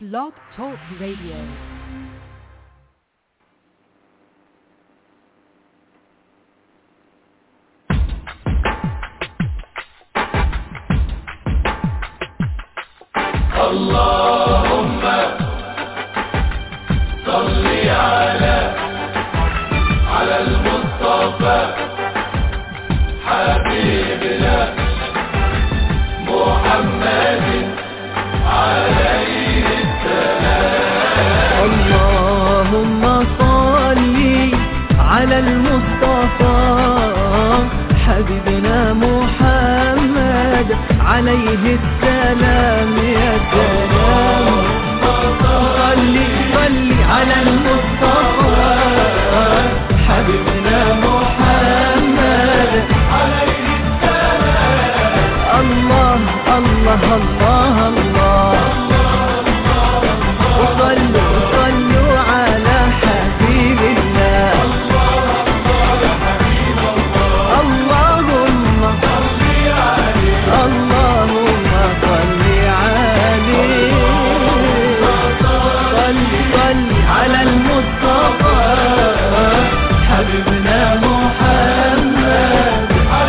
Blog Talk Radio. اللهم صل على على المصطفى حبيبنا محمد عليه اللهم صل على المصطفى حبيبنا محمد عليه السلام يا سلام صل صل على المصطفى حبيبنا محمد عليه السلام الله الله الله الله وصلوا صلوا على حبيب الله اللهم اللهم صل عليه صل صل على المصطفى حبيبنا محمد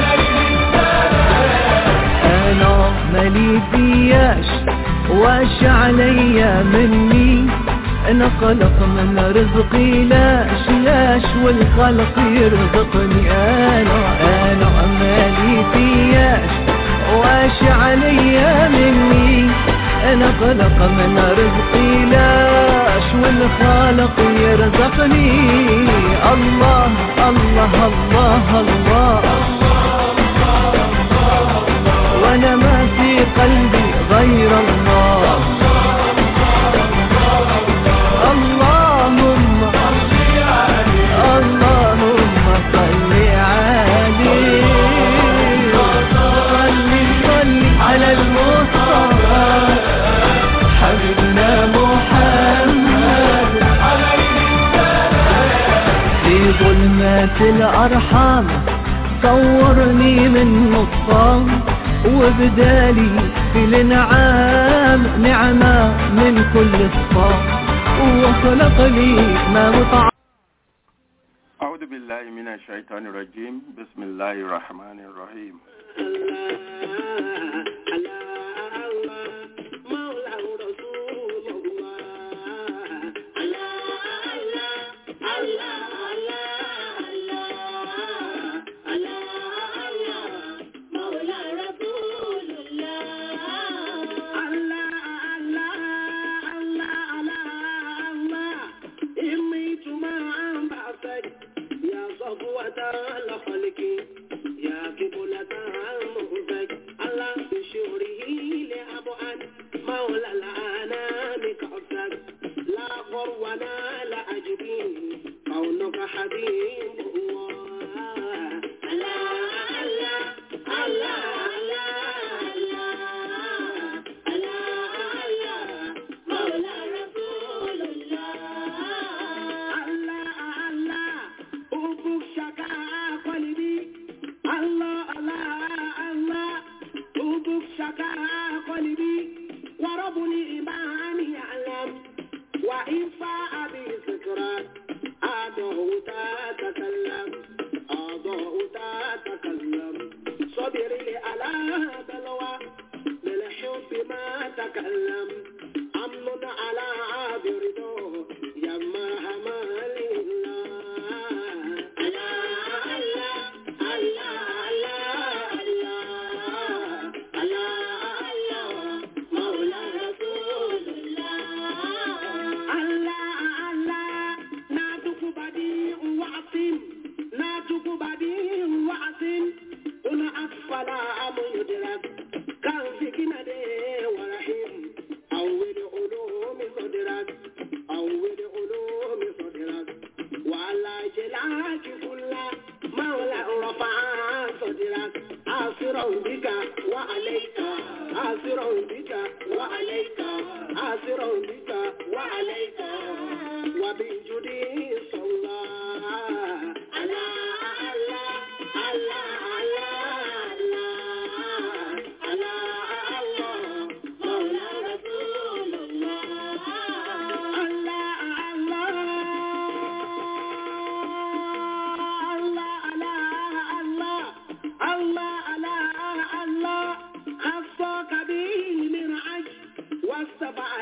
انا مالي فياش واش عليا مني انا خلق من رزقي لاش لاش والخلق يرزقني انا انا مالي فياش واش عليا مني انا خلق من رزقي لاش والخالق يرزقني الله الله الله, الله وانا ما في قلبي غير الله اللهم اللهم صل عليه صل صل على المصطفى حبيبنا محمد في ظلمات الأرحام صورني من نطفان وبدالي في الانعام نعمة من كل صفام وخلق لي ما مطعم أعوذ بالله من الشيطان الرجيم بسم الله الرحمن الرحيم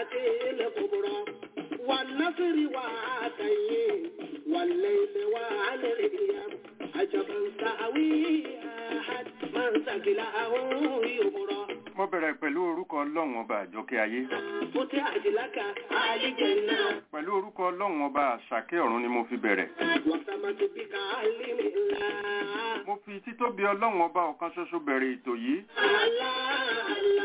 الساعة الكبرى والنصر وعاتين والليل والأيام عجبا سأوي أحد من ثقله يبرى mo bẹ̀rẹ̀ pẹ̀lú orúkọ ọlọ́run ọba àjọkẹ́ ayé فتحت لك الجنة pẹ̀lú orúkọ ọlọ́run ọba àṣàkẹ́ ọ̀run ni mo fi bẹ̀rẹ̀ وسمت بك علم الله mo fi títóbi ọlọ́run ọba ọ̀kan ṣoṣo bẹ̀rẹ̀ ètò yìí الله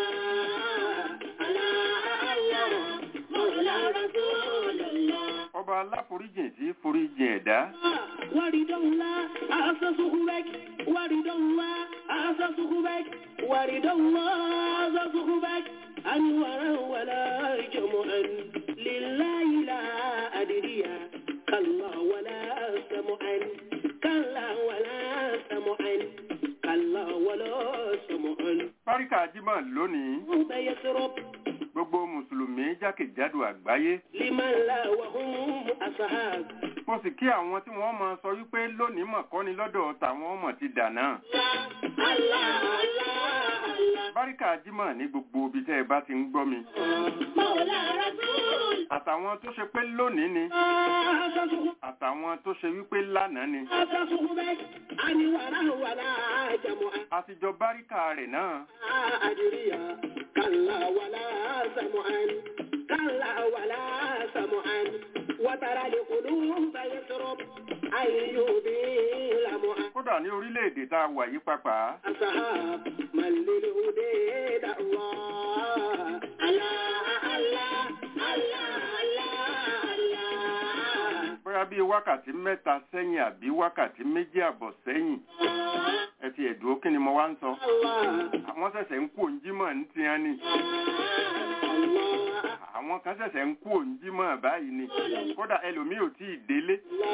الله الله مولى رسول الله ọba aláforíjìn tí foríjìn ẹ̀dá ورد الله أسسه بك ورد الله أسسه بك ورد الله أسسه بك أنورا ولا جمعا لله لا أدري كلا ولا سمعا كلا ولا سمعا كلا ولا سمعا páríkà jímọ̀ lónìí رب يسرب gbogbo mùsùlùmí jákèjádò àgbáyé لمن لا وهم أصحاب mo sì kí àwọn tí wọ́n máa sọ wípé lónìí mọ̀ kọ́ni lọ́dọ̀ tàwọn ọmọ ti dànà الله الله الله páríkà jímọ̀ ní gbogbo ibi tẹ́ ẹ bá ti ń gbọ́ mi مولى رسول àtàwọn tó ṣe pé lónìí ni أسسه àtàwọn tó ṣe wípé lánàá ni أسسه بك أن ولا ولا جمعا àtijọ́ báríkà rẹ̀ náà أدري كلا ولا سمعا كلا ولا سمعا وترى القلوب يسرب أيوب لمعا kódà ní orílẹ̀-èdè tá a wà yí pàpà أصحاب من للهدى الله الله الله الله الله bóyá bíi wákàtí mẹ́ta sẹ́yìn àbí wákàtí méjì àbọ̀ sẹ́yìn ẹ ti ẹ̀dùn kí ni mo wá ń sọ الله àwọn ṣẹ̀ṣẹ̀ ń kú òǹjímọ̀ ní tiẹ̀ ni الله àwọn kan ṣẹ̀ṣẹ̀ ń kú òǹjímọ̀ báyìí ni kódà ẹlòmíì ò tíì délé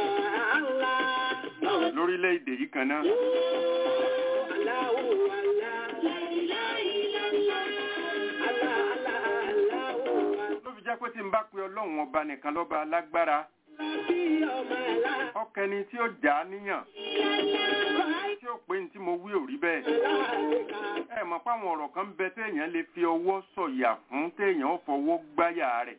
lórílẹ̀-èdè yìí kan náà ló fi jẹ́ pé tí n bá pe ọlọ́run ọba nìkan lọ́ba alágbára ọkẹni tí ó jà á níyàn tí ó pé ní tí mo wí ò rí bẹ́ẹ̀ ẹ mọ̀ páwọn ọ̀rọ̀ kan bẹ téèyàn lè fi ọwọ́ sọ̀yà fún téèyàn ó fọwọ́ gbáyà rẹ̀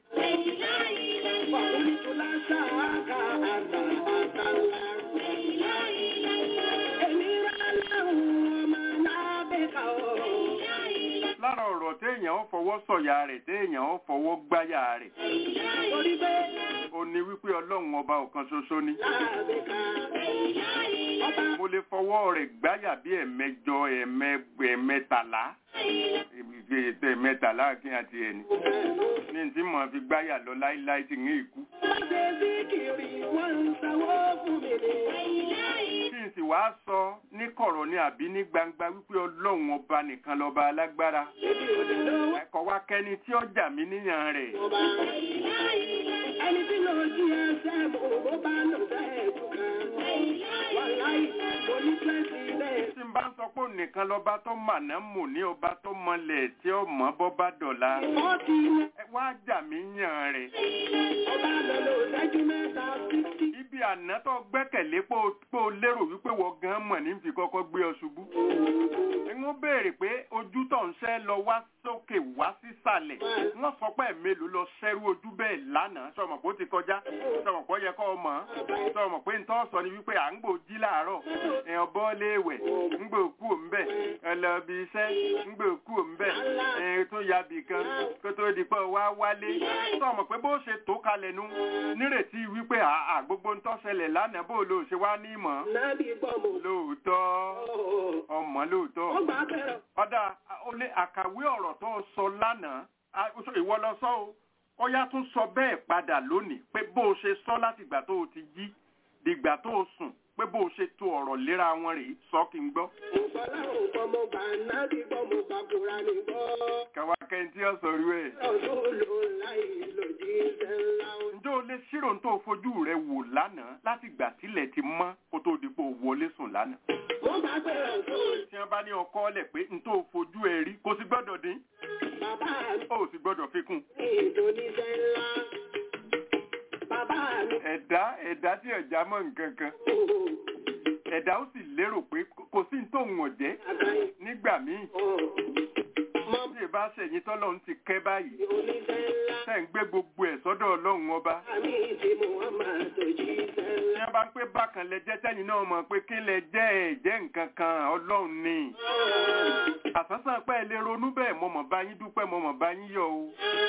lára ọ̀rọ̀ téèyàn ó fọwọ́ sọ̀yà rẹ̀ téèyàn ó fọwọ́ gbáyà rẹ̀ ó ní wípé ọlọ́run ọba ọ̀kan ṣoṣo ni mo lè fọwọ́ rẹ̀ gbáyà bí ẹ̀mẹjọ ẹ̀mẹ- ẹ̀mẹtàlá ètò ẹ̀mẹtàlá kí n àti ẹni ní tí mo fi gbáyà lọ láíláí ti ń ikú kí n sì wá sọ ní kọ̀rọ̀ ní àbí ní gbangba wípé ọlọ́run ọba nìkan lọ́ba alágbára ẹ̀kọ́ wa kẹ́ni tí ó jà mí níyàn rẹ̀ Ẹni tí lọ jí ẹsẹ̀ mọ̀ ó bá lò bẹ́ẹ̀ tó kan. Wàláì, mo ní pẹ́sì ilẹ̀. tí n bá ń sọ pé òun nìkan lọ́ba tó mànà mò ní ọba tó mọlẹ̀ tí ó mọ́ bọ́ bá dọ̀la Fọ́ọ̀tì ilẹ̀. ẹ wá jà mí yàn rẹ̀ Ọba lọ lò ṣẹ́jú mẹ́ta fífí. ibi àná tó gbẹ́kẹ̀lé pé o- pé o lérò wípé wọ́n gan mọ̀ ní fi kọ́kọ́ gbé ọ ṣubú ń béèrè pé ojú tó ń ṣẹ́ lọ wá sókè wá sísàlẹ̀ wọ́n sọ pé mélòó lọ ṣẹ́rú ojú bẹ́ẹ̀ lánàá sọmọ pé ó ti kọjá sọmọ pé ó yẹ kọ́ ọ mọ̀ ọ́ sọmọ pé ntọ́ sọ ni wípé à ń gbò jí láàárọ̀ èèyàn bọ́ léèwẹ̀ ń gbò kú òǹbẹ̀ ẹlẹ́bi iṣẹ́ ń gbò kú òǹbẹ̀ ẹ̀ẹ́n tó ya bì kan kó tó di pé wá wálé sọmọ pé bó ṣe tó kalẹ̀ nu nírètí wípé àà gbogbo ntọ́ ṣẹlẹ̀ lánàá bó ló ṣe wá ní ìmọ̀ Nábì gbọ́mọ̀. lóòótọ́ ọmọ lóòótọ́ Ó gbà bẹ̀rẹ̀. ọ̀dà ó lé àkàwé ọ̀rọ̀ tó o sọ lánàá a- ó sọ- ìwọ lọ sọ o ó yá tún sọ bẹ́ẹ̀ padà lónìí pé bó o ṣe sọ láti ìgbà tó o ti jí dìgbà tó o sùn pé bó o ṣe to ọ̀rọ̀ léra wọn rèé sọ kí n gbọ́. Ìfọlá ò gbọ́mọ̀ gbà nábì gbọ́mọ̀ gbà kúra ní gbọ́. kàwá kẹ́ntì ọ̀sọ̀ rí ẹ̀. Ọdún ló láì lòdì iṣẹ́ ńlá. ǹjẹ́ o lè ṣírò tó o fojú rẹ wò lánàá láti ìgbà tílẹ̀ ti mọ́ kó tó di pé o wọlé sùn lánàá. Wọ́n bá bẹ̀rẹ̀ fún tí wọ́n bá ní ọkọ ọ̀lẹ̀ pé n tó o fojú ẹ rí kò sì gbọ́dọ̀ dín bàbá mi ó sì gbọ́dọ̀ fi kún. ní ìdóníṣẹ́ ńlá. Bàbá mi ẹ̀dá ẹ̀dá tí ọ̀já mọ́ nǹkan kan kò ẹ̀dá ó sì lérò pé kò sí ní tóun ọ̀jẹ́ àgbáyé. nígbà míì Mọ tí ì bá ṣẹ̀yìn tọ́lọ́run ti kẹ́ báyìí oníṣẹ́ ńlá. tẹ́ ń gbé gbogbo ẹ̀ sọ́dọ̀ ọlọ́run ọba Àmì ti Muhammad òjíṣẹ́ tí ńlá. wọ́n bá ń pé bákan lẹ jẹ́ tẹ́yìn náà mọ̀ pé kí lẹ jẹ́ ẹ̀ jẹ́ nǹkan kan ọlọ́run ni àsánsán pẹ́ ẹ lè ronú bẹ́ẹ̀ mo mọ̀ bá yín dúpẹ́ mo mọ̀ bá yín yọ̀ o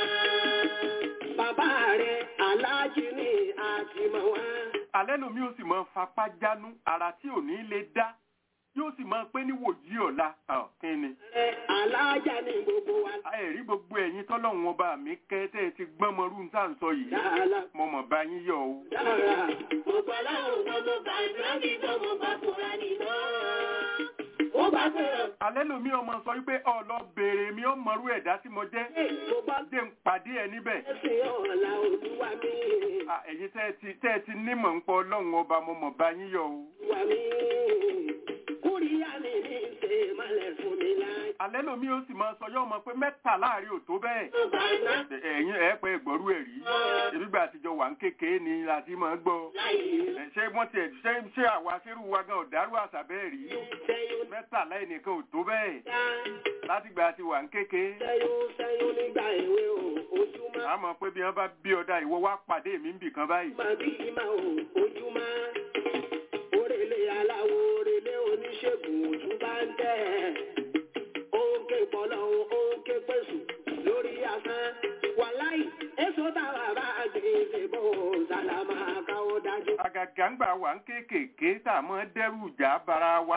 Bàbá rẹ̀ aláàjì ni àtìmọ̀ wá. alẹ́ lomi ó sì mọ fapá jánu ara tí ò ní lè dá yóò sì mọ pé níwòyí ọ̀la ọ̀, kí ni Rẹ̀ aláàjà ni gbogbo wa. ẹ̀rí gbogbo ẹ̀yin tọ́lọ́run ọba mi kẹ́ tẹ́ ẹ ti gbọ́n mọ́rú ń tà ń sọ yìí Dáàlà mo mọ̀ bá yín yọ̀ o dára. Gbogbo aláwọ̀ gbogbo bá ìbúrákì gbogbo bá kúra nìgbọ́. Ó bá fẹ́ràn. alẹ́ lomi ọmọ sọ wípé ọ̀lọ́ béèrè mi ó mọ̀rú ẹ̀dá tí mo jẹ́ Mo bá jẹ́ ń pàdé ẹ níbẹ̀ ẹ̀sìn ọ̀la olúwa mi. À, ẹ̀yin tẹ́ ẹ ti tẹ́ ẹ ti nímọ̀ ń pọ̀ ọlọ́run ọba mo mọ̀ bá yín yọ̀ o Olúwa mi. Kúríyá ni mi ṣe malẹ̀ fún mi láì. alẹ́ lomi ó sì máa sọ yọ́ ọmọ pé mẹ́ta láàrin ò tó bẹ́ẹ̀ Ó bá iná ẹ̀yin ẹ̀ pẹ́ ìgbọ́rú ẹ̀ rí ìbígbà àtijọ́ wà ń kékeré ni láti máa gbọ́ láì Ẹ, ṣé wọ́n tiẹ̀ ṣé ṣé àwa ṣerú wa gan ọ̀dàrú àṣà bẹ́ẹ̀ rí sẹ́yún mẹ́tàlá ẹnìkan ò tó bẹ́ẹ̀ dá. látìgbà tí wà ń kékeré Sẹ́yún sẹ́yún nígbà èwe o, ojúmọ́. a mọ̀ pé bí wọ́n bá bí ọ̀dà ìwọ wá pàdé mi ń bì kan báyìí Máa bí ìmọ̀ o, ojúmọ́. Orèlé aláwo, orèlé oníṣègùn ojú bá ń tẹ̀. Òǹkè pọ̀lọ́, òǹkè pèsè lórí asán. Wàláì, èso táwa bá gbé ṣe bó sàlámà káwọ́ dájú. àgàgà ń gbà wà ń kéékèèké tá a mọ̀ dẹ́rù ìjà bara wa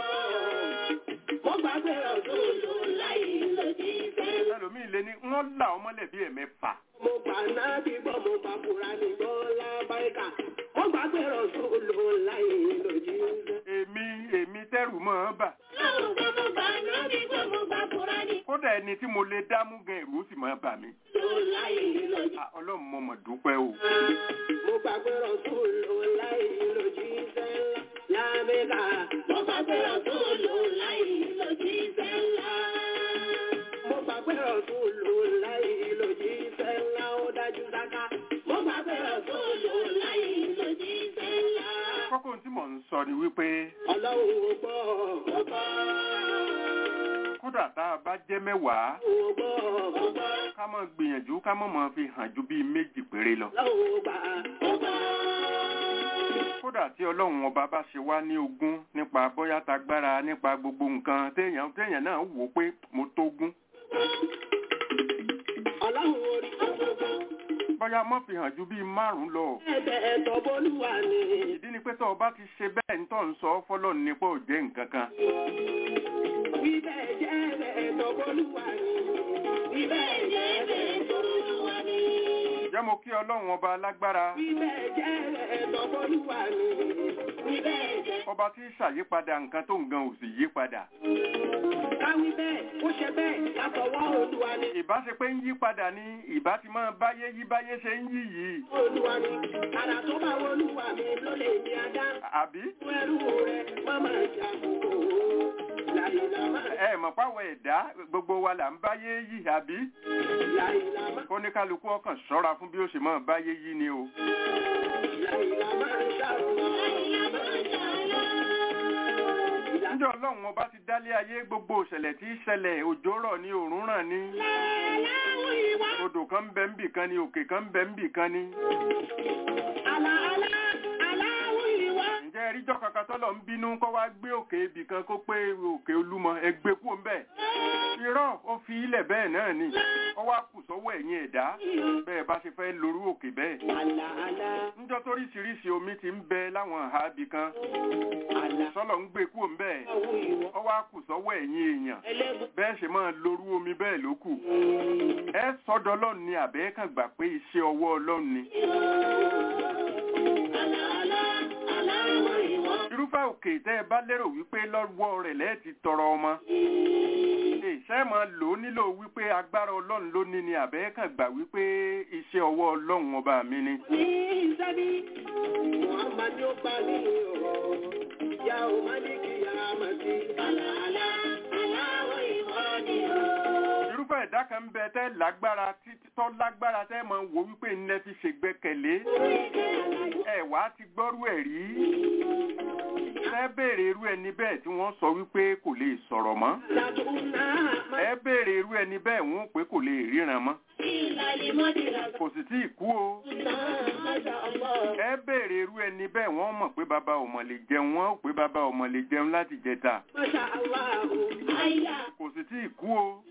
Mo gbàgbé ọ̀dọ́ lò láì lòdì fẹ́. ẹlòmíì lé ní wọ́n là ọmọlẹ̀ bí ẹ̀mẹ́fà Mo gbà náà bí gbọ́, mo gbà fúra ní gbọ́ lábáríkà. Mo gbàgbé ọ̀dọ́ lò láì lòdì fẹ́. èmi èmi tẹ́rù mọ́ ọ bà Aláwọ̀ gbogbo bá ìbúrákì gbogbo bá kúra kódà ẹni tí mo lè dámú gan ẹ̀rù ó sì máa bà mí nìgbọ́ láì lòdì. À, ọlọ́run mo mọ̀ dúpẹ́ o Mo gbàgbé ọ̀dọ́ lò láì lòdì fẹ́ lábẹ́ká. Mo gbàgbé ọ̀tún lò láì lòdì fẹ́ ńlá. Mo gbàgbé ọ̀dọ́ lò láì lòdì fẹ́ ńlá ó dájú sáká. Mo gbàgbé ọ̀tún lò láì lòdì fẹ́ ńlá. kókó tí mò ń sọ ni wípé Ọlọ́run ò gbọ́, Ó gbọ́, kódà tá a bá jẹ́ mẹ́wàá ò gbọ́, ó gbọ́, ká mọ̀ gbìyànjú ká mọ̀ mọ̀ fi hàn ju bíi méjì péré lọ Ọlọ́run ò gbà. ó gbọ́. kódà tí ọlọ́run ọba bá ṣe wá ní ogún nípa bóyá tagbára nípa gbogbo nǹkan téèyàn téèyàn náà wò ó pé mo tógún Ọlọ́run orí bóyá mọ́ fi hàn ju bíi márùn-ún lọ ẹ̀bẹ̀ ẹ̀tọ́ bólúwa ni. ìdí ni pé tó o bá ti ṣe bẹ́ẹ̀ ń tọ́ ń sọ fọ́lọ́ nípa ò jẹ́ nǹkan kan Wí bẹ́ẹ̀ jẹ́ ẹ̀bẹ̀ ẹ̀tọ́ bólúwa ni. Wí bẹ́ẹ̀ jẹ́ ẹ̀bẹ̀ ẹ̀tọ́ bólúwa ni. jẹ́ mo kí ọlọ́run ọba alágbára Wí bẹ́ẹ̀ jẹ́ ẹ̀bẹ̀ ẹ̀tọ́ bólúwa ni. Wí bẹ́ẹ̀ jẹ́. ọba tí ń ṣàyípadà nǹkan tó nǹkan ò sì yí padà Káwí bẹ́ẹ̀, ó ṣe bẹ́ẹ̀ látọwọ́ Olúwa ni. ìbá ṣe pé ń yí padà ní ìbá ti máa báyé yí báyé ṣe ń yí yìí Olúwa ni. Àrà tó bá Olúwa mi ló lè ní adá. àbí Fún ẹrú rẹ̀, má máa jà kúrò. Láìlá máa ẹ mọ̀ páwọ̀ ẹ̀dá gbogbo wa là ń báyé yí àbí láìlá máa kóníkálukú ọkàn ṣọ́ra fún bí ó ṣe máa báyé yí ni o láìlá máa ṣàrùnà. níjọ́ ọlọ́run ọba ti dálé ayé gbogbo ìṣẹ̀lẹ̀ tí í ṣẹlẹ̀ òjò rọ̀ ní òòrùn ràn ní odò kan ń bẹ ń bì kan ní òkè kan ń bẹ ń bì kan ní Àlà àlà aláwọ̀ ìwà. ǹjẹ́ ẹríjọ́ kankan tọ́lọ̀ ń bínú kọ́ wá gbé òkè ibì kan kó pé òkè olúmọ ẹgbẹ́ kú ń bẹ̀ irọ́ ó fi ilẹ̀ bẹ́ẹ̀ náà ni ó wá kù sọ́wọ́ ẹ̀yìn ẹ̀dá bẹ́ẹ̀ bá ṣe fẹ́ lorú òkè bẹ́ẹ̀ Àlà àlà níjọ́ toríṣiríṣi omi ti ń bẹ láwọn àhá ibì kan àlà sọ́lọ̀ ń gbé kú ń bẹ̀ àwọ̀ ìwà. ó wá kù sọ́wọ́ ẹ̀yìn èèyàn Ẹlẹ́gùn. bẹ́ẹ̀ ṣe máa lorú omi bẹ́ẹ̀ ló kù ẹ sọ́dọ̀ ọlọ́run ni àbẹ́ kàn gbà pé iṣẹ́ ọwọ́ ọlọ́run ni irúfẹ́ òkè tẹ́ ẹ bá lérò wípé lọ́wọ́ rẹ̀ lẹ́ẹ̀tì tọrọ ọmọ iṣẹ́ máa lò ó nílò wípé agbára ọlọ́run ló ní ni àbẹ́ kàn gbà wípé iṣẹ́ ọwọ́ ọlọ́run ọba mi ni Ní ìsẹ́bí, Muhammad yóò pa ní ọ̀rọ̀. Ìyá ò má ní kí a máa ti. Àlà àlà aláwọ̀ ìwà ni o. irúfẹ́ àwọn ẹ̀dá kan ń bẹ tẹ́ lágbára tí- tọ́ lágbára tẹ́ mọ̀ wò wípé ńlẹ́ fi ṣègbẹ́kẹ̀lé ẹ wá ti gbọ́rú ẹ̀ rí ẹ béèrè irú ẹni bẹ́ẹ̀ tí wọ́n sọ wípé kò lè sọ̀rọ̀ mọ́ ẹ béèrè irú ẹni bẹ́ẹ̀ wọ́n pé kò lè ríran mọ́ kò sì tí ì kú o ẹ béèrè irú ẹni bẹ́ẹ̀ wọ́n mọ̀ pé bàbá ò mọ̀ lè jẹun wọ́n ó pé bàbá ò mọ̀ lè jẹun láti jẹta kò sì tí ì kú o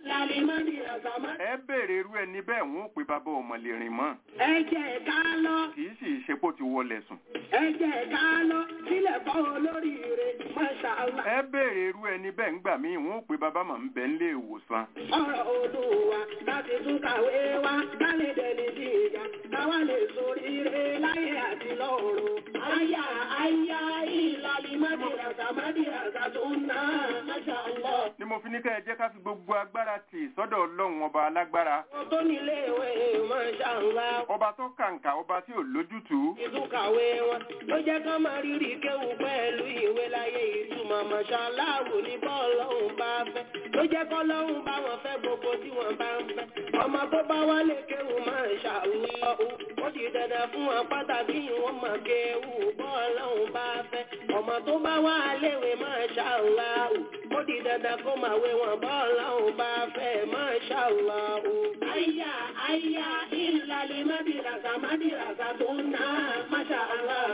ẹ béèrè irú ẹni bẹ́ẹ̀ wọ́n ó pé bàbá ò mọ̀ lè rìn mọ́ Ẹ jẹ́ ká lọ, kì í sì ṣe pó ti wọlé sùn ẹ jẹ́ ká lọ, sílẹ̀ fọ́ olóríire, Masha Allah. ẹ béèrè irú ẹni bẹ́ẹ̀ ńgbà míì wọ́n ó pé bàbá mà ń bẹ nílé ìwòsàn ọ̀rọ̀ olúwa láti tún kàwé wá kálẹ̀ dẹni sí ìjà káwá lè soríire láyé àti lọ́run. Àyà àyà ìlàlí mádìràgà mádìràgà tó ń ná Masha Allah. ni mo fi ní ká ẹ jẹ́ ká fi gbogbo agbára tì sọ́dọ̀ ọlọ́run ọba alágbára Wọ́n tó nílé ìwé Masha Allah. ọba tó kàǹkà ọba tí ò lójútùú Ìtúkàwé wọn ló jẹ́ ká máa rírì kéwù pẹ̀lú ìwé láyé ìtumọ̀ Masha Allah ní bọ́ọ̀lọ́hún bá fẹ́. Ló jẹ́ kọ́lọ́hún bá wọn fẹ́ gbogbo tí wọ́n bá ń fẹ́. Ọmọ tó bá wálé kéwù Masha Allah. Ó di dandan fún wọn pàtàkì wọn máa kéwù bọ́ọ̀lọ́hún bá fẹ́. Ọmọ tó bá wá léwe Masha Allah. Ó di dandan kó máa wé wọn bọ́ọ̀lọ́hún bá fẹ́ Masha Allah. Àyà àyà ìlàlẹ̀ mádìràgà mádìràgà tó ń ná Masha Allah.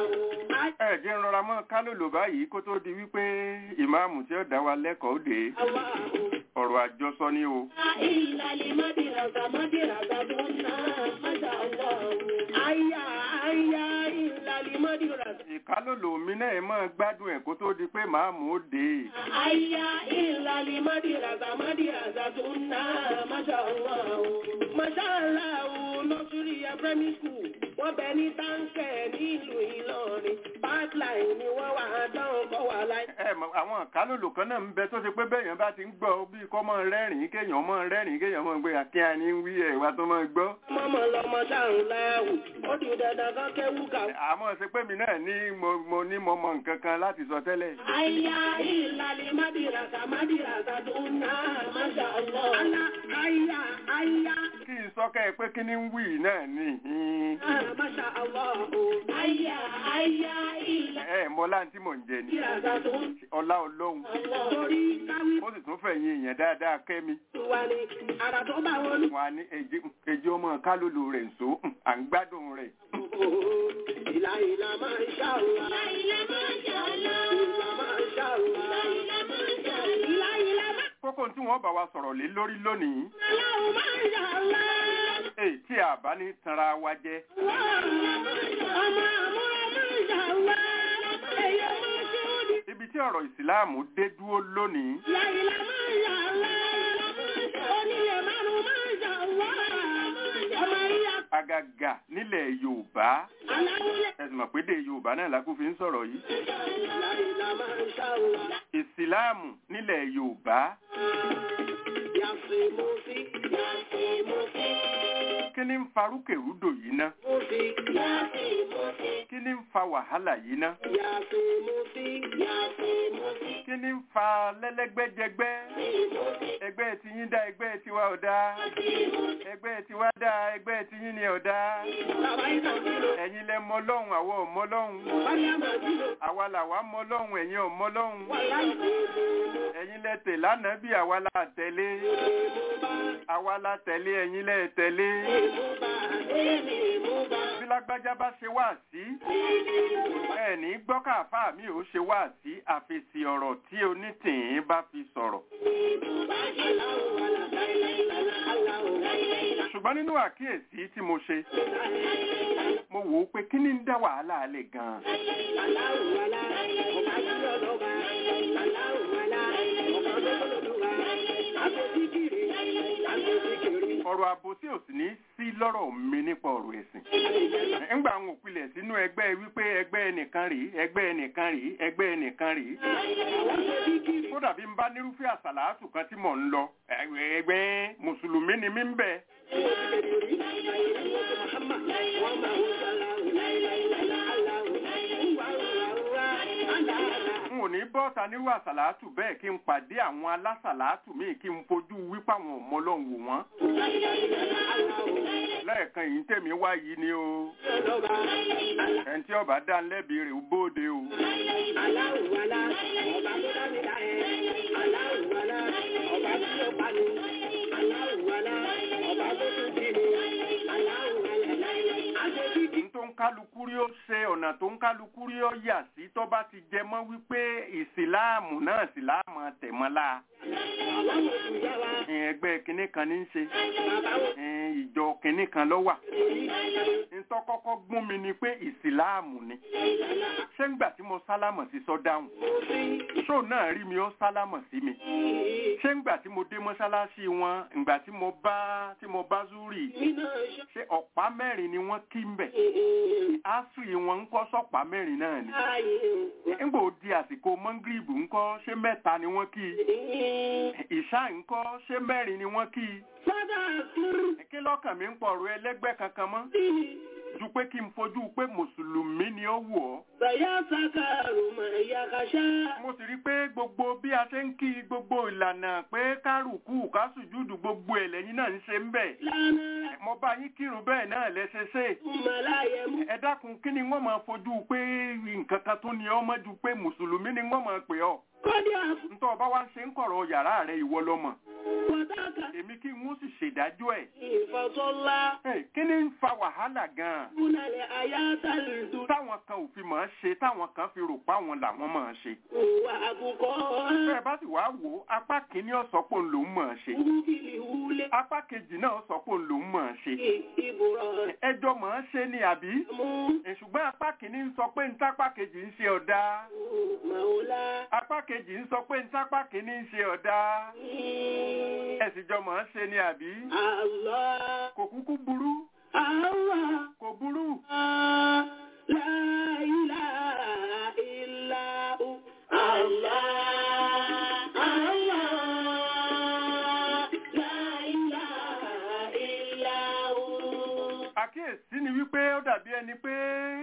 ẹ jẹ́ ń rọra mọ́ kálòlò báyìí kó tó di wípé ìmáàmù tí ó dá wa lẹ́kọ̀ọ́ dé ọ̀rọ̀ àjọsọ ni o ìlàlẹ̀ mádìràgà mádìràgà tó ń ná Masha Allah. Àyà àyà ìlàlẹ̀ mádìràgà. ìkálòlò mi náà máa gbádùn ẹ̀ kó tó di pé màámù ó dé Àyà ìlàlẹ̀ mádìràgà mádìràgà tó ń ná Masha Allah. Masha Allah nursery and primary school wọ́n bẹ ní táǹkẹ̀ nílùú Ìlọrin pipeline ni wọ́n wà á dán kọ́ wà láì. ẹ mọ̀ àwọn ìkálòlò kan náà ń bẹ tó ṣe pé bẹ́ẹ̀yàn bá ti ń gbọ́ bí kọ́ mọ́ rẹ́rìn-ín kéèyàn mọ́ rẹ́rìn-ín kéèyàn mọ́ gbé akíá ní wí ẹ̀ wá tó mọ́ gbọ́ mọ́mọ́ lọ́mọ sáàrùn láàwù ó di dandan kan kéwú kàwé. àmọ́ ṣe pé mi náà ní mo mo ní mo mọ nǹkan kan láti sọ tẹ́lẹ̀ Àyà ìlàlẹ̀ mádìràgà mádìràgà tó ń ná Masha Allah. Àlà àyà àyà kí n sọ kẹ́ ẹ pé kí ni ń wí náà ni Masha Allah. Àyà àyà ìlàlẹ̀ ẹ mọ láǹtí mò ń jẹ ni mádìràgà tó ń ọlá ọlọ́run torí káwí ó sì tún fẹ̀yìn èèyàn dáadáa kẹ́mi wà ní àrà tó bá wọn ní. wọn á ní èjì- èjì ọmọ kálòlò rẹ̀ ń so à ń gbádùn rẹ̀ Ìlà ìlà Masha Allah. Ìlà ìlà Masha Allah. Ìlà Masha Allah. Ìlà Masha Allah. Ìlà ìlà Masha kókó tí wọ́n bá wa sọ̀rọ̀ lé lórí lónìí Allah. Masha Allah. èyí tí a bá ní tanra wa jẹ Ọmọ àmúra Masha Allah. Èyí ọmọ ṣé ó di. ibi tí ọ̀rọ̀ ìsìláàmù dé dúró lónìí Ìlà ìlà Masha Allah. Onílé márùn-ún Masha Allah. Ọmọ ìyá àgàgà nílẹ̀ yorùbá aláwúlẹ̀. ẹ̀sùn mọ̀ pé dé yorùbá náà lákú fi ń sọ̀rọ̀ yìí Ìlà ìlà Masha Allah. ìsìláàmù nílẹ̀ yorùbá Yàtì Mùsí. Yàtì Mùsí. kí ni ń fa rúkèrúdò yìí ná Mùsí. Yàtì Mùsí. kí ni ń fa wàhálà yìí ná Yàtì Mùsí. Yàtì Mùsí. kí ni ń fa lẹ́lẹ́gbẹ́jẹgbẹ́ ẹgbẹ́ tiyín dá ẹgbẹ́ tiwa ò dá ẹgbẹ́ tiwa dá ẹgbẹ́ tiyín ni ò dá Bàbá ìgbà kìlọ̀. ẹ̀yin lẹ mọ lọ́hùn àwa ò mọ lọ́hùn Wálé àmà kìlọ̀. àwa làwa mọ lọ́hùn ẹ̀yin ò mọ lọ́hùn Wà láì tètè mú. ẹ̀yin lẹ tẹ̀ lánàá bí àwa la tẹ̀lé Èmú bá. àwa la tẹ̀lé ẹ̀yin lẹ tẹ̀lé Èmú bá. Èmi mú bá. bí lágbájá bá ṣe wá sí ẹ ní gbọ́ káfá mi ò ṣe wá sí àfẹsí ọ̀rọ̀ tí onítìín bá fi sọ̀rọ̀ Aláwọ̀ wà láìláì lálá. Aláwọ̀ láìláì lálá. ṣùgbọ́n nínú àkíyèsí tí mo ṣe mo wò ó pé kí ni ń dá wàhálà alẹ́ gan-an Aláwọ̀ wà lá. Ọ̀gá yíyọ lọ́ba. Aláwọ̀ wà lá. Ọ̀gá lọ́lọ́lọ́lọ́ba. Àgbẹ̀síkiri. Àgbẹ̀síkiri. ọ̀rọ̀ àbòsí ò sì ní sí lọ́rọ̀ mi nípa ọ̀rọ̀ ẹ̀sìn ńgbà àwọn òpilẹ̀ sínú ẹgbẹ́ wípé ẹgbẹ́ ẹnìkan rèé ẹgbẹ́ ẹnìkan rèé ẹgbẹ́ ẹnìkan rèé Àwọn ṣẹ́bíkiri. kódà bí n bá nírúfẹ́ àsàlátù kan tí mò ń lọ ẹgbẹ́ mùsùlùmí ni mí ń bẹ n ò ní bọ́ bọ́ta nírú àsàlátù bẹ́ẹ̀ kí n pàdé àwọn alásàlátù míì kí n fojú wípé àwọn ọmọ ọlọ́run wò wọ́n lẹ́ẹ̀kan yìí tèmi wá yìí ni o ẹni tí ọba dá ń lẹ́bi rẹ̀ ó bóde o Aláwùwalá, ọba tó dá mi dá ẹ. Aláwùwalá, ọba tí ó pa ni. Aláwùwalá, ọba tó tún jí ni. Aláwùwalá, aṣojú n tó ń kálukú rí ó ṣe ọ̀nà tó ń kálukú rí ó yà sí tó bá ti jẹ mọ́ wípé ìsìláàmù náà ìsìláàmù tẹ̀mọ́lá bàbá wo tún yá wa. ẹgbẹ́ kínní kan ní í ṣe Bàbá wo ìjọ kínní kan ló wà èyí. ntọ́ kọ́kọ́ gún mi ni pé ìsìláàmù ni ṣé ńgbà tí mo sálámọ̀ sí sọ dáhùn ṣó náà rí mi ó sálámọ̀ sí mi ṣé ńgbà tí mo dé mọ́ṣáláṣí wọn ńgbà tí mo bá tí mo bá zúrì Nínú ṣọ́. ṣé ọ̀pá mẹ́rin ni wọ́n kí ń bẹ̀ áfírì wọn ń kọ́ sọ́pá mẹ́rin náà ni Ayé ńgbà ó di àsìkò mọ́ngírìbù ńkọ́ ṣé mẹ́ta ni wọ́n kí i ìṣá ńkọ́ ṣé mẹ́rin ni wọ́n kí i Fọ́dà kúrú kí lọ́kàn mi ń pọ̀rọ̀ ẹlẹ́gbẹ́ kankan mọ́ sí. ju pé kí n fojú pé mùsùlùmí ni ó wù ọ́ Bàyá sàkàrù mà yá kàṣá. mo sì rí pé gbogbo bí a ṣe ń kí gbogbo ìlànà pé kárùkù kásùjúdù gbogbo ẹ̀ lẹ́yìn náà ń ṣe ń bẹ̀ Lánàá mo bá yín kírun bẹ́ẹ̀ náà lẹ́sẹ̀ ṣe Màláyé mú. ẹ dákun kí ni wọ́n máa fojú pé nǹkan kan tó ní ọmọ ju pé mùsùlùmí ni wọ́n máa pè ọ́ Kọ́dí àpò ntọ́ ọba wa ń ṣe ń kọ̀rọ̀ yàrá rẹ ìwọ lọ́mọ pàtàkì èmi kí n ó sì ṣèdájọ́ ẹ̀ ìfọ̀sọ́lá. Ẹ̀, kí ni ń fa wàhálà gan-an Kúnlẹ̀ ayátàlùdù. táwọn kan ò fi máa ṣe táwọn kan fi rò pa wọn làwọn máa ṣe Òwà àbùkọ́. bẹ́ẹ̀ bá sì wá wò ó apá kìíní ọ̀sọ́pọ̀ lòún máa ṣe Wúbìlì wúlé. apá kejì náà ọ̀sọ́pọ̀ lòún máa ṣe Ìbùrọ̀ ẹjọ́ máa ṣe ni àbí mú. Ẹ̀, ṣùgbọ́n apá kìíní ń sọ pé ntápá kejì ń ṣe ọ̀dà Màólá. apá kejì ń sọ pé ntápá kìíní ń ṣe ọ̀dà ẹ̀sìn jọ máa ṣe ni àbí Allah. kò kúkú burú Allah. kò burú La ilaha illa hu. Allah. Allah. La ilaha illa hu. àkíyèsí ni wípé ó dàbí ẹni pé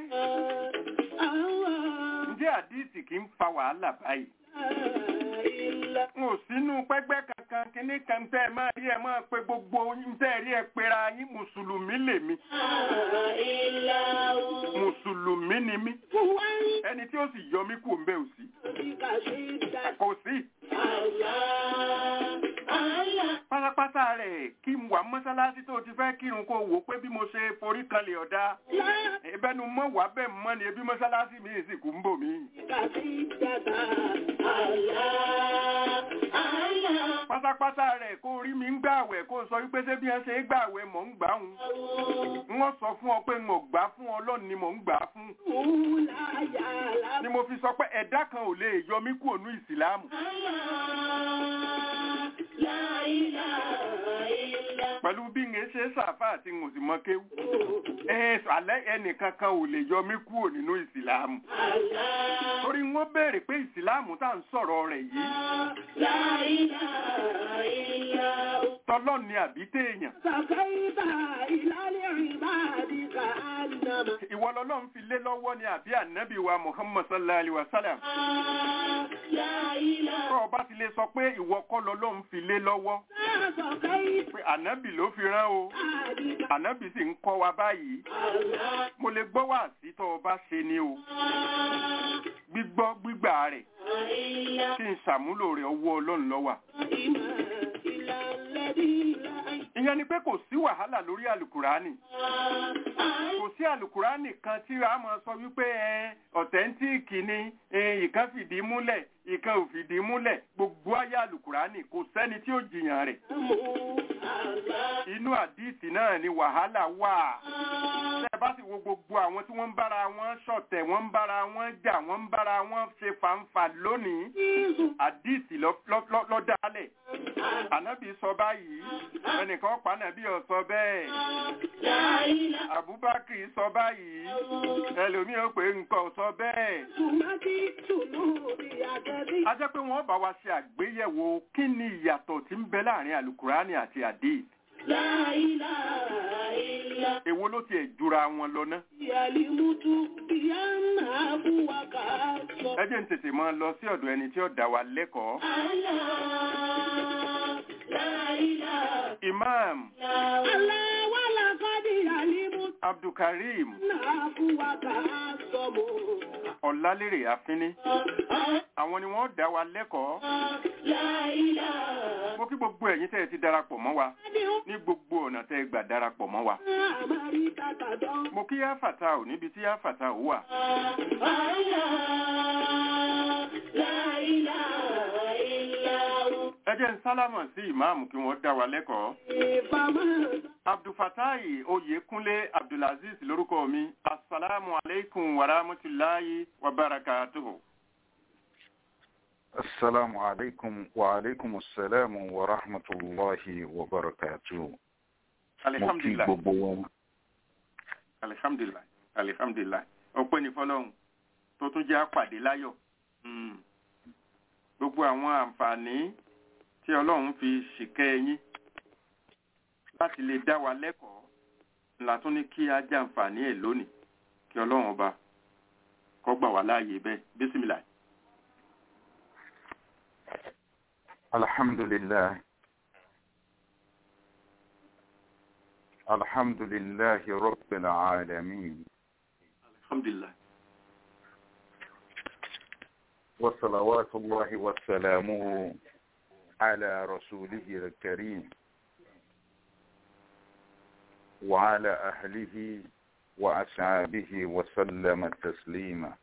Allah. ǹjẹ́ àdíìsì kì í fa wàhálà báyìí Illa. n ò sínú pẹ́gbẹ́ kankan kíní kan tẹ́ ẹ máa rí ẹ máa pe gbogbo yín tẹ́ ẹ rí ẹ pera yín mùsùlùmí lèmi Illa hu. mùsùlùmí ni mí Wọ́n ẹni tí ó sì yọ mí kù ń bẹ ò sí ti kà sí dá. kò sí Allah. Allah. pátápátá rẹ̀ kí n wà mọ́sálásí tó ti fẹ́ kírun kó wò ó pé bí mo ṣe forí kanlẹ̀ ọ̀dà La ìbẹ́nu mọ́ wà bẹ́ẹ̀ mọ́ ni ebi mọ́sálásí mi sì kú ń bò mí. kàṣídàtà. Allah. Allah. pátápátá rẹ̀ kó rí mi ń gbààwẹ̀ kó sọ wípé ṣé bí wọ́n ṣe é gbààwẹ̀ mọ̀ ń gbà ń wọ́n sọ fún ọ pé n ò gbà fún ọlọ́run ni mò ń gbà fún Wúláyà ni mo fi sọ pé ẹ̀dá kan ò lè yọ mí kúrò ní ìsìlámù La ilaha illa pẹ̀lú bí n ṣe sàfà àti n ò sì mọ kéwú ẹ alẹ́ ẹnìkan kan ò lè yọ mí kúrò nínú ìsìlámù Allah. torí wọ́n béèrè pé ìsìlámù tá à ń sọ̀rọ̀ rẹ̀ yìí La ilaha illa tọ́lọ́ ni àbí téèyàn Sàkáìbà ìlàlẹ̀ ìbáàdìkà ànàmà. ìwọ lọ́lọ́run fi lé lọ́wọ́ ni àbí ànábì wa muhammad sallallahu alayhi wa sallam La ilaha tó o bá ti lè sọ pé ìwọ kọ́ lọ́lọ́run fi lé lọ́wọ́ Sàkáìbà pé ànábì ló fi rán o àdìkà. ànábì sì ń kọ́ wa báyìí Allah. mo lè gbọ́ wá sí tó o bá ṣe ni o gbígbọ́ gbígbà rẹ̀ Illa kí n ṣàmúlò rẹ̀ ọwọ́ ọlọ́run lọ́wà ìmà ìlàlẹ́bí láì. ìyẹn ni pé kò sí wàhálà lórí àlùkùránì kò sí àlùkùránì kan tí a máa sọ wípé ẹ ọ̀tẹ́ntíìkì ni ẹ, ìkan fìdí múlẹ̀ ìkan ò fìdí múlẹ̀ gbogbo ayé àlùkùránì kò sẹ́ni tí ó jiyàn rẹ̀ Mú Allah. inú àdìsí náà ni wàhálà wà tẹ́ ẹ bá sì wo gbogbo àwọn tí wọ́n ń bára wọn ṣọ̀tẹ̀ wọ́n ń bára wọn jà wọ́n ń bára wọn ṣe fàǹfà lónìí Jésù. àdìsí lọ- lọ- lọ- lọ dálẹ̀ ànábì sọ báyìí ẹnìkan pa ànábì ó sọ bẹ́ẹ̀ La ilaha abubakar sọ báyìí ẹlòmíì ó pé nǹkan ò sọ bẹ́ẹ̀ Tùmátì tùnú bí akẹ́bí. a jẹ́ pé wọ́n bá wa ṣe àgbéyẹ̀wò kí ni ìyàtọ̀ tí ń bẹ láàrin alukurani àti àdìs La ilaha illa èwo ló tiẹ̀ jura wọn lọ ná. Yàlímútú ìyá náà fún wa ká sọ. ẹ jẹ́ ń tètè máa lọ sí ọ̀dọ̀ ẹni tí ó dá wa lẹ́kọ̀ọ́. imam Aláwọ̀lá kọ́dí yàlímútú abdulkareem náà fún wa ká sọ mọ́. ọ̀làlérè àfínní àwọn ni wọ́n dá wa lẹ́kọ̀ọ́. mo kí gbogbo ẹ̀yin tẹ́ ẹ ti darapọ̀ mọ́ wa ní gbogbo ọ̀nà tẹ́ ẹ gbà darapọ̀ mọ́ wa. Àmàrí tàtàdán. mo kí yáfàtà ò níbi tí yáfàtà ò wà. ẹ jẹ́ ń sálámọ̀ sí ìmáàmù kí wọ́n dá wa lẹ́kọ̀ọ́. Ìfàmọ́ abdulfatayi oyèkúnlé abdulaziz lórúkọ mi asalaamu aleykum wa rahmatulahi wa barakatuhu. السلام عليكم وعليكم السلام ورحمة الله وبركاته mo kí alihamdulilayi gbogbo wọn alihamdulilayi alihamdulilayi ọpẹ́ ní fọ́lọ́run tó tún jẹ́ àpàdé láyọ̀ Mm. gbogbo àwọn àǹfààní tí Ọlọ́run fi ṣìkẹ́ ẹ̀yin láti lè dá wa lẹ́kọ̀ọ́ la tún ní kí á jẹ àǹfààní ẹ̀ lónìí kí Ọlọ́run ọba kó gbà wá láàyè bẹ́ẹ̀ bísímìlà. الحمد لله الحمد لله رب العالمين alhamdulilayi وصلوات الله وسلامه على رسوله الكريم وعلى أهله وأصحابه وسلم تسليما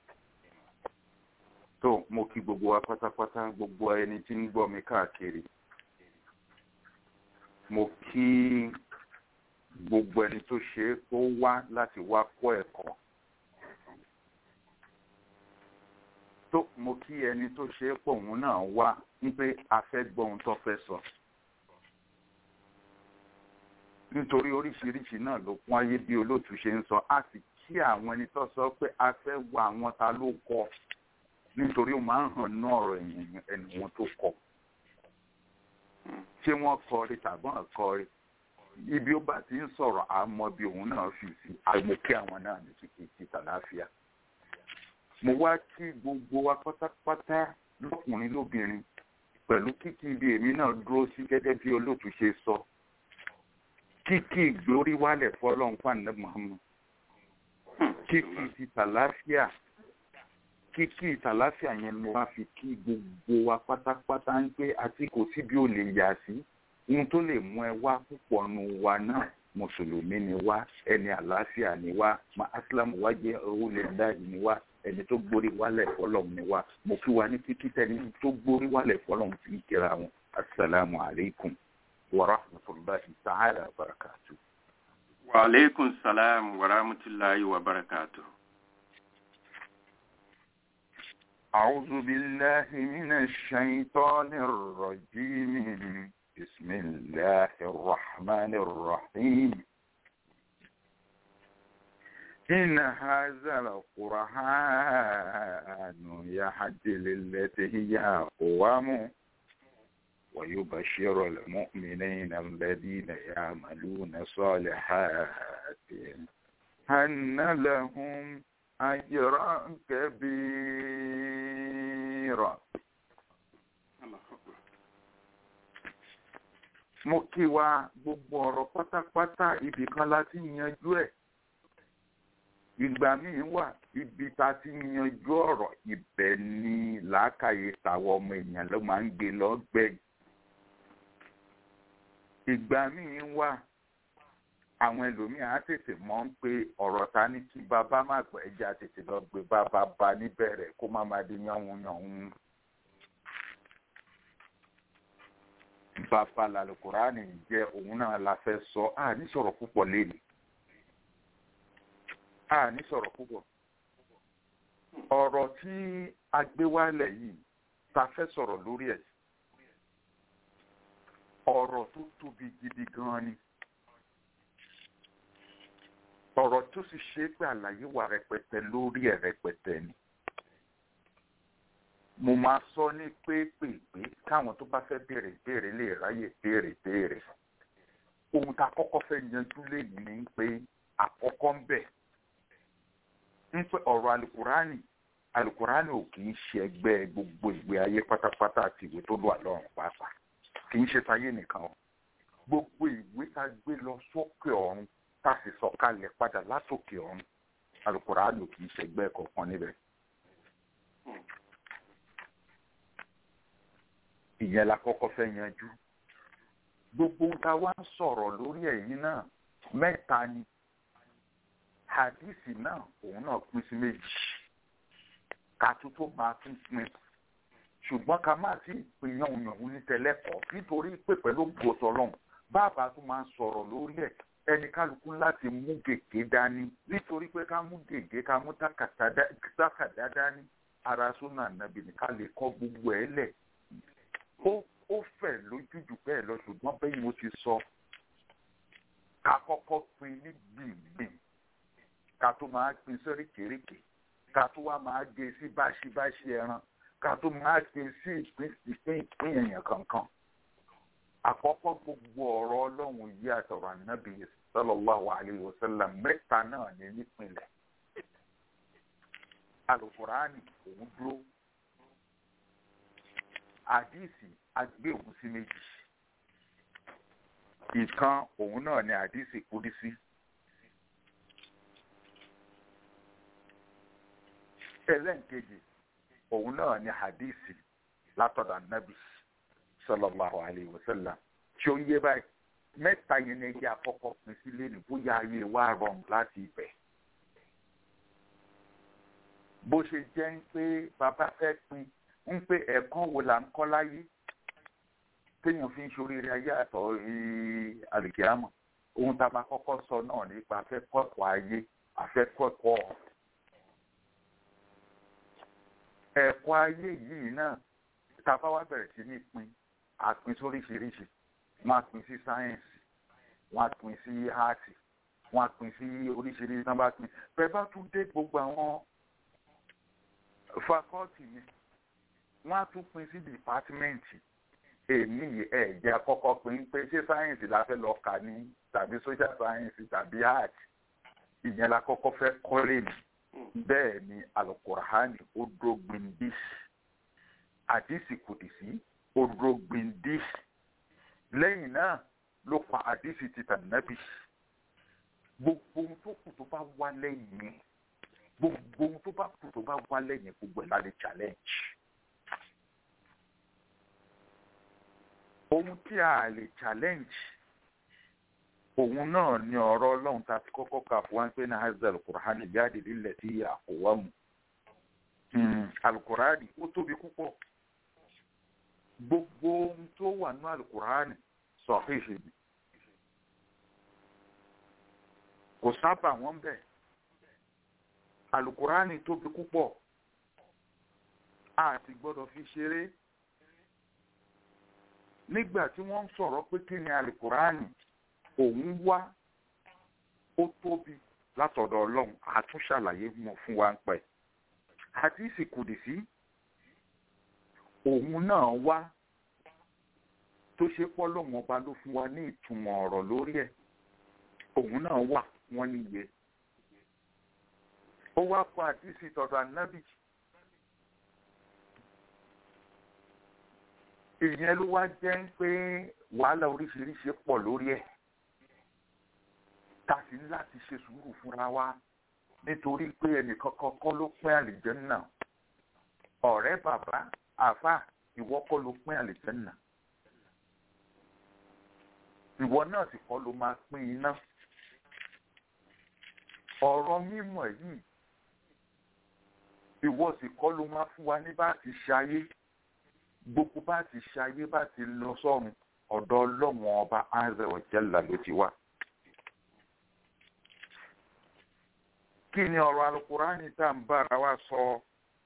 tó mo kí gbogbo wa pátápátá gbogbo ẹni tí ń gbọ́ mi káàkiri mo kí gbogbo ẹni tó ṣe é kó wá láti wá kọ́ ẹ̀kọ́ tó mo kí ẹni tó ṣe é pọ̀ òun náà wá wípé a fẹ́ gbọ́ ohun tó fẹ́ sọ nítorí oríṣiríṣi náà ló kún ayé bí olóòtú ṣe ń sọ a sì kí àwọn ẹni tó sọ pé a fẹ́ wá àwọn ta ló kọ nítorí ó máa ń hàn ní ọ̀rọ̀ ẹ̀yìn ẹni wọn tó kọ ṣé wọ́n kọrí tàbí wọ́n kọrí ibi ó bá ti ń sọ̀rọ̀ àmọ́ bí òun náà fi sí àmọ́ kí àwọn náà ní kíkí ti tàlàáfíà mo wá kí gbogbo wa pátápátá lọ́kùnrin lóbìnrin pẹ̀lú kíkí ibi èmi náà dúró sí gẹ́gẹ́ bí olóòtú ṣe sọ kíkí ìgbórí wálẹ̀ fọlọ́n fàánà Muhammad kíkí ti tàlàáfíà kíkí ìtàláfíà yẹn mo wá fi kí gbogbo wa pátápátá ń pé àti kò sí bí ó lè yà sí ohun tó lè mú ẹ wá púpọ̀ nu wa náà mùsùlùmí ni wá ẹni àlàáfíà ni wá ma aslam wá jẹ́ olè dáì ni wá ẹni tó gbórí wálẹ̀ fọlọ́m ni wá mo kí wa ní kíkí tẹni tó gbórí wálẹ̀ fọlọ́m fi ń kíra wọn asalaamu alaykum wa rahmatulahi ta'ala wa barakatu. wa aleykum salaam wa rahmatulahi wa barakatuh. أعوذ بالله من الشيطان الرجيم بسم الله الرحمن الرحيم إن هذا القرآن يهدي للتي هي أقوم ويبشر المؤمنين الذين يعملون الصالحات أن لهم أجرا كبيرا mo kí wa gbogbo ọ̀rọ̀ pátápátá ibì kan la ti yanjú ẹ̀ ìgbà míì wà ibi ta ti yanjú ọ̀rọ̀ ibẹ̀ ni làákàyè tàwọn ọmọ èèyàn ló máa ń gbé lọ́gbẹ̀ẹ́ ìgbà míì wà àwọn ẹlòmíì á tètè mọ̀ ń pé ọ̀rọ̀ ta ní kí bàbá má gbọ́ ẹja tètè lọ gbé bàbá bá níbẹ̀rẹ̀ kó má má di yánwun yánwun. bàbá làlùkùránì jẹ́ òun náà la fẹ́ sọ á ní sọ̀rọ̀ púpọ̀ lẹ́nu á ní sọ̀rọ̀ púpọ̀. ọ̀rọ̀ tí a gbé wálẹ̀ yìí ta fẹ́ sọ̀rọ̀ lórí ẹ̀ ọ̀rọ̀ tó tóbi gidi gan-an ni ọ̀rọ̀ tó sì ṣe é pé àlàyé wà rẹpẹtẹ lórí ẹ̀ rẹpẹtẹ ni. mo máa sọ ní pépèpé káwọn tó bá fẹ́ béèrè béèrè lè ráyè béèrè béèrè. ohun tá a kọ́kọ́ fẹ́ yanjú lẹ́yìn ni pé kọ́ ń bẹ̀ ń pẹ́ ọ̀rọ̀ alukurani alukurani ò kì í ṣe ẹgbẹ́ gbogbo ìgbé ayé pátápátá àti ìwé tó lọ àlọ́run pàápàá kì í ṣe táyé nìkan o gbogbo ìwé tá a gbé lọ sókè ọ̀run tá a sì sọ̀kalẹ̀ padà látòkè ọ̀run alukurani ò kì í ṣe ẹgbẹ́ kọ̀ọ̀kan níbẹ̀. ìyẹn la kọ́kọ́ fẹ́ yanjú gbogbo ohun tá a wá ń sọ̀rọ̀ lórí ẹ̀yìn náà mẹ́ta ni hadisi náà òun náà pín sí méjì ká tó tó máa tún pín ṣùgbọ́n ká má sí ìpín yànwùyànwù ní tẹlẹ́kọ̀ọ́ nítorí pé pẹ̀lú gbòtọ́lọ́hún bàbá tó máa ń sọ̀rọ̀ lórí ẹ̀ ẹni kálukú láti mú gègé dání nítorí pé ká mú gègé ká mú tákàdá dání ara súnà nàbì ní ká lè kọ́ gbogbo ẹ̀ lẹ̀ ó ó fẹ̀ lójújù bẹ́ẹ̀ lọ ṣùgbọ́n bẹ́ẹ̀ mo ti sọ ká kọ́kọ́ pín ní gbìngbìn ká tó máa pín sóríkèéríkè ká tó wá máa gé sí báṣibáṣi ẹran ká tó máa gé sí ìpín ìpín ìpín èèyàn kankan àkọ́kọ́ gbogbo ọ̀rọ̀ ọlọ́run yìí àtọ̀rọ̀ ànábì sallallahu alayhi wa sallam mẹ́ta náà ní nípìnlẹ̀ alukurani òun dúró àdìsí agbéhùn sí méjì ìkan òun náà ni àdìsí kúdísí ẹlẹ́nkejì òun náà ni àdìsí látọ̀dọ̀ ànábì sallallahu alayhi wa sallam tí ó ń yé báyìí mẹ́ta yẹn ní ẹgbẹ́ àkọ́kọ́ pín sí lẹ́nu bóyá ayé wa rọrùn láti ibẹ̀ bó ṣe jẹ́ ń pé bàbá fẹ́ pín ń pé ẹ̀kọ́ wo là ń kọ́ láyé téèyàn fi ń ṣoríire ayé àtọ̀ àlùkìyàmọ̀ ohun tá a máa kọ́kọ́ sọ náà nípa afẹ́kọ̀ọ́kọ́ ayé afẹ́kọ̀ọ́kọ́ ẹ̀kọ́ ayé yìí náà tá a bá wá bẹ̀rẹ̀ sí ní pín àpín sóríṣiríṣi wọ́n á pín sí sáyẹ́ǹsì wọ́n á pín sí áàtì wọ́n á pín sí oríṣiríṣi náà bá pín bẹ́ẹ̀ bá tún dé gbogbo àwọn fakọ́ọ̀tì yẹn wọ́n á tún pín sí dìpátímẹ́ǹtì èmi ẹ̀ jẹ́ àkọ́kọ́ pín pé ṣé sáyẹ́ǹsì la fẹ́ lọ kà ní tàbí social science tàbí art ìyẹn la kọ́kọ́ fẹ́ kọ́lé mi bẹ́ẹ̀ ni alukurahani ó dúró gbindis àdìsí kùdìsí ó dúró gbindis lẹ́yìn náà ló pa àdìsí títà nábì gbogbo ohun tó kù tó bá wá lẹ́yìn yẹn gbogbo ohun tó bá kù tó bá wá lẹ́yìn gbogbo ẹ̀ la lè challenge. ohun tí a lè challenge òun náà ni ọ̀rọ̀ ọlọ́run tá a ti kọ́kọ́ kà fún wa pé ní hazel alukur'ani jáde lílẹ̀ tí àkówá mu alukur'ani ó tóbi púpọ̀ gbogbo ohun tó wà ní alukur'ani sọ̀híhì ni kò sábà wọ́n bẹ̀ alukur'ani tóbi púpọ̀ a ti gbọ́dọ̀ fi ṣeré nígbà tí wọ́n ń sọ̀rọ̀ pé kí ni alukur'ani òun wá ó tóbi látọ̀dọ̀ ọlọ́run àtúnṣàlàyé mọ̀ fún wa ń pẹ́ àdìsí kùdìsí òun náà wá tó ṣe pọ́ lọ́wọ́n ọba ló fún wa ní ìtumọ̀ ọ̀rọ̀ lórí ẹ̀ òun náà wà wọ́n níye ó wá kọ àdìsí tọ̀dọ̀ ànábì ìyẹn ló wá jẹ́ pé wàhálà oríṣiríṣi pọ̀ lórí ẹ̀ ta sì ní láti ṣe sùúrù fúnra wa nítorí pé ẹnìkan kọ́kọ́ ló pín àlìjẹ́nà ọ̀rẹ́ bàbá àfà ìwọ kọ́ ló pín àlìjẹ́nà ìwọ náà sì kọ́ ló máa pín iná ọ̀rọ̀ mímọ̀ yìí ìwọ sì kọ́ ló máa fún wa ní bá ti ṣayé gbogbo bá ti ṣayé bá ti lọ sọ́run ọ̀dọ̀ ọlọ́wọ̀n ọba azza wa jalla ló ti wá. kí ni ọ̀rọ̀ alukur'ani tá n bára wa sọ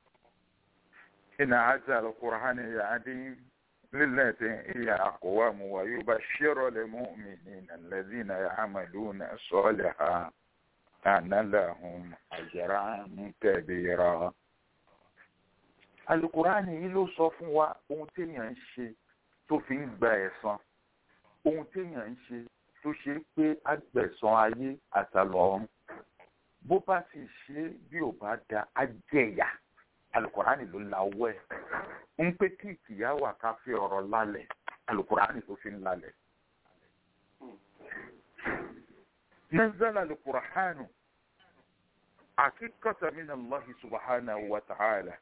ina azza alukur'ani yaadi lilati iya aqwamu wa yubashshiru lilmu'minina alladhina ya'maluna as-salihati anna lahum ajran kabira alukurani yìí ló sọ fún wa ohun téèyàn ń ṣe tó fi ń gba ẹ̀san ohun téèyàn ń ṣe tó ṣe pé agbẹ̀san ayé àtàlọ́run bó bá sì ṣe bí ò bá da á jẹ̀yà alukurani ló la ọwọ́ ẹ̀ ń pé kí ìkìyà wà ká fi ọ̀rọ̀ lálẹ̀ alukurani tó fi ń lálẹ̀. نزل القرآن حقيقة من الله سبحانه وتعالى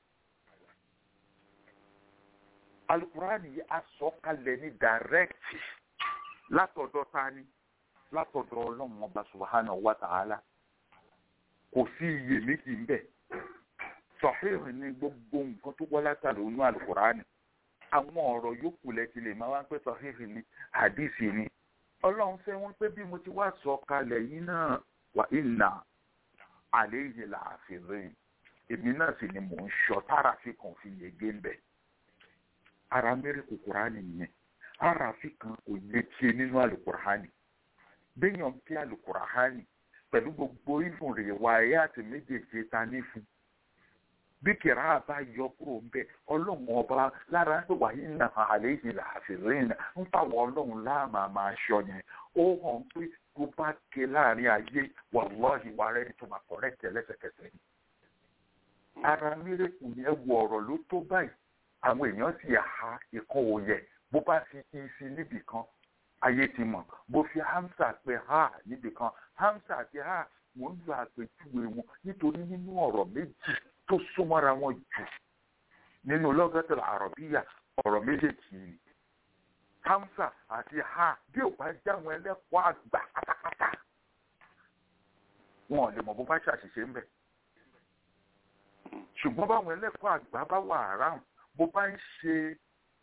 القرآن yìí a sọ kalẹ̀ ní direct látọ̀dọ̀ tani látọ̀dọ̀ ọlọ́run ọba subhanahu wa ta'ala kò sí iyèméjì ń bẹ̀ sọ̀hìn ní gbogbo nǹkan tó wọ́n látàrí inú alukurani àwọn ọ̀rọ̀ yòókù lẹ́tí lè máa wá pé sọ̀hìn ní hadisi ni ọlọ́run fẹ́ wọ́n pé bí mo ti wá sọ kalẹ̀ yìí náà wà ìnà àlẹ́ yìí là á fi rìn èmi náà sì ni mò ń sọ tára fi kàn fi yege ń bẹ̀ ara mẹ́rin kòkòránì nìyẹn ara fi kan kò yẹ kí nínú alukurani béèyàn kí alukurani pẹ̀lú gbogbo ìfún rẹ̀ wáyé àti méjèèjì ta ní fún bí kìrá bá yọ kúrò ń bẹ ọlọ́run ọba lára pé wàyí nà àlẹ́ yìí là á fi rìn nà ń fàwọn ọlọ́run láàmà máa ṣọ yẹn ó hàn pé tó bá ké láàrin ayé wàlọ́ọ̀hì wà rẹ̀ tó máa kọ̀rẹ́tẹ̀ lẹ́sẹ̀kẹsẹ̀ ni. ara mírèkù yẹn wọ ọ̀rọ̀ ló tó báyìí àwọn èèyàn sì ha ikán òye bó bá fi kí sí níbì kan ayé ti mọ̀ bó fi hamsa pé ha níbì kan hamsa àti ha mò ń lo àpèjúwe wọn nítorí nínú ọ̀rọ̀ méjì tó súnmọ́ra wọn jù nínú lọ́gọ́tẹ̀lá àrọ̀bíyà ọ̀rọ̀ méjèèjì ni hamsa àti ha bí ò bá jáwọn ẹlẹ́kọ̀ọ́ àgbà pátápátá wọn ò lè mọ̀ bó bá ṣàṣìṣe ń bẹ̀ ṣùgbọ́n báwọn ẹlẹ́kọ̀ọ́ àgbà bá wà around bó bá ń ṣe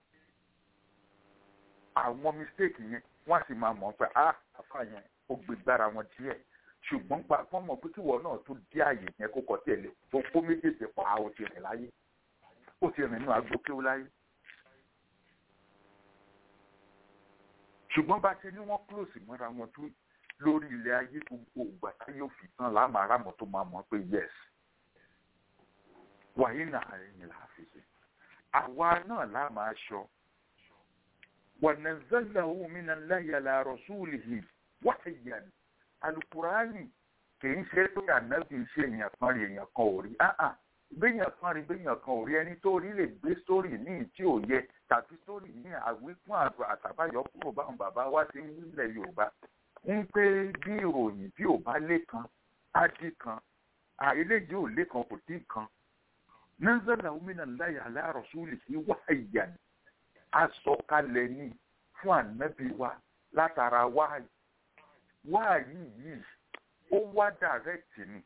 àwọn mistake yẹn wọ́n á sì máa mọ̀ pé ah àfa yẹn ó gbé gbára wọn díẹ̀ ṣùgbọ́n pa wọ́n mọ̀ pé kíwọ náà tó dé àyè yẹn kó kọ́ tẹ̀lé tó kó méjèèjì pa ó ti rìn láyé ó ti rìn nínú agbókéwó láyé. ṣùgbọ́n bá ṣe ní wọ́n close mọ́ra wọn tó lórí ilẹ̀ ayé gbogbo ìgbà tá yóò fi tán láàmú aráàmọ̀ tó máa mọ̀ pé yes wàyí náà ẹ̀yìn là á fi ṣe àwa náà láàmú aṣọ wọ̀nàzẹ́lẹ̀ min Allahi ala rasulihi wahyan alukurani kì í ṣe pé ànábì ṣe èèyàn kan rí èèyàn kan ò rí áà béèyàn kan rí béèyàn kan ò rí ẹni tó rí lè gbé sórí ní tí ò yẹ tàbí sórí ní àwíkún àrò àtàbáyọ kúrò báwọn bàbá wa ti ń nílẹ̀ yorùbá ń pé bí ìròyìn bí ò bá lé kan á dí kan àìléjì ò lé kan kò dín kan nazala min Allahi ala rasulihi wahyan asọ̀kalẹ̀ ní fún ànábì wa látara wáyé wáyé yìí ó wá dàrẹ́tì ni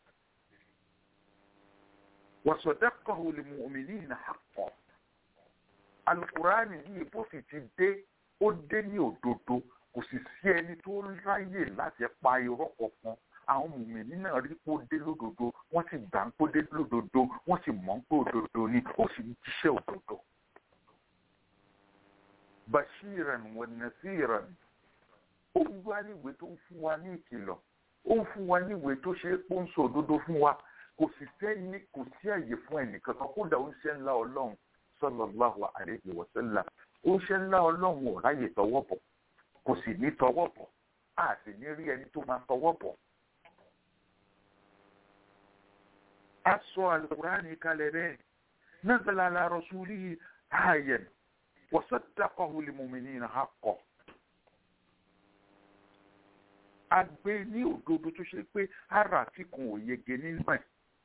wàsọ̀dẹ́kọ̀ọ́ lè mú omi ní ìnà àpọ̀ alukurani yìí bó sì ti dé ó dé ní òdodo kò sì sí ẹni tó ráyè láti pa irọ́ kankan àwọn mùmìnì náà rí pé ó dé lódodo wọ́n sì gbà ń pé ó dé lódodo wọ́n sì mọ̀ ń pé òdodo ni ó sì ń jíṣẹ́ òdodo. bashiran wa nasiran ó ń wá níwèé tó ń fún wa ní ìkìlọ̀ ó ń fún wa níwèé tó ṣe é pé ó ń sọ òdodo fún wa kò sì sẹ́ni kò sí àyè fún ẹnìkan kan kódà ó ń ṣe ńlá ọlọ́run sallallahu alaihi wa sallam ó ń ṣe ńlá ọlọ́run ò ráyè tọwọ́ bọ̀ kò sì ní tọwọ́ bọ̀ a sì ní rí ẹni tó máa tọwọ́ bọ̀. a sọ alukurani kalẹ̀ bẹ́ẹ̀ nazala ala rasulihi ayyan wa saddaqahu lil mu'minina haqqan. a gbé ní òdodo tó ṣe pé ara tí kan ò yege nínú ẹ̀.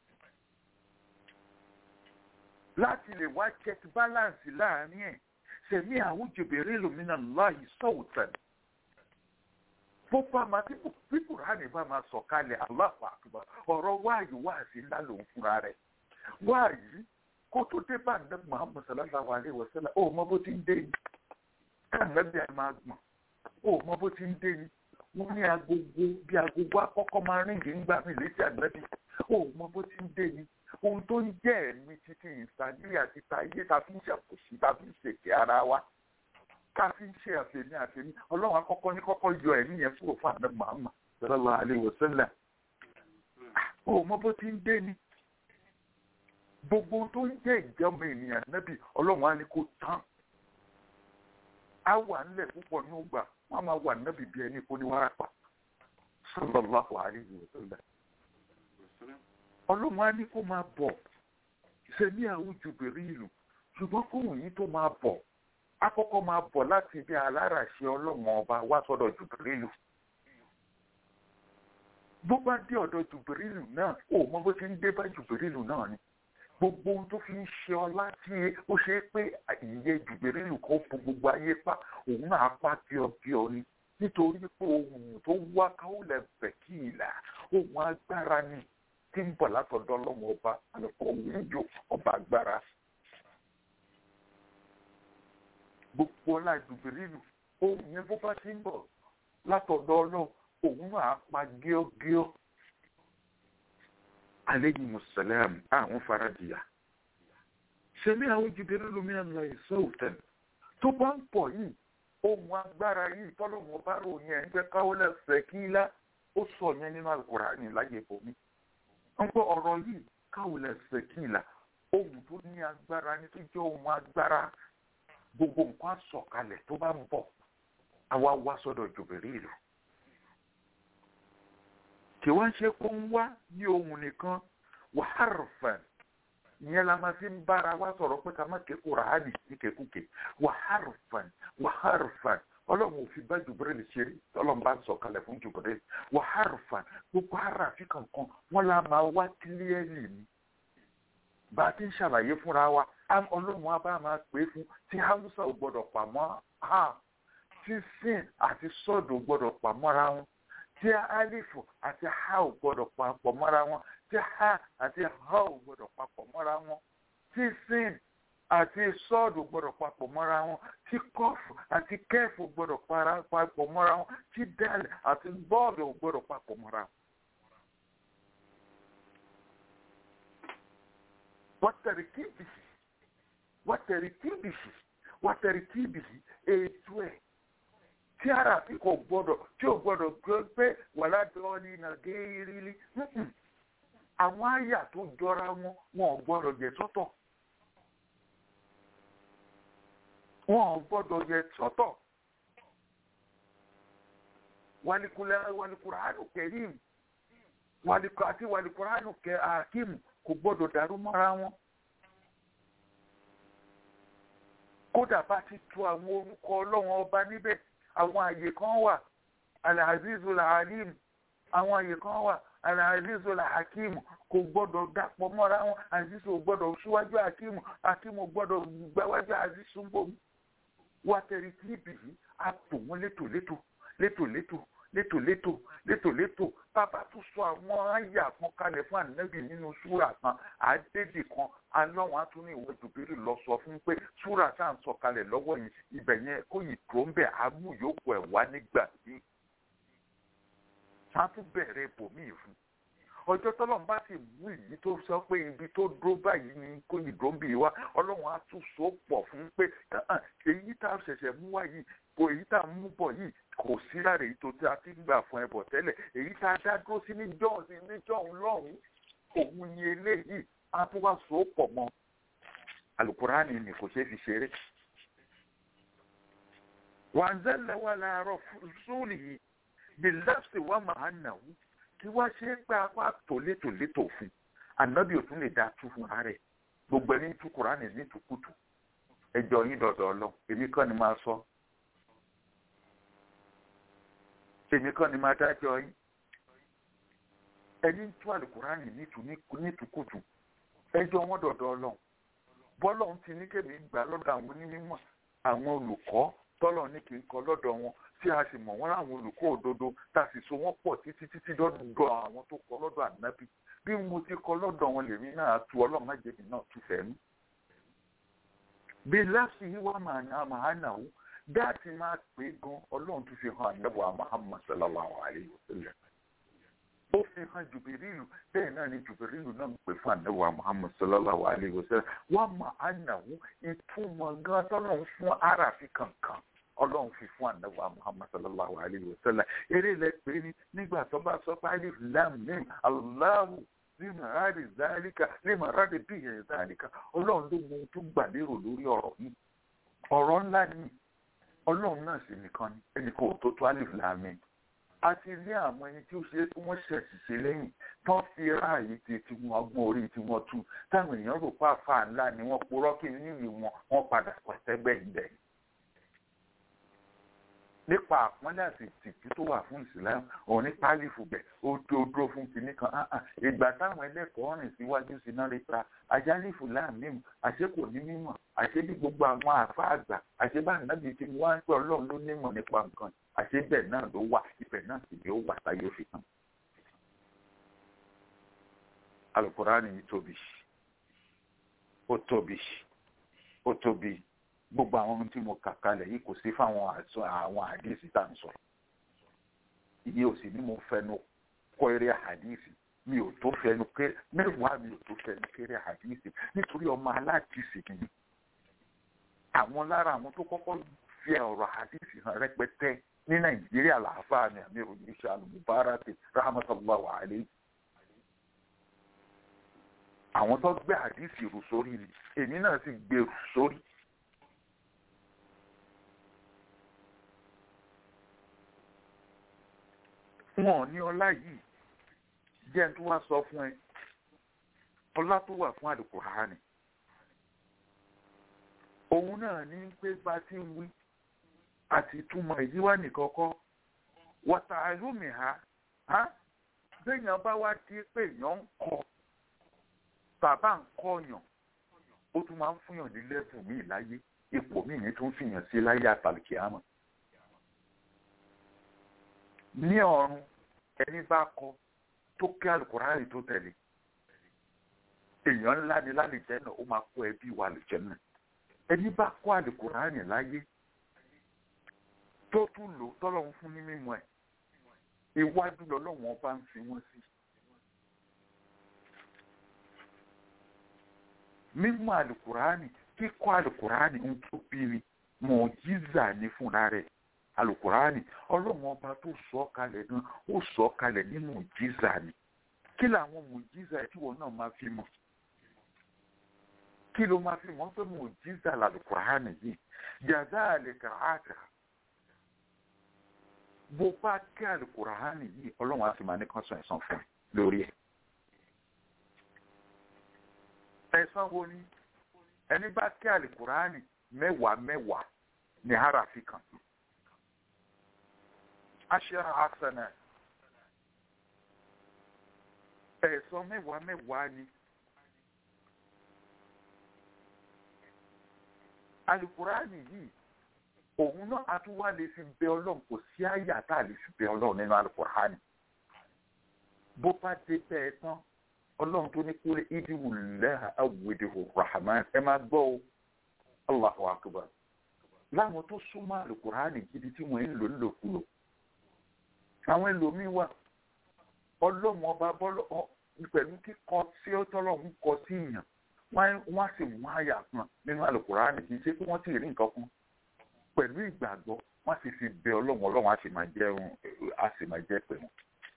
láti lè wá check balance láàrin ẹ̀ sẹ̀mí àwọn jòbèrè lòmìnà láàyè sọ̀tàn. bó bá máa tí kùránì bá máa sọ̀kalẹ̀ aláfà àkùbà ọ̀rọ̀ wáàyí wáàsí ńlá lòun fúnra rẹ̀. wáàyí kó tó dé bá ǹdẹ́ muhammed sallallahu alayhi wa sallam ó mọ bó ti ń dé ni. káàmẹ́bí ẹ̀ máa gbọ̀n ó mọ bó ti ń dé ni wọ́n ní agogo bí agogo akọ́kọ́ máa ríǹgì ń gbà mí létí àgbẹ̀bí ó mọ bó ti ń dé ni ohun tó ń jẹ́ ẹ̀mí títí ìsàlẹ̀ àti tayé ta fi ń ṣàkóso ta fi ń ṣèké ara wa ta fi ń ṣe àfẹ̀mí àfẹ̀mí ọlọ́run akọ́kọ́ ní kọ́kọ́ yọ ẹ̀mí yẹn kúrò fún àná màmá sallallahu alaihi wasallam ó mọ bó ti ń dé ni gbogbo tó ń jẹ́ ìjọba ènìyàn nábì ọlọ́run á ní kó tán á wà ńlẹ̀ púpọ̀ ní ògbà wọ́n máa wà nábì bí ẹni kó ní wárápá sallallahu alaihi wasallam ọlọ́run á ní kó máa bọ̀ ṣe ní àwọn jùbìrí ìlú ṣùgbọ́n kóhùn yìí tó máa bọ̀ akọ́kọ́ máa bọ̀ láti ibi aláràṣẹ ọlọ́run ọba wá sọ́dọ̀ jùbìrí ìlú bó bá dé ọ̀dọ̀ jùbìrí ìlú náà ó mọ bó ṣe ń dé bá jùbìrí ìlú náà ni gbogbo ohun tó fi ń ṣe ọlá tí ó ṣe é pé ìyẹ jùbìrí ìlú kan fún gbogbo ayé pa òun náà pa bíọ́bíọ́ ni nítorí pé ohun tó wá káwọ́ lẹ̀ bẹ̀ kí ìlà ohun agbára ni tí ń bọ̀ látọ̀dọ̀ ọlọ́run ọba àlùkò wíjọ ọba agbára. gbogbo ọlá ìdùbìrìlù ohun yẹn bó bá ti ń bọ̀ látọ̀dọ̀ ọlọ́run òun náà pa gíọ́gíọ́. aleyhi musalam àwọn faradìyà. sẹ́mi àwọn jùbìrìlù mi àná ìṣọ́ òtẹ́ tó bá ń pọ̀ yìí ohun agbára yìí tọ́lọ́run ọba ròyìn ẹ̀ ń jẹ́ káwọ́ lẹ́sẹ̀ kí lá ó sọ yẹn nínú Al-Qur'ani láyé bomi wọ́n gbọ́ ọ̀rọ̀ yìí káwọn lẹ́sẹ̀ kìlà ohun tó ní agbára ní tó jẹ́ ohun agbára gbogbo nǹkan sọ̀kalẹ̀ tó bá ń bọ̀ àwa wá sọ́dọ̀ Jibrilu kí wọ́n ṣe kó ń wá ní ohun nìkan wàhálàfàn ìyẹn la máa fi ń bára wa sọ̀rọ̀ pé ká má ké Kùránì ní kékúké wàhálàfàn wàhálàfàn ọlọ́run ò fi bá Jibril ṣeré ọlọ́run bá ń sọ̀kalẹ̀ fún Jibril wàhálàfàn gbogbo aráàfin kankan wọn la máa wá kílíẹ̀lì ni bá a ti ń ṣàlàyé fúnra wa ọlọ́run á bá máa pè é fún tí haúsá ò gbọ́dọ̀ pàmò ha tí sin àti sọ́ọ̀dù ò gbọ́dọ̀ pàmọ́ra wọn tí alifu àti ha ò gbọ́dọ̀ papọ̀ mọ́ra wọn tí ha àti ha ò gbọ́dọ̀ papọ̀ mọ́ra wọn tí sin àti sọ́ọ̀dù gbọ́dọ̀ papọ̀ mọ́ra wọn tí kọ́ọ̀fù àti kẹ́ẹ̀fù gbọ́dọ̀ papọ̀ mọ́ra wọn tí dálẹ̀ àti bọ́ọ̀lù gbọ́dọ̀ papọ̀ mọ́ra wọn. wàtẹ̀rìkìbìsì wàtẹ̀rìkìbìsì wàtẹ̀rìkìbìsì ètò ẹ̀ tí ara fi kò gbọ́dọ̀ tí ò gbọ́dọ̀ gbé pé wàlá dọ́ọ̀lì nàgẹ́rìlì àwọn àyà tó jọra wọn wọn ò gbọ́dọ̀ jẹ sọ́tọ̀. wọn ò gbọ́dọ̀ yẹ sọ́tọ̀ wàlìkùránù kẹrìm àti wàlìkùránù kẹhàkìm kò gbọ́dọ̀ dàrú mọ́ra wọn. kódà bá ti tu àwọn orúkọ ọlọ́run ọba níbẹ̀ àwọn àyè kan wà alazizu lahalim àwọn àyè kan wà alazizu lahakim kò gbọ́dọ̀ dàpọ̀ mọ́ra wọn azizu ò gbọ́dọ̀ síwájú hakim hakim ò gbọ́dọ̀ gbáwájú azizu ń bọ̀ wá tẹ̀rí kílípì yìí á tò wọ́n létòlétò létòlétò létòlétò létòlétò bàbá tún sọ àwọn àyà kan kalẹ̀ fún ànábì nínú súrà kan àdédì kan alọ́wọ́n á tún ní ìwé jùbírì lọ sọ fún pé súrà tá à ń sọ kalẹ̀ lọ́wọ́ yìí ibẹ̀ yẹn kó yìí tó ń bẹ̀ àmú yòókù ẹ̀ wá nígbà yìí. wọ́n á tún bẹ̀rẹ̀ ibòmíì fún ọjọ́ tọ́lọ́run bá sì mú ìyí tó sọ pé ibi tó dúró báyìí ni kò yìí dúró bì wá ọlọ́run á tún so pọ̀ fún pé èyí tá a ṣẹ̀ṣẹ̀ mú wá yìí kò èyí tá a mú bọ̀ yìí kò sí lára èyí tó ti a ti ń gbà fún ẹbọ tẹ́lẹ̀ èyí tá a dá dúró sí níjọ́ sí níjọ́ lọ́hùn òun ni eléyìí á tún wá so pọ̀ mọ́ alukurani ni kò ṣeé fi ṣeré. wàǹzẹ́lẹ̀ wà láàárọ̀ sóòlì yìí bí lẹ́sìn wà máa nà wú kí wá ṣe ń gbà wá tòlétòlétò fún ànábì ò tún lè dá tú fún ara rẹ̀ gbogbo ẹni tú kùránì ní tukutu ẹjọ́ yín dọ̀dọ̀ ọlọ èmi kàn ní máa sọ èmi kàn ní máa dájọ́ yín ẹni ń tú àlùkùránì ní tukutu ẹjọ́ wọn dọ̀dọ̀ ọlọ bọ́lọ̀ ń ti ní kébì gbà lọ́dọ̀ àwọn onímọ̀ àwọn olùkọ́ tọ́lọ̀ ní kì í kọ́ lọ́dọ̀ wọn tí a sì mọ̀ wọ́n láwọn olùkọ́ òdodo tá a sì so wọ́n pọ̀ títí títí dọ́dọ̀ àwọn tó kọ́ lọ́dọ̀ ànábì bí mo ti kọ́ lọ́dọ̀ wọn lèmi náà tu ọlọ́run májèmí náà tu fẹ́mi. bí láti yí wá màá ní àmàhánà ó dáàtì máa pè é gan ọlọ́run tún fi hàn ànábì Muhammad sallallahu alayhi wa sallam. ó fi hàn jùbìrìlù bẹ́ẹ̀ náà ni jùbìrìlù náà ń pè fún ànábì Muhammad sallallahu alayhi wa sallam wá màhánà ó ìtumọ̀ gan tọ́lọ́run fún aráàfin kankan ọlọ́run fi fún ànábì muhammad sallallahu alayhi wa sallam eré ilẹ̀ pé ní nígbà tó bá sọ pé alif lam mim aláwù lima radi zalika lima radi bihi zalika ọlọ́run ló mọ ohun tó gbà lérò lórí ọ̀rọ̀ yìí ọ̀rọ̀ ńlá ni ọlọ́run náà sì nìkan ni ẹnì kan ò tó tó alif lam mim a ti ní àwọn ẹni tí ó ṣe é kí wọ́n ṣẹ̀ṣìṣe lẹ́yìn tán fi ráàyè ti tí wọ́n ọgbọ́n orí tí wọ́n tú táwọn èèyàn rò pa àfa ńlá ni wọ́n purọ́ kí nílùú wọn wọ́n padà pàṣẹgbẹ́ ìbẹ̀. nípa àpọ́nlé àti ìtìjú tó wà fún ìsìlámù òun ní pálífù bẹ̀ ó tó dúró fún kinní kan ìgbà táwọn ẹlẹ́kọ̀ọ́ rìn síwájú sí náà rí pa ajálífù láàmìmù àṣé kò ní mímọ̀ àṣé bí gbogbo àwọn àfa àgbà àṣé bá nàbí tí wọ́n á ń pẹ́ ọlọ́run ló nímọ̀ nípa nǹkan àṣé bẹ́ẹ̀ náà ló wà ibẹ̀ náà sì ni ó wà táyé fi hàn. alukurani yìí tóbi ó tóbi ó tóbi gbogbo àwọn ohun tí mo kà kalẹ̀ yìí kò sí fáwọn àṣọ àwọn àdìsí tá à ń sọ iye ò sì ní mo fẹnu kọ́ eré àdìsí mi ò tó fẹnu kéré mẹ́wàá mi ò tó fẹnu kéré àdìsí nítorí ọmọ aládìsí ni àwọn lára àwọn tó kọ́kọ́ fi ọ̀rọ̀ àdìsí hàn rẹpẹtẹ ní nàìjíríà làáfàá ni àmì ìròyìn iṣẹ́ alùmùbáràkì rahmatullahi alayhi àwọn tó gbé àdìsí rù sórí ni èmi náà sì gbé rù sórí. wọn ò ní ọlá yìí jẹ́ tó wá sọ fún ẹ ọlá tó wà fún àlùkùránì òun náà ní pé bá ti ń wí àti túmọ̀ èyí wá nìkan kọ́ wọ́tà àlùmí ha ha béèyàn bá wá di pé èèyàn ń kọ bàbá ń kọyàn ó tún máa ń fúnyàn ní lẹ́bù míì láyé ipò míì ní tó ń fìyàn sí láyé àtàlùkì àmọ́ ní ọ̀run ẹni bá kọ tó kí alukurani tó tẹ̀lé èèyàn ńlá ni lálejẹ náà ó máa kó ẹbí wa lejẹ náà ẹni bá kọ alukurani láyé tó tún lò tọ́lọ́run fún ní mímọ́ ẹ̀ iwájú lọ́lọ́wọ́n bá ń fi wọ́n sí. mímọ̀ alukurani kíkọ́ alukurani ń tó bí ni mọ̀ọ́jíza ní fúnra rẹ̀ alukurani ọlọ́run ọba tó sọ kalẹ̀ náà ó sọ kalẹ̀ ní mọ̀jíza ni kí làwọn mọ̀jíza tí wọn náà máa fi mọ̀ kí ló máa fi mọ̀ pé mọ̀jíza làlukurani yìí jàdá àlèkà àtà bó bá kí alukurani yìí ọlọ́run á sì máa ní kán sọ ẹ̀san fún ẹ lórí ẹ̀ ẹ̀san wo ni ẹni bá kí alukurani mẹ́wàá mẹ́wàá ní harafi kan aṣara asana ẹ̀sọ́ mẹ́wàá mẹ́wàá ni alukurani yìí òun náà a tún wá lè fi bẹ ọlọ́run kò sí àyà tá a lè fi bẹ ọlọ́run nínú alukurani bó bá dé bẹ́ẹ̀ tán ọlọ́run tó ní kúrẹ́ ìdíwù lẹ́hà awùdíwù rahman ẹ máa gbọ́ o allahu akbar láwọn tó súnmọ́ alukurani gidi tí wọ́n ń lò nílòkulò àwọn ẹlòmíín wà ọlọ́run ọba bọ́lọ́ pẹ̀lú kíkọ tí ó tọ́lọ́run kọ sí èèyàn wọ́n á sì mú àyà kan nínú àlùkùránì kì í ṣe pé wọ́n ti rí nǹkan kan pẹ̀lú ìgbàgbọ́ wọ́n á sì fi bẹ ọlọ́run ọlọ́run á sì máa jẹ́ á sì máa jẹ́ pẹ̀lú.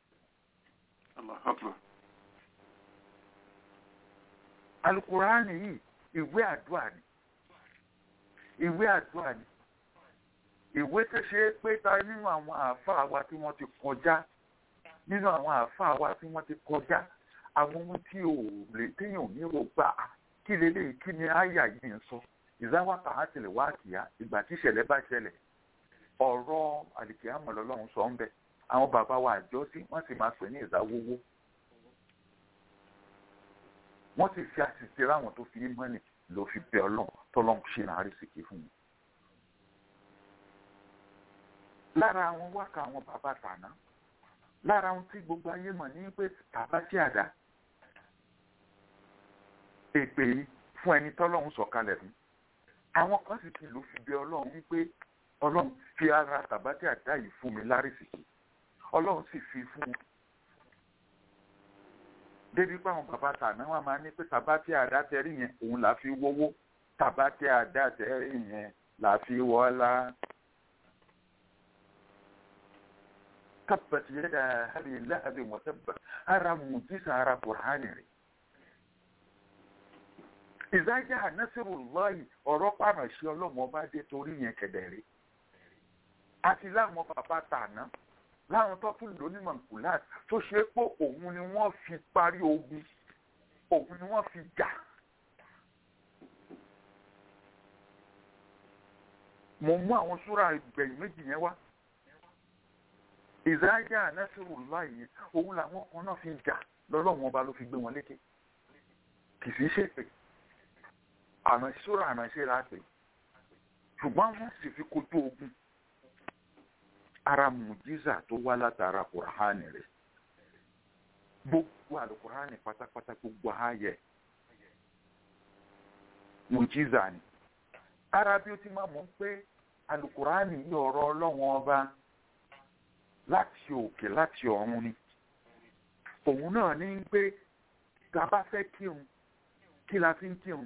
àlùkùránì yìí ìwé àdúrà ni ìwé àdúrà ni ìwé tó ṣe é pé ta nínú àwọn àáfàá wa tí wọ́n ti kọjá nínú àwọn àáfàá wa tí wọ́n ti kọjá àwọn ohun tí ò lè téèyàn ní rò gbà kí lélẹ́yìí kí ni àyà yìí ń sọ ìzáwákà á tẹ̀lé wá kìá ìgbà tí ìṣẹ̀lẹ̀ bá ṣẹlẹ̀ ọ̀rọ̀ àlìkìyàmọ̀ lọ́lọ́run sọ ń bẹ̀ àwọn bàbá wa àjọ sí wọ́n sì máa pè ní ìzáwówó wọ́n sì fi àṣìṣe ráwọn tó fi mọ́nì ló fi bẹ ọlọ́run tọ́lọ́run ṣe náà rí sìkì fún mi lára àwọn wákà àwọn bàbá tàná lára ohun tí gbogbo ayé mọ̀ ní pé bàbá tí àdá èpè yìí fún ẹni tọ́lọ́run sọ̀kalẹ̀ fún àwọn kan sì ti lò fi bẹ ọlọ́run wípé ọlọ́run fi ara bàbá tí àdá yìí fún mi lárísìkì ọlọ́run sì fi fún un débi pé àwọn bàbá tàná wọn máa ní pé bàbá tí àdá tẹrí yẹn òun là fi wówó bàbá tí àdá tẹrí yẹn là fi wọ́lá. tabbat yada abi lahabin wa tabba ara mujisa ara qur'ani rẹ̀ ìzájà nasirullahi ọ̀rọ̀ pàmò sí ọlọ́mọ bá dé torí yẹn kẹ̀dẹ̀rẹ́ àti láwọn bàbá tàná láwọn tó tún lò ní mankulat tó ṣe é pé òun ni wọ́n fi parí ogun òun ni wọ́n fi jà. mo mú àwọn súra ìgbẹ̀yìn méjì yẹn wá ìzáyà nẹ́sìrò láàyè òun làwọn kan náà fi jà lọ́lọ́wọ́n ọba ló fi gbé wọn lékè kì í sì ṣèpè àránṣúra àránṣẹ́ láti ṣùgbọ́n wọ́n sì fi kojú ogun ara mùjíza tó wá látara kùránì rẹ̀ gbogbo àlùkùránì pátápátá gbogbo ààyè mùjíza ni ara bí ó ti máa mọ̀ pé àlùkùránì yìí ọ̀rọ̀ ọlọ́wọ́n ọba láti òkè láti ọ̀run ni òun náà ní pé tá a bá fẹ́ kírun kí la fi ń kírun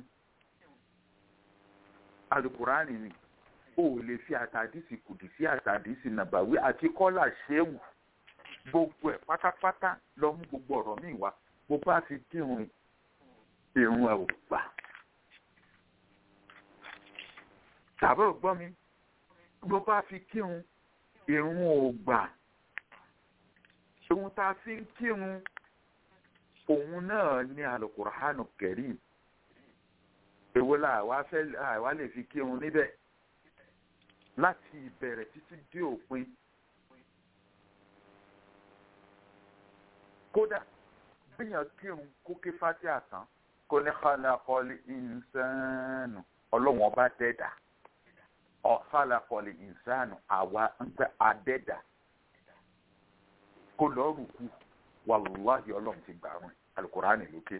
alukurani ni o ò lè fi àtàdísì kùdì sí àtàdísì nàbàwí àti kọ́là ṣéwù gbogbo ẹ̀ pátápátá lọ mú gbogbo ọ̀rọ̀ míì wá bó bá fi kírun irun ẹ̀ ò gbà tàbí ò gbọ́ mi bó bá fi kírun irun ò gbà ohun tá a fi ń kírun òun náà ní alukur'anu kẹrim èwo la àwa fẹ́ àwa lè fi kírun níbẹ̀ láti ìbẹ̀rẹ̀ títí dé òpin kódà bíyàn kírun kó ké fati àtàn kó ní khalaqal insanu ọlọ́wọ́n bá dẹ́dà ọ̀ khalaqal insanu àwa ń pẹ́ adẹ́dà kó lọ́ọ́ rùkú wàlúwàhí ọlọ́run ti gbà rún alukurani lókè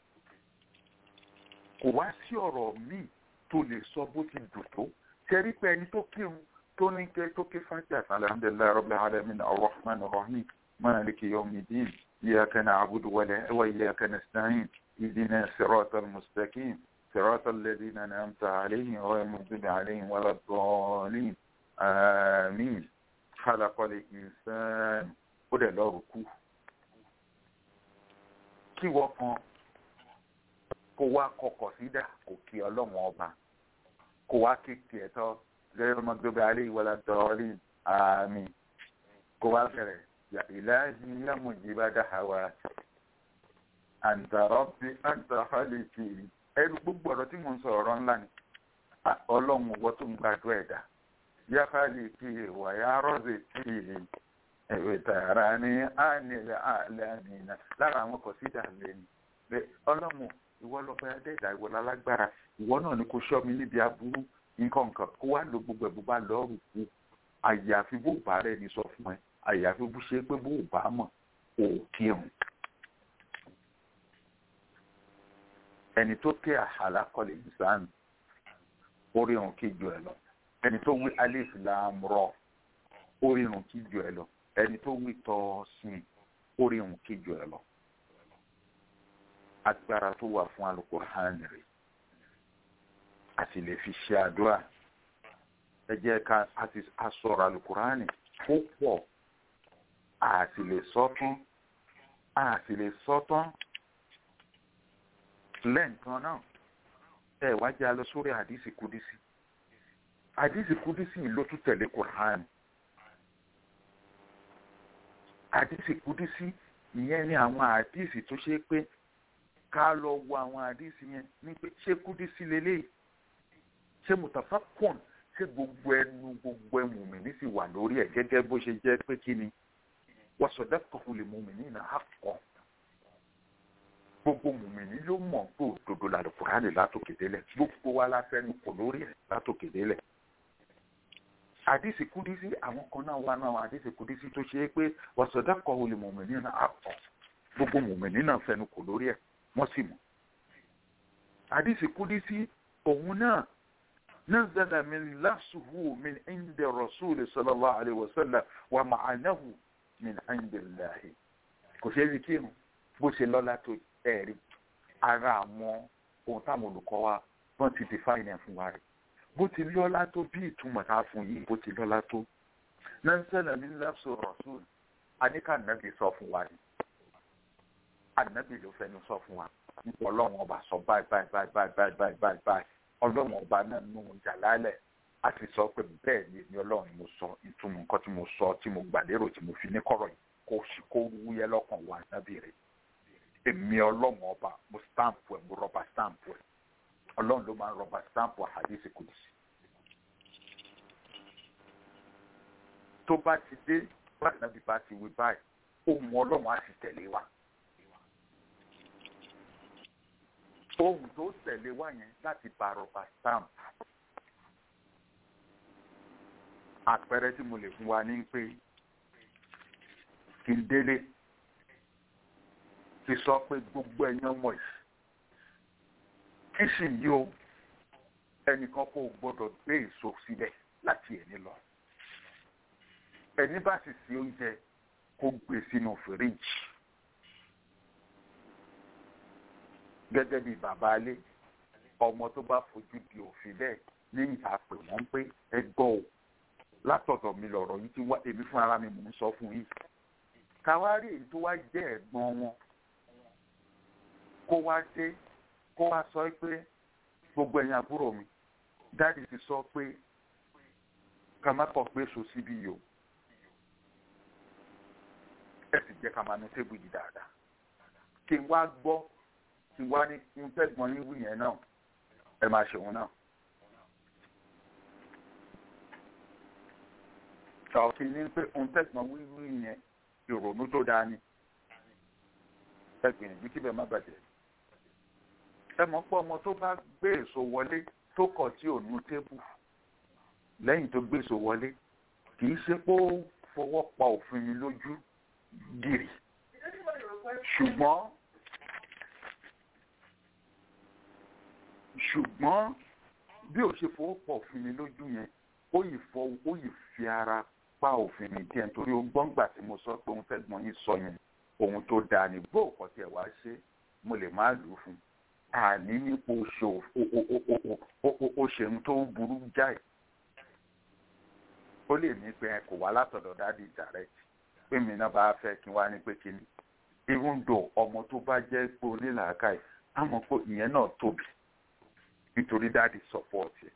kò wá sí ọ̀rọ̀ míì tó lè sọ bó ti dùn tó ṣẹ́rí pé ẹni tó kírun tó ní kẹ́ tó ké fàájà alhamdulilayi rabbil alamin arrahman arrahim maliki yawmiddin iyyaka na'budu wa iyyaka nasta'in ihdina siratal mustaqim siratal ladina an'amta alayhim ghayril maghdubi alayhim waladdallin àmín khalaqal insana ó dẹ̀ lọ́rùn kú kí wọ́n kan kó wá kọkọ̀ sídà kò kí ọlọ́run ọba kó wá kéèké ẹ̀tọ́ lẹ́yìn ọmọdébẹ alẹ́ ìwọlá dọ́ọ̀lì àmì kó wá bẹ̀rẹ̀ ìlàjì yàmù ìjìbá dáhàwá àǹtàrọ́bí àǹtàfàlìkì ẹrú gbogbo ọ̀rọ̀ tí mò ń sọ ọ̀rọ̀ ńlá ni ọlọ́run ọwọ́ tó ń gbàdúrà ẹ̀dá yàfàlìkì wàyà rọ́ọ̀sì tìlì ẹ̀wẹ̀ tààrà ní ànilẹ̀ àlàmìnà lára àwọn kọ̀sídà lẹ́nu bẹ́ẹ̀ ọlọ́run ìwọ lọ́pẹ́ adẹ́dà ìwọ lálágbára ìwọ náà ni kò ṣọ́ mi níbi aburú nǹkan nǹkan kó wá lo gbogbo ẹ̀ bó bá lọ́ọ̀rù kú àyàfi bó bá rẹ̀ ní sọ fún ẹ àyàfi bó ṣe pé bó bá mọ̀ ò kírun. ẹni tó ké àhàlà kọlẹ̀ ìsánù orí òun kí ju ẹ lọ ẹni tó wí alif lam ra orí òun kí ju ẹ lọ ẹni tó wí tọ́ sin orí òun kí ju ẹ lọ agbára tó wà fún alukur'an rẹ̀ àti lè fi ṣe àdúrà ẹ jẹ́ ká àti asọ̀rọ̀ alukur'an ó pọ̀ àti lè sọ́tún àti lè sọ́tún lẹ́ǹkan náà ẹ wá jẹ́ alọ sórí àdìsí kúdísí àdìsí kúdísí ló tún tẹ̀lé kur'an àdìsí kúdísí ìyẹn ni àwọn àdìsí tó ṣe pé ká lọ wo àwọn àdìsí yẹn ní pé ṣé kúdísí lélẹ́yìí ṣé mùtàfà pọ̀n ṣé gbogbo ẹnu gbogbo ẹmu mi ní sì wà lórí ẹ̀ gẹ́gẹ́ bó ṣe jẹ́ pé kí ni wọ́n sọ̀dọ̀ kọ̀ọ̀kan lè mú mi ní ìnà àkọ́ gbogbo mùmìnì ló mọ̀ pé òdodo la Kùránì látòkè délẹ̀ gbogbo wa la fẹ́nu kò lórí ẹ̀ látòkè délẹ̀ àdìsí kúdísí àwọn kan náà wà náà àdìsí kúdísí tó ṣe é pé wọ́n sọ̀dọ̀ kọ̀ọ̀kan lè mùmìnì náà àkọ́ gbogbo mùmìnì náà fẹ́nu kò lórí ẹ̀ wọ́n sì mọ̀ àdìsí kúdísí òun náà نزل من لفظه من عند الرسول صلى الله عليه وسلم ومعناه من عند الله kò ṣe é rí kírun bó ṣe lọ́lá tó ẹ̀rí ara àwọn ohun táwọn olùkọ́ wa wọ́n ti define ẹ̀ fún wa rẹ̀ bó ti lọ́lá tó bí ìtumọ̀ tá a fún yìí bó ti lọ́lá tó nansẹ́nà ní lẹ́fṣọ rasul aníkà nàbì sọ fún wa ni ànábì ló fẹnu sọ fún wa nípa ọlọ́run ọba sọ báyìí báyìí báyìí báyìí báyìí báyìí báyìí ọlọ́run ọba náà nù jàlálẹ̀ a sì sọ pé bẹ́ẹ̀ ni èmi ọlọ́run mo sọ ìtumọ̀ nǹkan tí mo sọ tí mo gbà lérò tí mo fi ní kọ̀rọ̀ yìí kó sì kó wúyẹ́ lọ́kàn wà nábì rẹ̀ èmi ọlọ́run ọba mo stamp ẹ̀ mo rọba stamp ẹ̀ ọlọ́run ló máa ń rọba stamp àdéhìí kùdìsí. tó bá ti dé bá nàbí bá ti wí báyìí ohun ọlọ́run á sì tẹ̀lé wa. ohun tó tẹ̀lé wa yẹn láti bá rọba stamp. àpẹẹrẹ tí mo lè fún wa ní pé kí n délé ti sọ pé gbogbo ẹ̀yàn ọmọ yìí kí sì yí o ẹnìkan kò gbọdọ̀ gbé èso síbẹ̀ láti ẹni lọ ẹni bá sì sí oúnjẹ kó gbé sínú fìríjì gẹ́gẹ́ bí bàbá alé ọmọ tó bá fojú di òfin bẹ́ẹ̀ ní ìyá pè wọ́n pé ẹ gbọ́ o látọ̀dọ̀ mi lọ̀rọ̀ yìí ti wá èmi fún ara mi mò ń sọ fún yìí káwárí èyí tó wá jẹ́ ẹ̀gbọ́n wọn kó wá dé kó wá sọ pé gbogbo ẹ̀yin àbúrò mi dáàdì ti sọ pé ká má kọ̀ pé èso síbí yìí o ẹ sì jẹ́ ká máa nu tébù yìí dáadáa kí n wá gbọ́ kí n wá ní n tẹ́gbọ́n yín wí yẹn náà ẹ máa ṣe òun náà. ọ̀kì ní pé n tẹ́gbọ́n wí wí yẹn ìrònú tó dáa ni ẹ gbìyànjú kí bẹ́ẹ̀ má bàjẹ́ ẹ mọ̀ pé ọmọ tó bá gbé èso wọlé tó kọ̀ tí ò nu tébù lẹ́yìn tó gbé èso wọlé kì í ṣe pé ó fọwọ́ pa òfin mi lójú gírì ṣùgbọ́n ṣùgbọ́n bí ò ṣe fọwọ́ pa òfin mi lójú yẹn ó yìí fọ ó yìí fi ara pa òfin mi díẹ̀ nítorí ó gbọ́ngbà tí mo sọ pé òun fẹ́ gbọ́n yín sọ yẹn ohun tó dáa ní bó ọkọ tí ẹ wá ṣe mo lè má lù ú fún àní nípò ó ṣe ohun tó burú jáì ó lè ní pé kò wá látọ̀dọ̀ dáàdi direct pé mi náà bá fẹ́ kí n wá ní pé kí ni even though ọmọ tó bá jẹ́ pé onílàákàyè á mọ̀ pé ìyẹn náà tóbi nítorí dáàdi support ẹ̀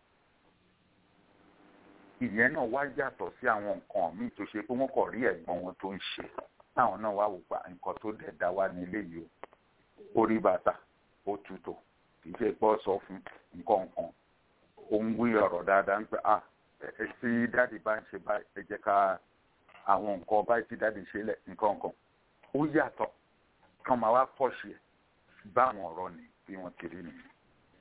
ìyẹn náà wá yàtọ̀ sí àwọn nǹkan míì tó ṣe pé wọ́n kọ̀ rí ẹ̀gbọ́n wọn tó ń ṣe táwọn náà wá wò pa nǹkan tó dẹ̀ dá wá ní ilé yìí o orí bàtà ó tutù kì í ṣe pọ́ sọ fún nǹkan nǹkan ó ń wí ọ̀rọ̀ dáadáa ń pẹ́ ah ẹ tí dáàdi bá ń ṣe báyìí ẹ jẹ́ ká àwọn nǹkan báyìí tí dáàdi ṣe lẹ̀ nǹkan nǹkan ó yàtọ̀ kán máa wá kọ́ṣe ẹ̀ báwọn ọ̀rọ̀ ni bí wọ́n ti rí nìyẹn.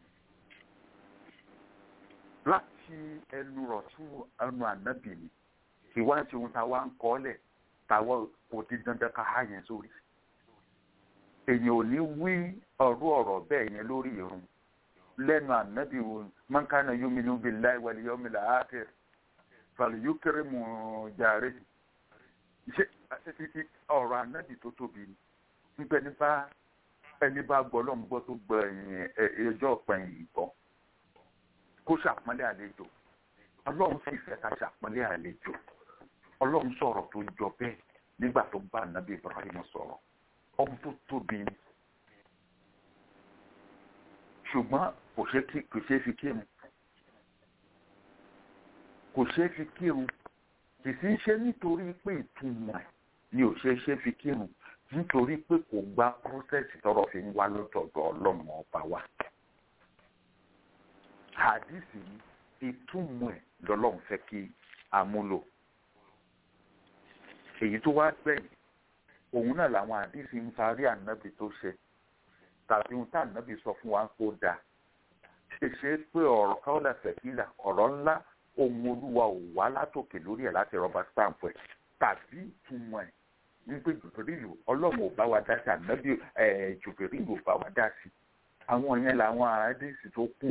láti ẹnu rọ̀ tún ẹnu ànábì ni kì wá ṣe ohun táwa ń kọ́ lẹ̀ táwa kò di dandan ká há yẹn sórí. èèyàn ò ní wí ọ̀rọ̀ ọ̀rọ̀ bẹ́ẹ̀ yẹn lórí irun lẹ́nu ànábì wo man kana yuminu billahi wal yawmil akhir falyukrim jari ṣe ọ̀rọ̀ ànábì tó tóbi ni nígbà ní bá ẹni bá gbọ́ lọ́n gbọ́ tó gbọ́ ẹ̀yìn ẹjọ́ pẹ̀yìn gbọ́ kó ṣàpọ́nlé àlejò ọlọ́run sì fẹ́ ká ṣàpọ́nlé àlejò ọlọ́run sọ̀rọ̀ tó jọ bẹ́ẹ̀ nígbà tó bá ànábì Ibrahim sọ̀rọ̀ ọmọ tó tóbi ni ṣùgbọ́n kò ṣe kí kò ṣe fi kírun kò ṣe fi kírun kì í ṣe nítorí pé ìtumọ̀ ẹ̀ ni ò ṣe ṣe fi kírun nítorí pé kò gba prọ́sẹ̀sì tọrọ fi ń wá lọ́tọ̀ọ̀dọ̀ ọlọ́run ọba wa. hadisi ìtumọ̀ ẹ̀ lọ́lọ́run fẹ́ kí a múlò. èyí tó wá gbẹ̀yìn òun náà làwọn hadisi ń parí ànábì tó ṣe tàbí ohun tá ànábì sọ fún wa kó dáa ṣeṣe pé ọ̀rọ̀ káwọ́lá fẹ̀kílà ọ̀rọ̀ ńlá ohun olúwa ò wá látòkè lórí ẹ̀ láti rọba stamp ẹ̀ tàbí ìtumọ̀ ẹ̀ wípé jùbìrìlù ọlọ́run ò bá wa dá sí ànábì jùbìrìlù ò bá wa dá sí àwọn yẹn làwọn àádẹ́sì tó kù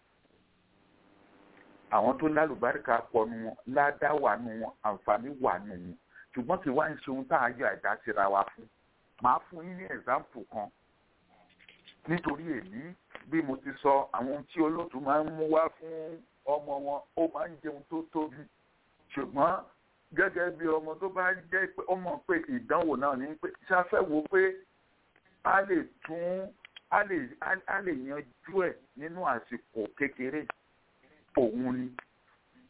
àwọn tó lálùbáríkà pọ̀ nu wọn ládá wà nu wọn àǹfààní wà nu wọn ṣùgbọ́n kí wá ń ṣe ohun tá a yọ àdá síra wa fún màá fún yín ní ẹ̀sáǹpù kan nítorí èyí bí mo ti sọ àwọn ohun tí olóòtú máa ń mú wá fún ọmọ wọn ó máa ń jẹun tó tóbi ṣùgbọ́n gẹ́gẹ́ bí ọmọ tó bá jẹ́ pé ó mọ̀ pé ìdánwò náà ní pé ṣáfẹ́ wo pé a lè tún a lè a lè yanjú ẹ̀ nínú àsìkò kékeré òun ni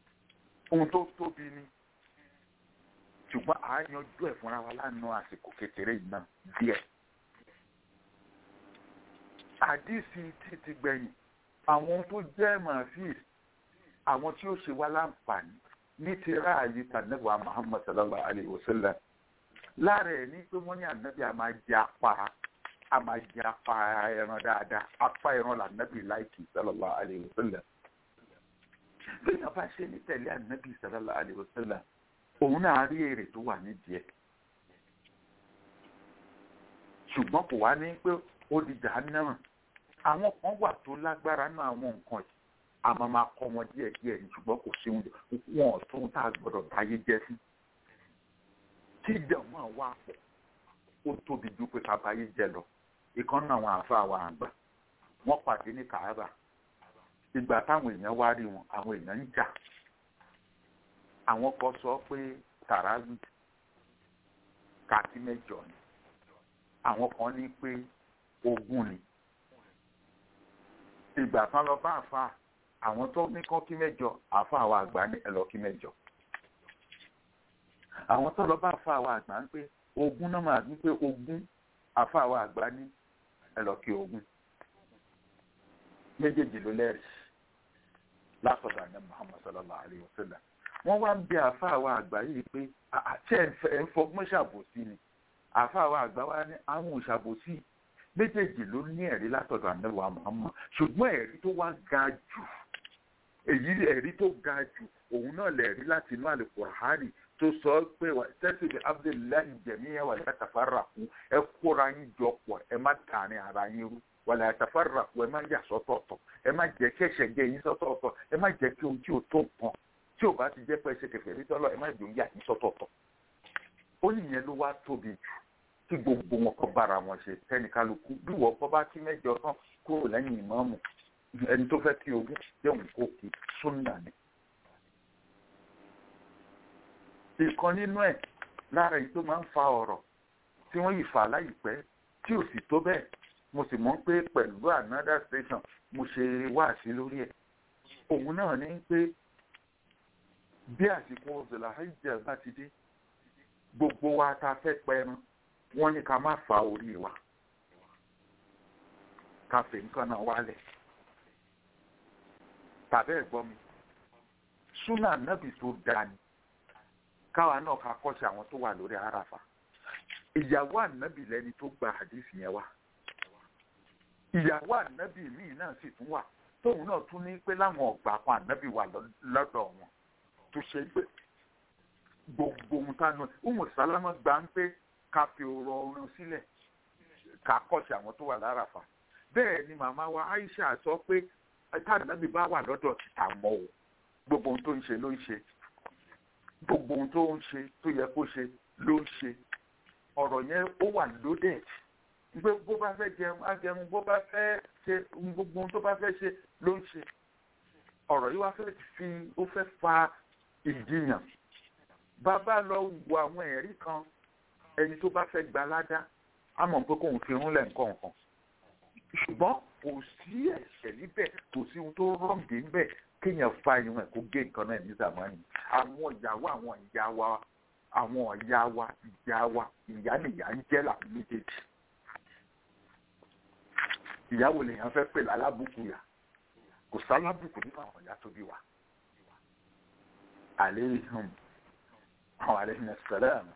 ohun tó tóbi ni ṣùgbọ́n à á yanjú ẹ̀ fúnra wa lánàá àsìkò kékeré yìí náà díẹ̀ àdìsí tí ti gbẹ̀yìn àwọn tó jẹ́ màfíìs àwọn tí ó ṣe wá láǹfààní ní ti ráàyè tànẹ́bà Muhammad sallallahu alayhi wa sallam lára ẹ̀ ní pé wọ́n ní ànábì a máa jẹ apá a máa jẹ apá ẹran dáadáa apá ẹran lànábì láìkì sallallahu alayhi wa sallam bí wọ́n bá ṣe ní tẹ̀lé ànábì sallallahu alayhi wa sallam òun náà rí èrè tó wà nídìí ẹ̀ ṣùgbọ́n kò wá ní pé ó di jahannama àwọn kan wà tó lágbára náà àwọn nǹkan yìí a máa máa kọ́ wọn díẹ̀ díẹ̀ ní ṣùgbọ́n kò sí wọn ọ̀tún tá a gbọ́dọ̀ báyé jẹ́ sí tí ìjọba wà pọ̀ ó tóbi ju pé ká báyé jẹ lọ ìkan náà àwọn àfa àwọn àgbà wọ́n pàdé ní kàábà ìgbà táwọn èèyàn wá rí wọn àwọn èèyàn ń jà àwọn kan sọ pé tàràwì kàtí mẹ́jọ ni àwọn kan ní pé ogún ni ìgbà kan lọ bá àfa àwọn tó ní kán kí mẹ́jọ àfa àwọn àgbà ní ẹ lọ kí mẹ́jọ àwọn tó lọ bá àfa àwọn àgbà ń pé ogún náà máa ní pé ogún àfa àwọn àgbà ní ẹ lọ kí ogún méjèèjì ló lẹ́rìí látọ̀dọ̀ àná Muhammad sallallahu alayhi wa sallam wọ́n wá ń bi àfa àwọn àgbà yìí pé àti ẹ̀ ń fọgbọ́n ṣàbòsí ni àfa àwọn àgbà wa ní àwọn òṣàbòsí méjèèjì ló ní ẹ̀rí látọ̀dọ̀ ànáwó Muhammad ṣùgbọ́n ẹ̀rí tó wá ga jù èyí ẹ̀rí tó ga jù òun náà lẹ̀rí láti inú Al-Qur'ani tó sọ pé tẹ́sí bí abdullahi jẹ̀míyà wà láti tafarraqu ẹ kóra yín jọ pọ̀ ẹ má tààrin ara yín rú wà láti tafarraqu ẹ má yà sọ́tọ̀ọ̀tọ̀ ẹ má jẹ́ kí ẹ̀ṣẹ̀ jẹ́ yín sọ́tọ̀ọ̀tọ̀ ẹ má jẹ́ kí ohun tí ò tó nǹkan tí ò bá ti jẹ́ pé ẹ ṣe kẹfẹ́ rí tọ́lọ́ ẹ má jẹ́ yà yín sọ́tọ̀ọ̀tọ̀ ó nìyẹn ló wá tóbi jù tí gbogbo wọn kọ bára wọn ṣe tẹnikaluku bí wọn kọ bá kí mẹ́jọ tán kúrò lẹ́yìn ìmáàmù ẹni tó fẹ́ kí ogún jẹun kó kí súnà ni. ìkan nínú ẹ̀ lára èyí tó máa ń fa ọ̀rọ̀ tí wọ́n yìí fà láìpẹ́ tí ò sì tó bẹ́ẹ̀ mo sì mọ̀ pé pẹ̀lú another station mo ṣe wáàsí lórí ẹ̀ òun náà ní pé bí àsìkò ọ̀sẹ̀lá hajj bá ti dé gbogbo wa ta fẹ́ pẹran wọ́n ní ká má fa orí wa ká fè nǹkan náà wálẹ̀ tàbí ẹ̀gbọ́n mi súnà nábì tó dáa ni káwa náà ká kọ́ṣe àwọn tó wà lórí àràfà ìyàwó ànábì lẹni tó gba àdìsí yẹn wá ìyàwó ànábì míì náà sì tún wà tóun náà tún ní pé láwọn ọgbà kan ànábì wà lọ́dọ̀ wọn tó ṣe pé gbogbo ohun tá a nù ọmọ sálámà gbà ń pé ká fi ọ̀rọ̀ ọrùn sílẹ̀ ká kọ́ṣe àwọn tó wà láràfà bẹ́ẹ̀ ni màmá wa Aisha sọ pé tàbí bá wà lọ́dọ̀ títà mọ́ o gbogbo ohun tó ń ṣe ló ń ṣe gbogbo ohun tó ń ṣe tó yẹ kó ṣe ló ń ṣe ọ̀rọ̀ yẹn ó wà loaded gbé bó bá fẹ́ jẹun á jẹun bó bá fẹ́ ṣe gbogbo ohun tó bá fẹ́ ṣe ló ń ṣe ọ̀rọ̀ yìí wá fẹ́ fi ó fẹ́ fa ìjiyàn bàbá lọ wo àwọn ẹ̀rí kan ẹni tó bá fẹ́ gba ládá á mọ̀ pé kóun fi rúnlẹ̀ nǹkan kan ṣùgbọ́n kò sí ẹ̀ṣẹ̀ níbẹ̀ kò sí ohun tó rọ̀ǹdì níbẹ̀ kéèyàn fa irun ẹ̀ kó gé nǹkan náà ní zamani àwọn ìyàwó àwọn ìyá wa àwọn ìyá wa ìyá wa ìyá nìyá ń jẹ́ làwọn méjèèjì ìyàwó lèèyàn fẹ́ pè lálábùkù yà kò sálábùkù nínú àwọn ìyá tó bí wa àléhùn àwọn àléhùn ẹ̀sẹ̀rẹ̀ àmì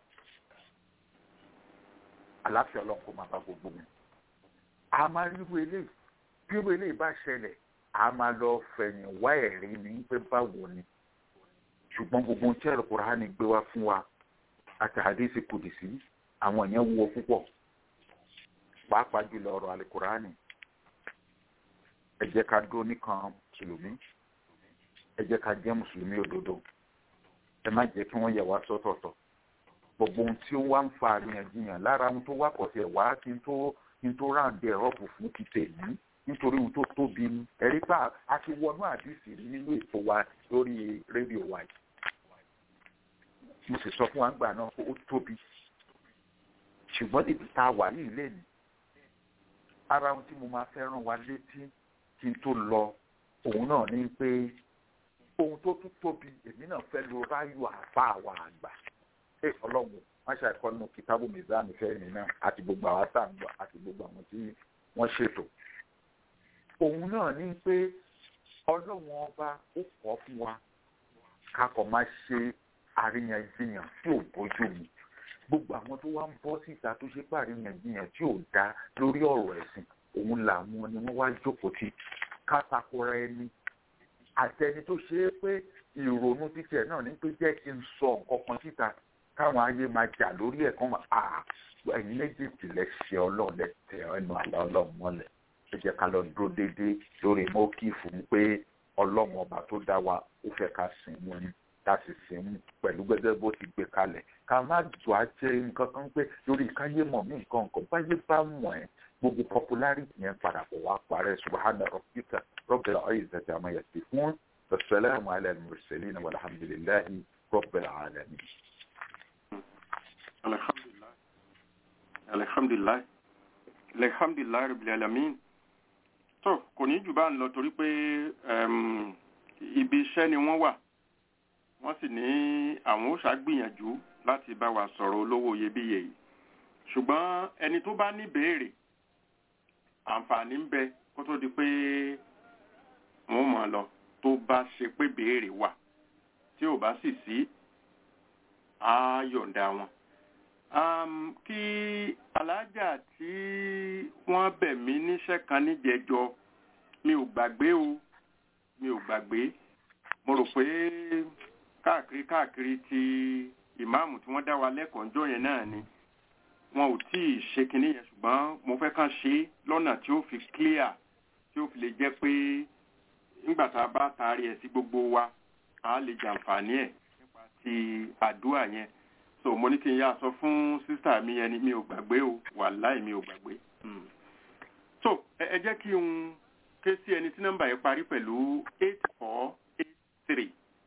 àláfíà ọlọ́run kò máa bá gbogbo mi a máa ríru eléyìí bí irú eléyìí bá ṣẹlẹ̀ a máa lọ fẹ̀yìn wá ẹ̀rí ní pé báwo ni ṣùgbọ́n gbogbo ohun tí ẹ̀rọ Kùránì gbé wá fún wa àti àdéhìsì kùdìsí àwọn yẹn wúwo púpọ̀ pàápàá jùlọ ọ̀rọ̀ àlùkùránì ẹ jẹ́ ká dúró nìkan mùsùlùmí ẹ jẹ́ ká jẹ́ mùsùlùmí òdodo ẹ má jẹ́ kí wọ́n yẹ̀ wá sọ́tọ̀ọ̀tọ̀ gbogbo ohun tí ó wá ń fa àríyànjiyàn lára ohun tó wá pọ̀ sí ẹ̀ wá kí n tó kí n tó ráǹdì ẹ̀rọ bù fún ti tèmi nítorí ohun tó tóbi ni ẹ̀rí bá a ti wọnú àdìsí rí nínú ètò wa lórí rédíò wa yìí mo sì sọ fún wa gbà náà pé ó tóbi ṣùgbọ́n níbi tá a wà ní ilé ni ara ohun tí mo máa fẹ́ rán wa létí kí n tó lọ òun náà ní pé ohun tó tún tóbi èmi náà fẹ́ lo ráyò àfa àwa àgbà ẹ ọlọ́run wọ́n ṣe àìkọ́ nínú kìtàbù mizan fẹ́ mi náà àti gbogbo àwọn tá à ń gbọ́ àti gbogbo àwọn tí wọ́n ṣètò òun náà ní pé ọlọ́run ọba ó kọ́ fún wa ká kọ́ máa ṣe àríyànjiyàn tí ò bójú mu gbogbo àwọn tó wá ń bọ́ síta tó ṣe pé àríyànjiyàn tí ò dá lórí ọ̀rọ̀ ẹ̀sìn òun làwọn ni wọ́n wá jókòó tí kátakora ẹni àtẹni tó ṣe é pé ìrònú títí ẹ̀ náà ní pé jẹ́ kí n sọ nǹkan kan síta káwọn ayé máa jà lórí ẹ̀ kán máa ẹ̀yin méjèèjì lẹ ṣe ọlọ́run lẹ tẹ ẹnu àlá ọlọ́run mọ́lẹ̀ ẹ jẹ́ ká lọ dúró déédéé lórí mọ́kì fún pé ọlọ́run ọba tó dá wa ó fẹ́ ká sìn wọn ni ká sì sìn mú pẹ̀lú gẹ́gẹ́ bó ti gbé kalẹ̀ ká má jọ àjẹ nǹkan kan pé lórí káyé mọ̀ mí nǹkan nǹkan báyé bá mọ̀ ẹ́ gbogbo popularity yẹn padà bọ̀ wá parẹ́ subahana rabbika rabbil izzati amma yasifun wasalaamu ala al-mursalin walhamdulillahi rabbil alamin. alhamdulilayi alhamdulilayi alhamdulilayi rabbil alamin tó kò ní jù bá ń lọ torí pé ibi iṣẹ́ ni wọ́n wà wọ́n sì ní àwọn ó ṣàgbìyànjú láti bá wa sọ̀rọ̀ olówó iyebíye yìí ṣùgbọ́n ẹni tó bá ní béèrè àǹfààní ń bẹ kó tó di pé wọ́n mọ̀ lọ tó bá ṣe pé béèrè wà tí ò bá sì sí á yọ̀ǹda wọn. Um, kí alájà tí wọ́n bẹ̀ mí níṣẹ́ kan níjẹjọ mi ò gbàgbé o mi ò gbàgbé mo rò pé káàkiri káàkiri ti ìmáàmù tí wọ́n dá wa lẹ́kọ̀ọ́ ńjọ́ yẹn náà ni wọn ò tí ì ṣe kinní yẹn ṣùgbọ́n mo fẹ́ kàn ṣe é lọ́nà tí ó fi clear tí ó fi lè jẹ́ pé nígbà tá a bá taari ẹ̀ sí gbogbo wa a lè jàǹfààní ẹ̀ nípa ti àdúrà yẹn so mo ní kí n yá sọ fún sísá mi yẹn ni mi ò gbàgbé o wàláì mi ò gbàgbé. so ẹ jẹ́ kí n ké sí ẹni tí nọ́mbà yẹn parí pẹ̀lú eight four eight three.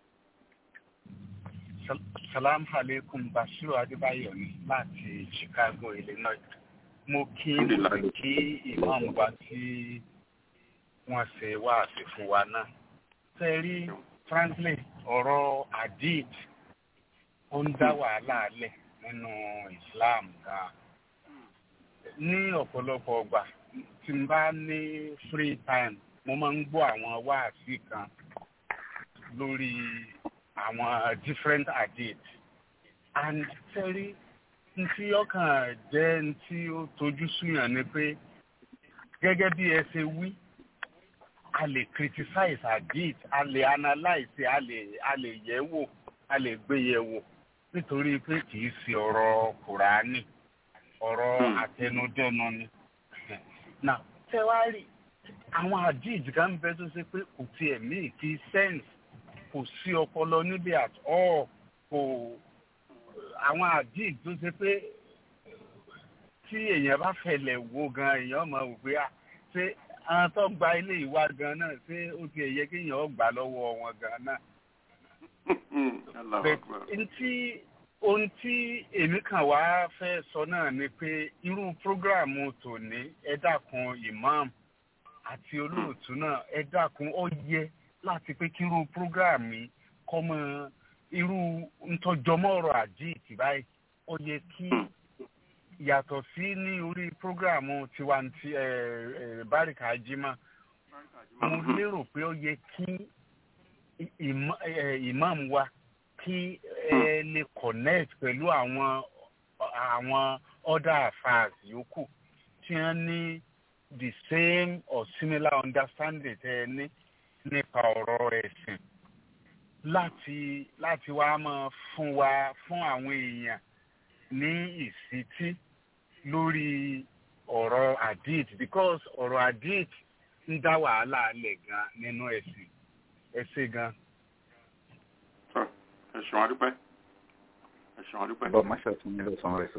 Salam alaikum Bashiru Adébáyọ̀ ni láti Chicago, Illinois. Mo kí mo sì kí ìmáàmù wa tí wọ́n ṣe wáàsí fún wa náà. Ṣé rí frankly ọ̀rọ̀ hadith ó ń dá wàhálà lẹ̀ nínú Islam gan. Ní ọ̀pọ̀lọpọ̀ ọgbà tí n bá ní free time mo máa ń gbọ́ àwọn wáàsí kan lórí àwọn different hadith and sẹ́rí ntí ọkàn jẹ́ ntí ó tojú súyàn ni pé gẹ́gẹ́ bí ẹ ṣe wí a lè criticize hadith a lè analyse a lè a lè yẹ̀ wò a lè gbé yẹ̀ wò nítorí pé kì í ṣe ọ̀rọ̀ kùránì ọ̀rọ̀ àtẹnudẹ́nu ni now tẹ́wárì àwọn hadith kan bẹ tó ṣe pé kò tiẹ̀ mí kì í sense kò sí ọpọlọ níbi at all kò àwọn àdìg tó ṣe pé tí èèyàn bá fẹlẹ̀ wo gan èèyàn mọ̀ wò pé ṣé àwọn tó gba ilé ìwà gan náà ṣé ó ti ẹ̀yẹ kí èèyàn gbà lọ́wọ́ wọn gan náà. ntí ohun tí èmi kàn wá fẹ́ sọ náà ni pé irú prógráàmù tòní ẹ dákun imam àti olóòtú náà ẹ dákun ó yẹ láti pé kí irú program yìí kọ́ mọ irú ntọ́jọmọ́ ọ̀rọ̀ àjíìtì báyìí ó yẹ kí yàtọ̀ sí ní orí program tiwanti báríkà jimá mo lérò pé ó yẹ kí imam wa kí ẹ lè connect pẹ̀lú àwọn àwọn other affairs yòókù tí wọ́n ní the same or similar understanding tẹ́ ẹ ní nípa ọ̀rọ̀ ẹ̀sìn láti láti wá máa fún wa fún àwọn èèyàn ní ìsítí lórí ọ̀rọ̀ hadith because ọ̀rọ̀ hadith ń dá wàhálà lẹ̀ gan nínú ẹ̀sìn ẹ̀sìn gan. ẹ ṣeun adúpẹ́ ẹ ṣeun adúpẹ́. bọ́ máṣe tún nílò sanwó rẹ̀ sọ.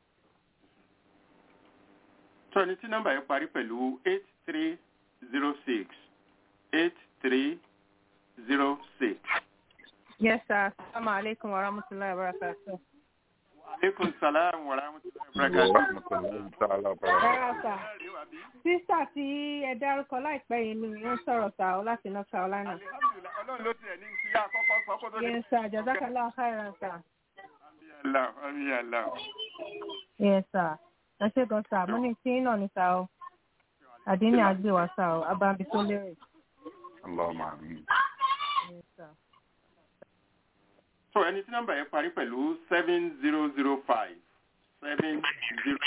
tó ẹni tí nọ́mbà yẹn parí pẹ̀lú eight three zero six eight three zero six. Yes, sir. Assalamu alaikum wa rahmatullahi wa barakatuh. aleykum salaam wa rahmatulahi wa Wa barakatuh. rahmatullahi ta'ala wa barakatuh. Rárá sà. Sísà tí ẹ dárúkọ láìpẹ́ yìí ni wọ́n sọ̀rọ̀ sà ó láti North Carolina. alihamdulilayi ọlọ́run ló tiẹ̀ ní kí yá àkọ́kọ́ sọ kó tó dé. Yes sà, Jazakallah khairan sà. Allah, Allah. Yes sà. Ẹ ṣe gan sà, mo ní tí náà ní sà o. Àdínní àgbè wá sà o, abábi tó lérè. Allahumma amin. Yes sà. so ẹni tí nọ́mbà yẹn parí pẹ̀lú seven zero zero five seven zero.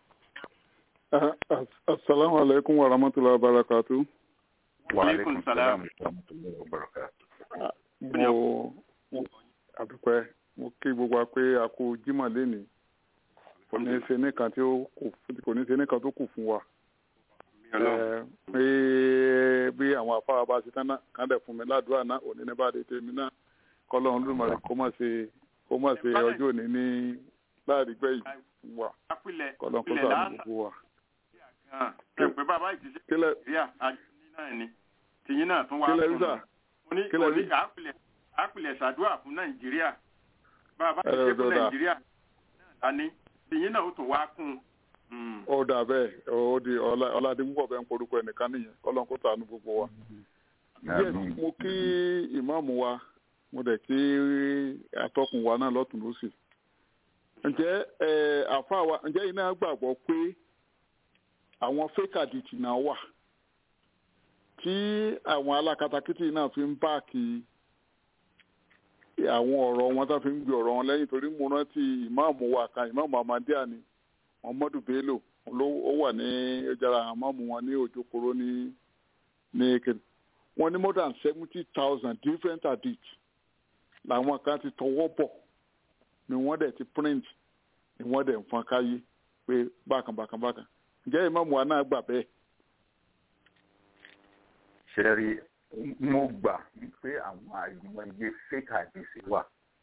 Assalamu alaikum wa rahmatullahi wa barakatuh. Wa aleykum alaikum salaam. salam wa rahmatullahi wa barakatuh. Mo mo- àdúpẹ́ mo kí gbogbo wa pé a kú Jímọ̀ lénìí. Kò ní ṣe nìkan tí ó kù kò ní ṣe nìkan tó kù fún wa. Ẹ, Pé bí àwọn afárá bá ṣe tán náà kán dẹ̀ fún mi ládùúrà náà òní ní bá dé tèmi náà. Kọ́lọ́run lùmọ̀rẹ́ kó má ṣe kó má ṣe ọjọ́ òní ní láàrin gbẹ̀yìn wà. apilẹ̀ Kọ́lọ́run kó apilẹ̀ sàánú lánàá gbogbo wa. ẹ pé bàbá ìdílé Kílẹ̀ nàìjíríà àjọyìn náà ni tìyín náà tún wá kílẹ̀ fún rísà. un. mo ní kílẹ̀ òní rí? àpilẹ̀ àpilẹ̀ ṣàdúrà fún nàìjíríà bàbá Ẹ ìdílé fún dọ̀dà. nàìjíríà náà ni tìyín náà ó tún wá kún un. ó dà bẹ́ẹ̀ ó di ọlá- ọládìmúpọ̀ bẹ́ẹ̀ ń porúkọ ẹnìkan nìyẹn kọ́lọ́n kó ṣàánú gbogbo wa. yes Amin. mo kí ìmáàmù wa mo dẹ̀ kí atọ́kùn wa náà lọ́tún lọ́sì. ǹjẹ́ ẹ àfa wa ǹjẹ́ iná gbàgbọ́ pé àwọn fake addict náà wà tí àwọn alákatakítí náà fi ń báàkì àwọn ọ̀rọ̀ wọn tó fi ń gbé ọ̀rọ̀ wọn lẹ́yìn torí mo rántí ìmáàmù wa kan ìmáàmù Ahmadiyya ni Muhammadu Bello ló ó wà ní ẹjàrà àmọ́mù wọn ní òjòkòrò ní ní kìnnì wọ́n ní more than seventy thousand different edits làwọn kan ti tọwọ́ bọ̀ ni wọ́n dẹ̀ ti print ni wọ́n dẹ̀ ń fọn káyé pé bákan bákan bákan ǹjẹ́ ìmáàmù wa náà gbà bẹ́ẹ̀. ṣẹ́rí mo gbà pé àwọn àìmọye fake àdìsí wà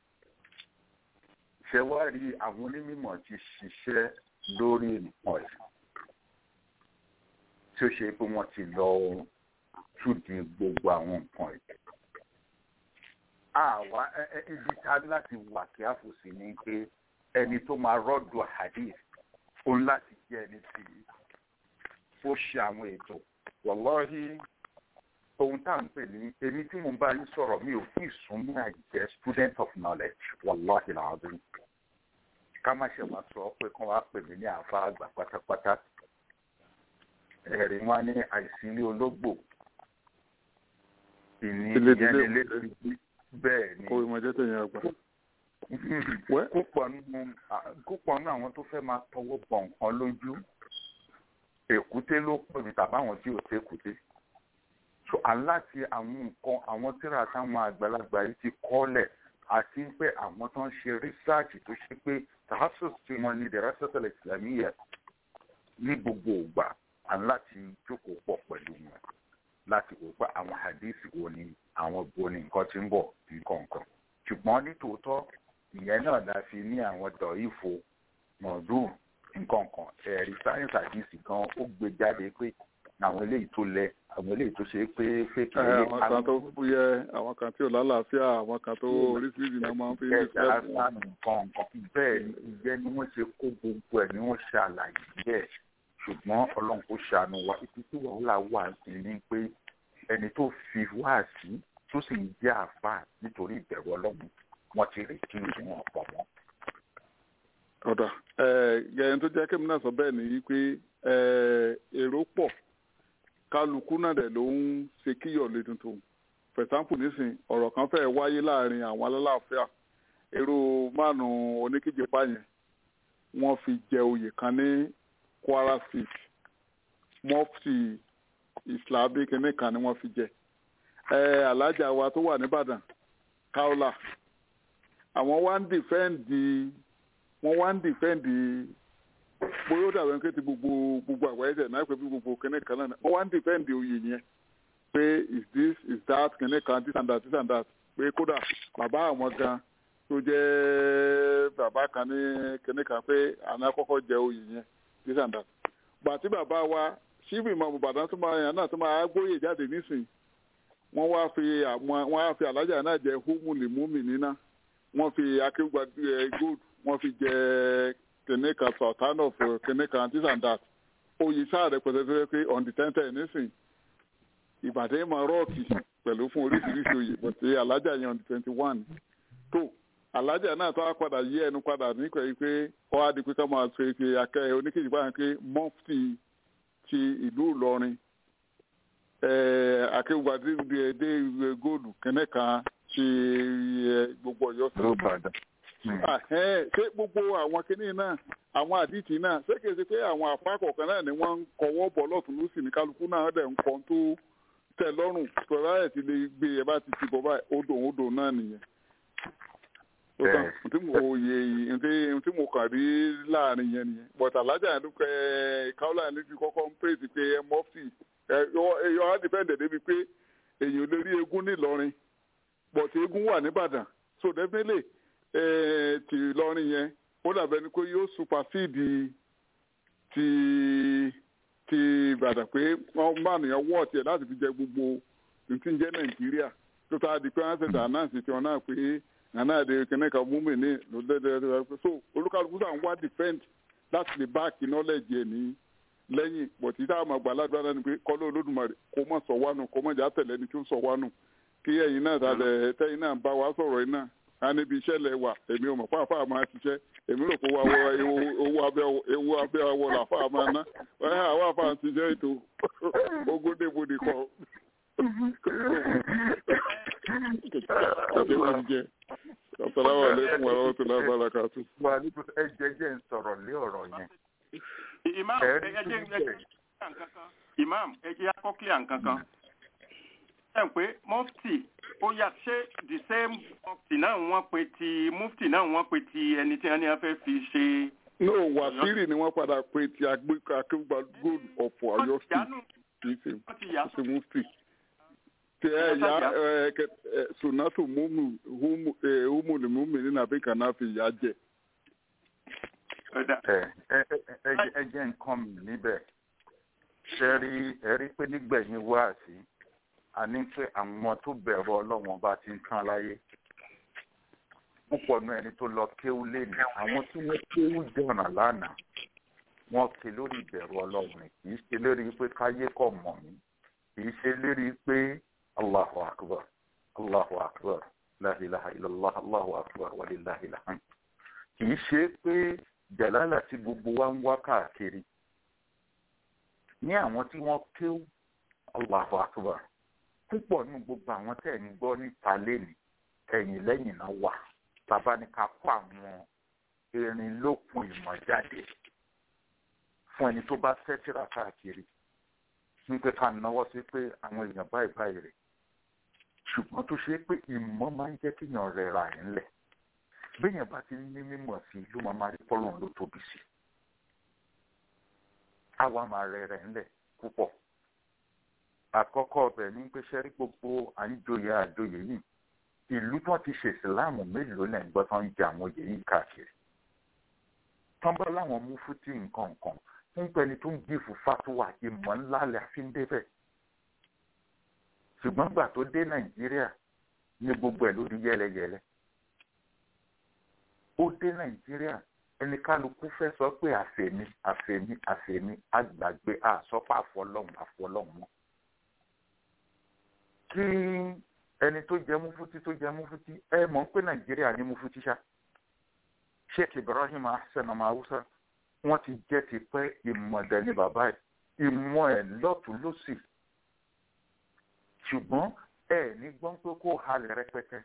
ṣe wá rí àwọn onímọ̀ ti ṣiṣẹ́ lórí nǹkan ẹ̀ tí ó ṣe pé wọ́n ti lọ túdi gbogbo àwọn nǹkan ẹ̀ àwa ẹ- ẹ- ibi tá láti wà kí á fò sí ni pé ẹni tó máa rọ́dù hadith ó ń láti jẹ́ ẹni tí ó ṣe àwọn ètò wàlọ́hí ohun tá à ń pè ní èmi tí mo bá yín sọ̀rọ̀ mi ò tí ì sún ní àìjẹ́ student of knowledge wàlọ́hí làwọn ká má ṣe wá sọ pé kán wá pè mí ní àfa àgbà pátápátá ẹ̀rí wọn ní àìsí ilé ológbò ìní Ilé ìyẹn ìdílé lélẹ́ òkúté. bẹ́ẹ̀ ni kó ìmọ̀ jẹ́ tẹ̀yìn àgbà. Wẹ́. púpọ̀ nínú à- púpọ̀ nínú àwọn tó fẹ́ máa tọwọ́ bọ̀ nǹkan lójú èkúté ló pè mí tàbí àwọn tí ò tẹ́ èkúté so aláti àwọn nǹkan àwọn tíra táwọn àgbàlagbà yìí ti kọ́lẹ̀ àti pé àwọn tó ń ṣe rísáàjì tó ṣe pé tàhásùs tí wọ́n ní dẹ̀rẹ́sọ̀tẹ̀lẹ̀ ìsìlámíyà ní gbogbo ògbà aláti jókòó pọ̀ pẹ̀lú wọn láti wò pé àwọn hadith wo ni àwọn bo ni nǹkan ti ń bọ̀ nǹkan kan ṣùgbọ́n ní tòótọ́ ìyẹn náà la fi ní àwọn dọ̀ífo mọ̀ọ́dún nǹkan kan ẹ̀rí sáyẹ́nsì àdìsí gan ó gbé jáde pé àwọn eléyìí tó lẹ àwọn eléyìí tó ṣe é pé fèkì Ẹ, àwọn kan tó fúyẹ́ àwọn kan tí ò lálàáfíà àwọn kan tó oríṣiríṣi náà máa ń fi ń ẹ̀jẹ̀ fẹ́ fún wọn. asánù nǹkan nǹkan bẹ́ẹ̀ ni ìyẹn ni wọ́n ṣe kó gbogbo ẹ̀ ni wọ́n ṣe àlàyé bẹ́ẹ̀ ṣùgbọ́n ọlọ́run kò ṣàánú wa ibi tí wàhálà wà sí ni pé ẹni tó fi wá sí tó sì ń jẹ́ àáfàá nítorí ìbẹ̀rù ọlọ́run wọ́n ti rí kí wọ́n pọ̀ mọ́. ọ̀dà gẹ̀yìn tó jẹ́ kémi náà sọ bẹ́ẹ̀ ni pé èrò pọ̀ kálukú náà dẹ̀ ló ń ṣe kíyọ̀ lé tuntun for example nísìn ọ̀rọ̀ kan fẹ́ wáyé láàrin àwọn alálàáfíà èrò márùn-ún oníkíjìpá yẹn wọ́n fi jẹ oyè kan ní Kwara State mufti islamic nìkan ni wọ́n fi jẹ alájà wa tó wà nìbàdàn kaula àwọn wá ń dìfẹ́ǹdì wọ́n wá ń dìfẹ́ǹdì bóyá ó dàbẹ̀ pé ti gbogbo gbogbo àgbáyé tẹ̀ náà pé bí gbogbo kìnní kan náà wọ́n wá ń dìfẹ́ǹdì oyè yẹn pé is this is that kìnní kan this and that this and that pé kódà bàbá àwọn gan tó jẹ́ bàbá kan ní kìnní kan pé àná kọ́kọ́ jẹ oyè yẹn this and that gbàtí bàbá wa síbì mọ̀ Ìbàdàn tó máa yàn náà tó máa gbóyè jáde nísìnyí wọ́n wá fi àwọn wọ́n á fi alájà náà jẹ húmùlì múmi níná wọ́n fi akéwà gold wọ́n fi jẹ kìnìún kan sultan of kìnìún kan this and that oyè sáà rẹpẹtẹ tó yẹ pé on the ten ten nísìn ìbàdàn máa rọ́ọ̀kì pẹ̀lú fún oríṣiríṣi oyè bọ̀tẹ́ alájà yẹn on the twenty one tó alájà náà tó wá padà yí ẹnu padà nípa yìí pé ọ á di pé ká máa ṣe ṣe akẹ́ oníkejì báyìí pé mọ́fìtì ti ìlú ìlọrin akéwàdí dé góòlù kẹ́nẹ́ kan ti gbogbo ọ̀yọ́ sí ṣé gbogbo àwọn kinní náà àwọn àdìtì náà ṣé kìí ṣe pé àwọn àfa kọ̀ọ̀kan náà ni wọ́n ń kọwọ́ bọ̀ lọ́tún lọ́sì ní kálukú náà dẹ̀ ń kọ́ tó tẹ̀ lọ́rùn pẹ̀lú ẹ̀ ti lè gbé ẹ bá ti ti bọ̀ báyìí odò odò náà nìyẹn tí mo yẹ tí mo kàn rí láàrin yẹn nìyẹn but alájà yẹn ló kẹ káwọlà yẹn lójú kọ́kọ́ ń pèsè pé ẹ mọ́fì ẹ yọ á dìpẹ́ǹdẹ̀ débi pé èèyàn lè rí eégún nílọrin but eégún wà nìbàdàn so definitely ti lọrin yẹn ó dàbẹ̀ ni pé yóò supersede ti ti ìbàdàn pé wọ́n bá nìyẹn wọ́ ọ̀tí ẹ̀ láti fi jẹ gbogbo nǹkan jẹ́ nàìjíríà tó tá a di pé wọ́n ṣẹ̀dá náà sì ti wọn náà pé nana de kene ka mú mi ní lọ́dẹ́dẹ́ so olúkàlùkù sàn wá defend láti lè báàkì knowledge ẹ̀ ní lẹ́yìn bọ̀tí tá a máa gbà ládùúgbò náà ni pé kọ́lọ́ olódùmarè kó mọ̀ sọ wánu kó mọ̀ jà tẹ̀lé ni tí ó sọ wánu kí ẹ̀yin náà tàlẹ̀ tẹ́yin náà bá wa sọ̀rọ̀ yìí náà a níbi iṣẹ́ lẹ̀ wà èmi ò mọ̀ fún àfáà máa ṣiṣẹ́ èmi rò pé owó abẹ́ owó abẹ́ awọ làfáà máa ná àwọn àfáà ń ṣiṣẹ́ ètò ogódébodè kọ Assalamu alaikum wa rahmatullahi wa barakatuh. Wà ní ẹ jẹ́jẹ́ ń sọ̀rọ̀ lé ọ̀rọ̀ yẹn. Imam ẹ jẹ́ Imam ẹ jẹ́ akọ́kílẹ̀ nǹkankan. Ẹ pé mufti ó yà ṣé the same mufti náà wọ́n pe ti mufti náà wọ́n pe ti ẹni tí wọ́n ní wọ́n fẹ́ fi ṣe. No, Wàsíìrì ni wọ́n padà pe ti akéwà gold of Ọ̀yọ́ state kì í ṣe mufti tẹ ya ẹ sunatu mumu humu ẹ humu ni mumu ni na bi kana fi ya jẹ. ẹ jẹ́ nǹkan mi níbẹ̀ ṣe rí ẹ rí pé nígbẹ̀yìn wá sí a ní pé àwọn tó bẹ̀rù ọlọ́wọ́n bá ti ń tán láyé púpọ̀ náà ẹni tó lọ kéwú lẹ́nu àwọn tí wọ́n kéwú jọ̀nà lánàá wọ́n ké lórí ìbẹ̀rù ọlọ́run kì í ṣe lórí pé káyé kọ̀ mọ̀ mí kì í ṣe lórí pé Allahu akbar Allahu akbar la ilaha illallah Allahu akbar wa lillahi alhamd kì í ṣe pé jàlálà tí gbogbo wa ń wá káàkiri ní àwọn tí wọ́n kéwú Allahu akbar púpọ̀ nínú gbogbo àwọn tẹ̀ ń gbọ́ níta lẹ́nu ẹ̀yìn lẹ́yìn náà wà bàbá ní ká kó àwọn erin lókun ìmọ̀ jáde fún ẹni tó bá fẹ́ tíra káàkiri ní pé ká náwó sí pé àwọn èèyàn báyìí báyìí rè ṣùgbọ́n tó ṣe pé ìmọ̀ máa ń jẹ́ kéèyàn rẹ̀ ra ẹ̀ ńlẹ̀ béèyàn bá ti ní mímọ̀ sí ló máa máa rí pọ́lọ́n ló tóbi sí àwa máa rẹ̀ rẹ̀ ńlẹ̀ púpọ̀ àkọ́kọ́ ọbẹ̀ ní pé ṣẹ́rí gbogbo à ń joyè àjoyè yìí ìlú tí wọ́n ti ṣe ìsìláàmù mélòó lẹ́ ń gbọ́ tó ń jẹ àwọn oyè yìí káàkiri tán bá láwọn mú fútì nǹkan nǹkan ń pẹni tó ń gífù fatuwa ìmọ̀ ńlá lẹ́ fi ń débẹ̀ ṣùgbọ́n gbà tó dé nàìjíríà ní gbogbo ẹ̀ ló di yẹlẹyẹlẹ ó dé nàìjíríà ẹni kálukú fẹ́ sọ pé àfẹ̀mí àfẹ̀mí àfẹ̀mí àgbàgbé àsọpọ̀ àfọlọ́hún àfọlọ́hún mọ́ kí ẹni tó jẹ mufuti tó jẹ mufuti ẹ mọ̀ pé nàìjíríà ní mufuti ṣá sheikh ibrahim hasan ọmọ haúsá wọ́n ti jẹ́ ti pẹ́ ìmọ̀dẹ ní bàbá ẹ̀ ìmọ̀ ẹ̀ lọ́tún lọ́sì ṣùgbọ́n ẹ ní gbọ́n pé kó halẹ̀ rẹpẹtẹ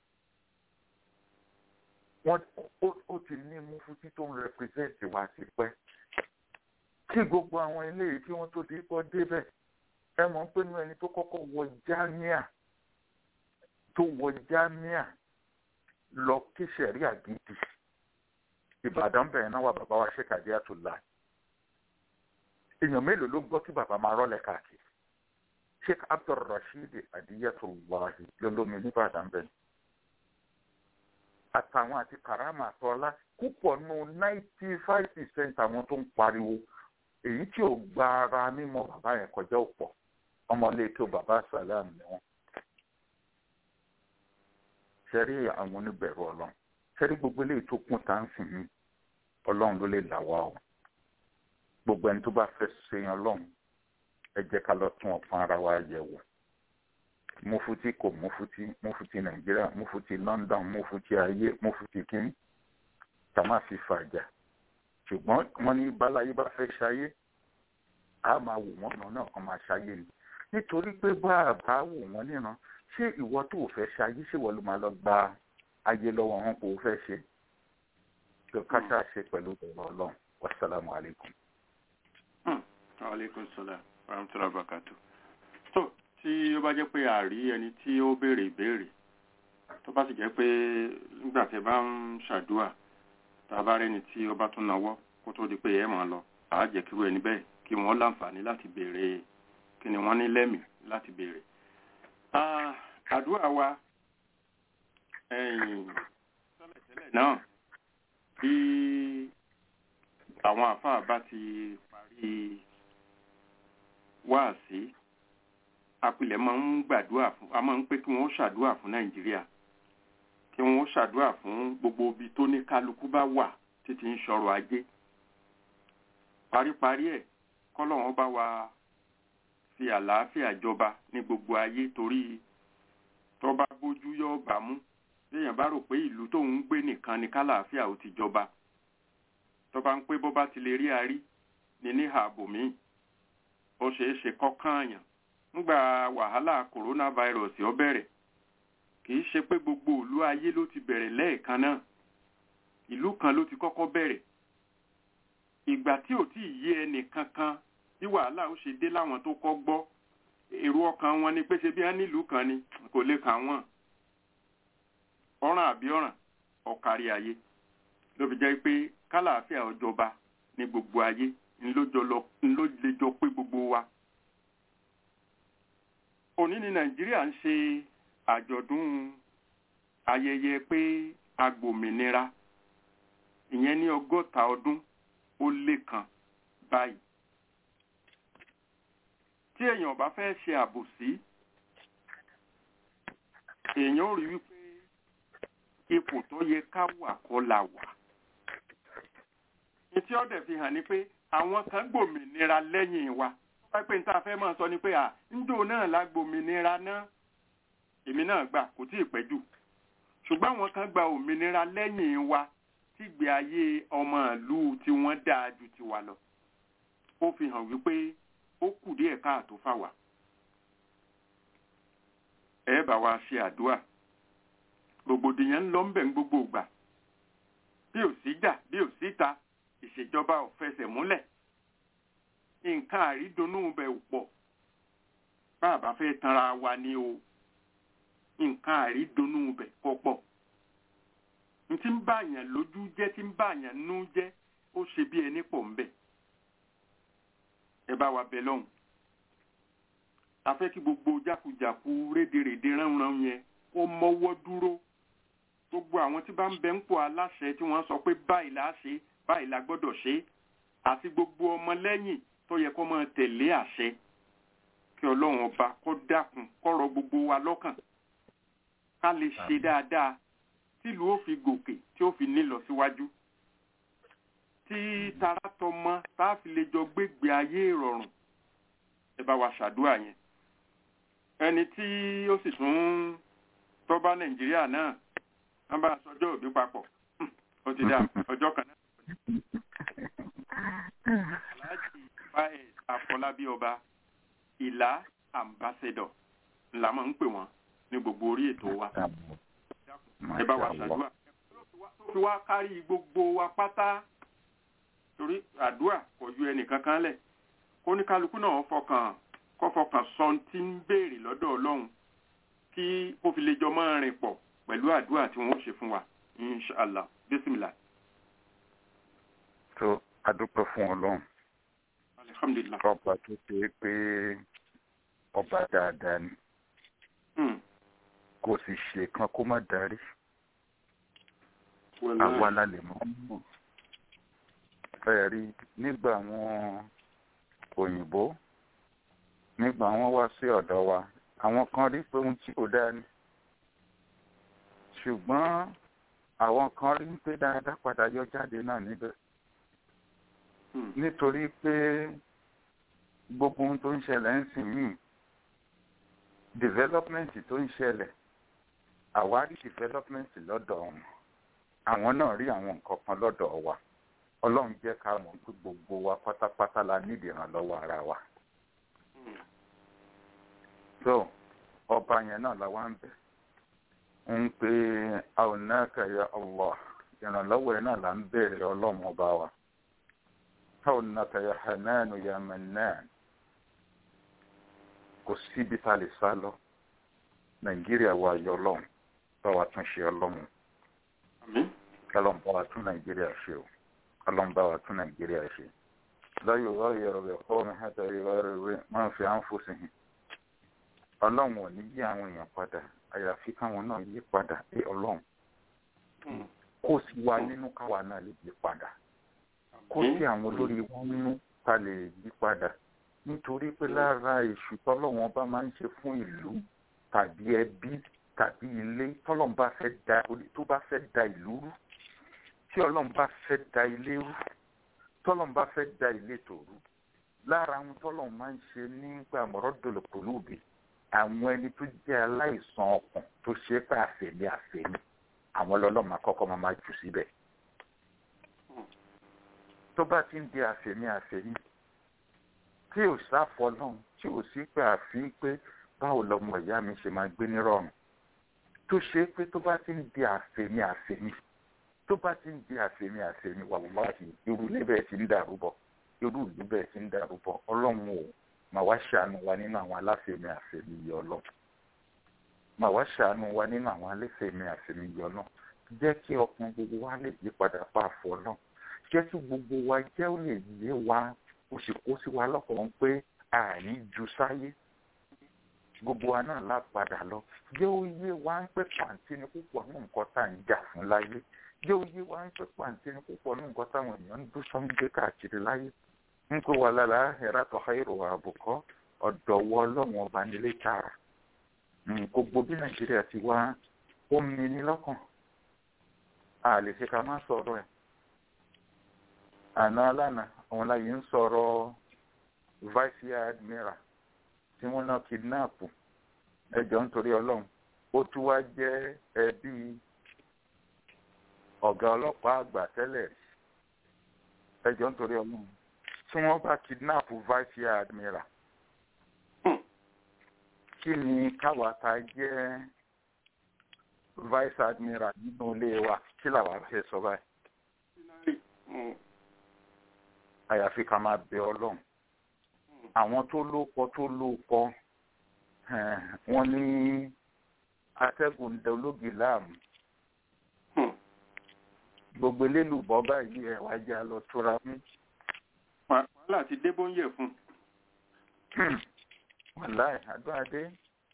wọ́n ó ti ní mufuti tó ń rẹpẹsẹ̀ntì wá ti pẹ́ kí gbogbo àwọn eléyìí tí wọ́n tó ti kọ́ débẹ̀ ẹ mọ̀ pé nínú ẹni tó kọ́kọ́ wọ jámíà tó wọ jámíà lọ kí sẹ̀ríà gidi ìbàdàn bẹ̀rẹ̀ náà wà bàbá wa ṣe kàdé àtúlá èèyàn mélòó ló gbọ́ kí bàbá máa rọ́lẹ̀ káàkiri sheikh abdulrasheed adiyatullahi lolómi nìbàdàn bẹ̀rẹ̀ àtàwọn àti karama àtọ́lá púpọ̀ nù ninety five percent àwọn tó ń pariwo èyí tí ò gba ara mímọ̀ bàbá yẹn kọjá òpọ̀ ọmọlé tó bàbá sàlám ni wọn ṣẹ́rí àwọn oníbẹ̀rù ọlọ́run sẹ́rí gbogbo eléyìí tó kún tá à ń sìn mí ọlọ́run ló lè là wá o gbogbo ẹni tó bá fẹ́ ṣe yan ọlọ́run ẹ jẹ́ ká lọ tún ọ̀pọ̀ ara wa yẹ̀ wò mufuti kò mufuti mufuti nàìjíríà mufuti london mufuti ayé mufuti kínní ká má fi fàjà ṣùgbọ́n wọ́n ní báláyé bá fẹ́ ṣayé a máa wò wọ́n náà náà kan máa ṣayé ni nítorí pé bá a bá wò wọ́n níran ṣé ìwọ tó o fẹ́ ṣayé ṣé ìwọ ló máa lọ gba ayé lọ́wọ́ wọn kò fẹ́ ṣe kí o káṣá ṣe pẹ̀lú ọ̀rọ̀ ọlọ́run wasalaamu alaykum. aleykum salaam wa rahmatulah barakatu. tó tí ó bá jẹ́ pé àrí ẹni tí ó béèrè ìbéèrè tó bá sì jẹ́ pé nígbà tí ẹ bá ń ṣàdúrà tá a bá rẹ́ni tí ó bá tún náwó kó tó di pé ẹ máa lọ àá jẹ́ kí irú ẹni bẹ́ẹ̀ kí wọ́n láǹfààní láti béèrè kí ni wọ́n ní lẹ́mìí láti béèrè. àdúrà wa tẹ́lẹ̀tẹ́lẹ̀ náà bí àwọn àfáà bá ti parí wáàsí apilẹ̀ máa ń gbàdúrà fún a máa ń pé kí wọ́n ṣàdúrà fún nàìjíríà kí wọ́n ṣàdúrà fún gbogbo ibi tó ní kálukú bá wà títí ń ṣọrọ̀ ajé paríparí ẹ̀ kọ́lọ́wọ́n bá wa fi àlàáfíà jọba ní gbogbo ayé torí tó bá bójú yọ ọba mú léèyàn bá rò pé ìlú tóun ń gbé nìkan ni kálàáfíà ò ti jọba tó bá ń pé bó bá ti lè rí arí ní ní ààbò míì ó ṣeé ṣe kọ́kàn àyàn nígbà wàhálà coronavirus ó bẹ̀rẹ̀ kì í ṣe pé gbogbo ìlú ayé ló ti bẹ̀rẹ̀ lẹ́ẹ̀kan náà ìlú kan ló ti kọ́kọ́ bẹ̀rẹ̀ ìgbà tí ò tí ì yé ẹnì kankan bí wàhálà ó ṣe dé láwọn tó kọ́ gbọ́ èrò ọkàn wọn ni pé ṣe bí wọn nílùú kan ni kò lè kà wọ́n ọ̀ràn àbí ọ̀ràn ọ̀kárí ayé ló fi jẹ́ pé kálàáfíà ọjọba ní gbogbo ayé ńló lè jọ pé gbogbo wa òní ní nàìjíríà ń ṣe àjọ̀dún ayẹyẹ pé agbòmìnira ìyẹn ní ọgọ́ta ọdún ó lé kan báyìí tí èèyàn bá fẹ́ ṣe àbòsí èèyàn ò rí wípé ipò tó yẹ ká wà kọ́ la wà etí ọ̀dẹ̀ fi hàn ní pé àwọn kan gbòmìnira lẹ́yìn wa wọ́n pé níta fẹ́ máa sọ ni pé à ńdò náà la gbòmìnira náà èmi náà gbà kò tí ì pẹ́ jù ṣùgbọ́n àwọn kan gba òmìnira lẹ́yìn wa tígbé ayé ọmọ ìlú tí wọ́n dáa ju tiwa lọ ó fi hàn wípé ó kù díẹ̀ káàtó fáwa ẹ bá wa ṣe àdúrà rògbòdìyàn ń lọ ń bẹ̀ ń gbogbo ìgbà bí ò sí jà bí ò síta ìṣèjọba ò fẹsẹ̀ múlẹ̀ nǹkan àrídùnnú bẹ̀ ò pọ̀ bá a bá fẹ́ tanra wa ni o nǹkan àrídùnnú bẹ̀ kọ́ pọ̀ n tí ń bàyàn lójú jẹ́ tí ń bàyàn nú jẹ́ ó ṣe bí ẹni pọ̀ ń bẹ̀ ẹ bá wa bẹ lọ́hùn a fẹ́ kí gbogbo jákujàku rédèrèdè ránran yẹn kó mọ́wọ́ dúró gbogbo àwọn tí bá ń bẹ ń pò aláṣẹ tí wọ́n sọ pé báyìí la ṣe báyìí la gbọ́dọ̀ ṣe àti gbogbo ọmọlẹ́yìn tó yẹ kó máa tẹ̀lé àṣẹ kí ọlọ́run ọba kó dákun kọ́rọ̀ gbogbo wa lọ́kàn ká lè ṣe dáadáa tílùú ó fi gòkè tí ó fi nílọ síwájú tí tara tọmọ tá a fi lè jọ gbégbé ayé ìrọ̀rùn ẹ bá wa ṣàdúrà yẹn ẹni tí ó sì tún tọ́ba nàìjíríà náà wọ́n bá aṣọjọ́ òbí papọ̀ ó ti dá ọjọ́ kan náà. aláàjì báyìí àfọlábí ọba ìlà ambassador ńlá máa ń pè wọ́n ní gbogbo orí ètò wa ẹ bá wa ṣàdúrà tó fi wá kárí gbogbo wa pátá torí àdúrà kò ju ẹnìkan kan lẹ̀ kó ní kálukú náà fọkàn kó fọkàn sọ tí ń béèrè lọ́dọ̀ ọlọ́run kí ó fi lè jọ máa rìn pọ̀ pẹ̀lú àdúrà tí wọ́n ṣe fún wa inshallah bismillah. tó adúpẹ́ fún ọlọ́run alhamdulilah. ọba tó ṣe é pé ọba dáadáa ni kò sì ṣe kan kó má darí àwa la lè mọ́ mọ́ fẹ́ẹ̀ rí nígbà àwọn òyìnbó nígbà wọn wá sí ọ̀dọ̀ wa àwọn kan rí pé ohun tí kò dáa ni ṣùgbọ́n àwọn kan rí pé dáadáa padà yọ jáde náà níbẹ̀ nítorí pé gbogbo ohun tó ń ṣẹlẹ̀ ń sìn yìí development tó ń ṣẹlẹ̀ àwárí development lọ́dọ̀ wọn àwọn náà rí àwọn nǹkan kan lọ́dọ̀ wa ọlọ́run jẹ́ ká mọ̀ pé gbogbo wa pátápátá la nídìí ìrànlọ́wọ́ ara wa. so ọba yẹn náà la wá ń bẹ̀ ń pe aunaka ya allah ìrànlọ́wọ́ yẹn náà la ń bẹ̀rẹ̀ ọlọ́run ọba wa aunaka ya hananu ya mannan kò síbi tá a lè sá lọ nàìjíríà wa yọ ọlọ́run bá wa tún ṣe ọlọ́run kálọ̀ bá wa tún nàìjíríà ṣe o kálọ̀ bá wa tún nàìjíríà ṣe láyò wáyé ọ̀rọ̀ ẹ̀kọ́ mi hàtà ìwà rẹ̀ máa fi à ń fò sí i ọlọ́run ò ní yí àwọn èèyàn padà àyàfi káwọn náà yí padà pé ọlọ́run kó sí wa nínú káwa náà lè yí padà kó sí àwọn olórí wọn nínú ká lè yí padà nítorí pé lára èṣù tọ́lọ́wọ́n bá máa ń ṣe fún ìlú tàbí ẹbí tàbí ilé tọ́lọ́n bá fẹ́ da tó bá fẹ́ da ìlú rú tí ọlọ́run bá fẹ́ da ilé rú tọ́lọ́n bá fẹ́ da ilé tó rú lára àwọn tọ́lọ́n máa ń ṣe nígbà mọ̀rọ́ dòlòpòlù bì àwọn ẹni tó jẹ́ aláìsàn ọkàn tó ṣe é pé àfẹ̀mí àfẹ̀mí àwọn ọlọ́mọ akọ́kọ́ máa máa jù síbẹ̀ tó bá ti ń di àfẹ̀mí àfẹ̀mí tí ò sáfọ náà tí ò sí pé àfi pé báwo lọmọ ìyá mi ṣe máa gbé nírọ̀rùn tó ṣe pé tó bá ti ń di àfẹ̀mí àfẹ̀mí tó bá ti ń di àfẹ̀mí àfẹ̀mí wàlúwàhì irú ilé bẹ́ẹ̀ ti ń dàrú bọ̀ irú ìlú bẹ́ẹ̀ ti ń dàrú bọ̀ ọlọ́run ò máa wá ṣàánú wa nínú àwọn aláfẹ̀mí àfẹ̀mí yìí ọlọ́run máa wá ṣàánú wa nínú àwọn aláfẹ̀mí àfẹ̀mí yìí ọlọ́run jẹ́ kí ọkàn gbogbo wa lè yí padà pa àfọ̀ náà jẹ́ kí gbogbo wa jẹ́ ó lè yé wa ó sì kó sí wa lọ́kàn pé àní ju sáyé gbogbo wa náà lá padà lọ jẹ́ ó yé wa ń pẹ́ pàǹtí ní púpọ̀ ní nǹkan tá à ń jà fún láyé jẹ́ ó yé wa ń pẹ́ pàǹtí ní púpọ̀ ní nǹkan táwọn èèyàn ń dún sọ́ńdé káàkiri láyé ń pé wà lára ẹ̀rá tó háìrò àbùkọ́ ọ̀dọ̀ wọ ọlọ́run ọba nílé tààrà gbogbo bí nàìjíríà ti wá ó mi ní lọ́kàn a lè ṣe ká má sọ̀rọ̀ ẹ̀ àná alánà àwọn láyé ń sọ̀rọ̀ vice admiral tí wọ́n náà kidnap ẹjọ́ nítorí ọlọ́run ó tún wá jẹ́ ẹbí ọ̀gá ọlọ́pàá àgbà tẹ́lẹ̀ ẹjọ́ nítorí ọlọ́run tí wọ́n bá kidnap vice admiral kí ni káwa ta jẹ́ vice admiral nínú ilé wa kí làwa fẹ́ sọ báyìí àyàfi ká máa bẹ ọlọ́run àwọn tó lóko tó lóko wọ́n ní atẹ́gùn ológi láàmú gbogbo elélùbọ́ báyìí ẹ̀ wá já lọ tóra mú. wàhálà ti dé bóńyẹ̀ fún. wàláì àdúrádé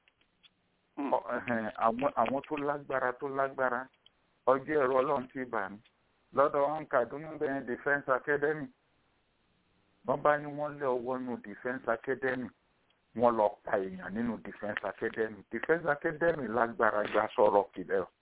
àwọn tó lágbára tó lágbára ọjọ́ ẹ̀rọ ọlọ́run ti bà mí lọ́dọ̀ wọn kàdúnú bẹ́ẹ̀ defence academy wọ́n bá ní wọ́n lé ọwọ́ nínú defence academy wọ́n lọ pa èèyàn nínú defence academy defence academy lágbára gba sọ̀rọ̀ kìlẹ̀ o.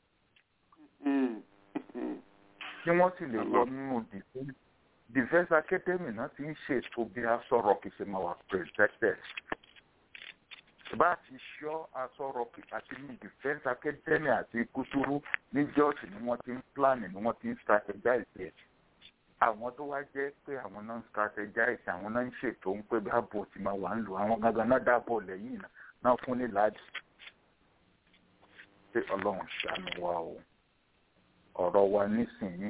tí wọ́n sì lè wọ nínú defence academy náà ti ń ṣètò bí a sọ̀rọ̀ kì í ṣe máa wà protected. bá a ti ṣọ́ asọ̀rọ̀ kì àti ní defence academy àti kútúrú ní george ni wọ́n ti ń plan ni wọ́n ti ń strategize it àwọn tó wá jẹ́ pé àwọn náà ń strategize àwọn náà ń ṣètò ń pé báàbò tí máa wà ń lò àwọn gangan náà dáàbò lẹ́yìn náà fún ní láàdì pé ọlọ́run ṣàánú wa o ọ̀rọ̀ wa nísìnyìí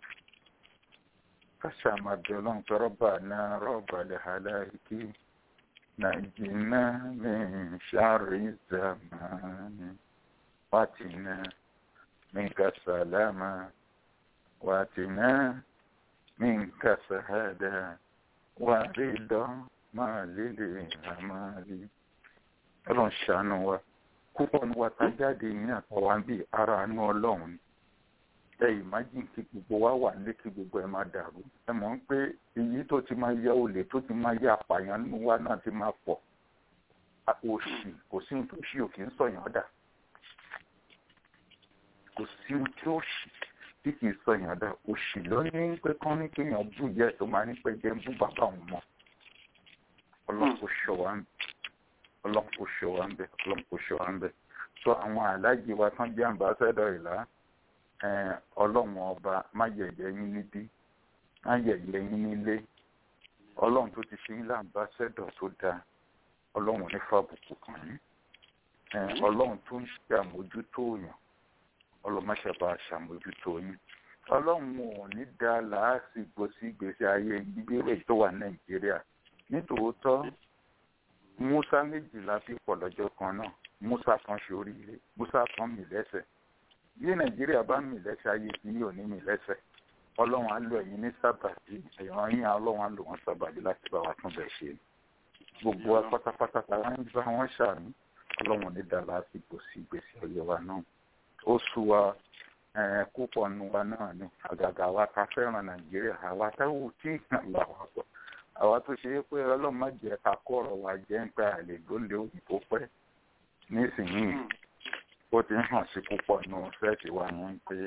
káṣá máa bẹ ọlọ́run pé rọ́bà náà rọ́bà lè hàlàkì nàìjíríà mi ṣàrí zamani wàtìnà mi kàṣàlámà wàtìnà. منك شهادة ورضا ما للأمال ọlọ́run ṣàánú wa púpọ̀ ní wa tá jáde ní àtàwọn bíi ara àánú ọlọ́run ẹ ìmájìn kí gbogbo wa wà nílé kí gbogbo ẹ máa dàrú ẹ mọ̀ ń pé èyí tó ti máa yẹ olè tó ti máa yẹ àpàyàn nínú wa náà ti máa pọ̀ òṣì kò sí ohun tó ṣì ò kì í sọ̀yàn dà kò sí ohun tí ó ṣì tí kì í sọ èèyàn dá òṣì ló ní pé kán ní kéèyàn bú ìyá ẹ̀ tó máa ní pé jẹ́ ń bú bàbá òun mọ́ ọlọ́run kò ṣọ́ wa ń ọlọ́run kò ṣọ́ wa ń bẹ̀ ọlọ́run kò ṣọ́ wa ń bẹ̀ so àwọn aláàjì wa tán jẹ́ àmbásẹ́dọ̀ ìlà ọlọ́run ọba má yẹ̀yẹ́ yín níbí má yẹ̀yẹ́ yín nílé ọlọ́run tó ti ṣe yín láǹbásẹ́dọ̀ tó dáa ọlọ́run ní fàbùkù kan yín ọlọ́run tó ń ṣe àmójútó yàn ọlọ́mọṣẹ́bà ṣàmójútó yín ọlọ́run ò ní dá làásìgbò sí ìgbésí ayé gbígbéró tó wà nàìjíríà nítòótọ́ musa méjìlá fi pọ̀ lọ́jọ́ kan náà musa kan ṣe oríire musa kan mì lẹ́sẹ̀ bí nàìjíríà bá mì lẹ́sẹ̀ ayé tí yóò ní mì lẹ́sẹ̀ ọlọ́run á lò ẹ̀yin ní sábàbí ẹ̀yàn yín ọlọ́run á lò wọ́n sábàbí láti bá wa tún bẹ̀ ṣe gbogbo wa pátápátá táwa ń bá wọn ṣàmì ọlọ́run ní dá lásìkò sí ìgbésí ayé wa náà ó sú wa púpọ̀ nu wa náà ni àgàgà wa ká fẹ́ràn nàìjíríà àwa táwọn tí ìgbà wa pọ̀ àwa tó ṣe é pé ọlọ́run má jẹ́ ká kó ọ̀rọ̀ wa jẹ́ ń pẹ́ àlè lónìí òyìnbó pẹ́ nísìnyìí ó ti ń hàn sí púpọ̀ nù fẹ́ẹ̀tì wa ní pé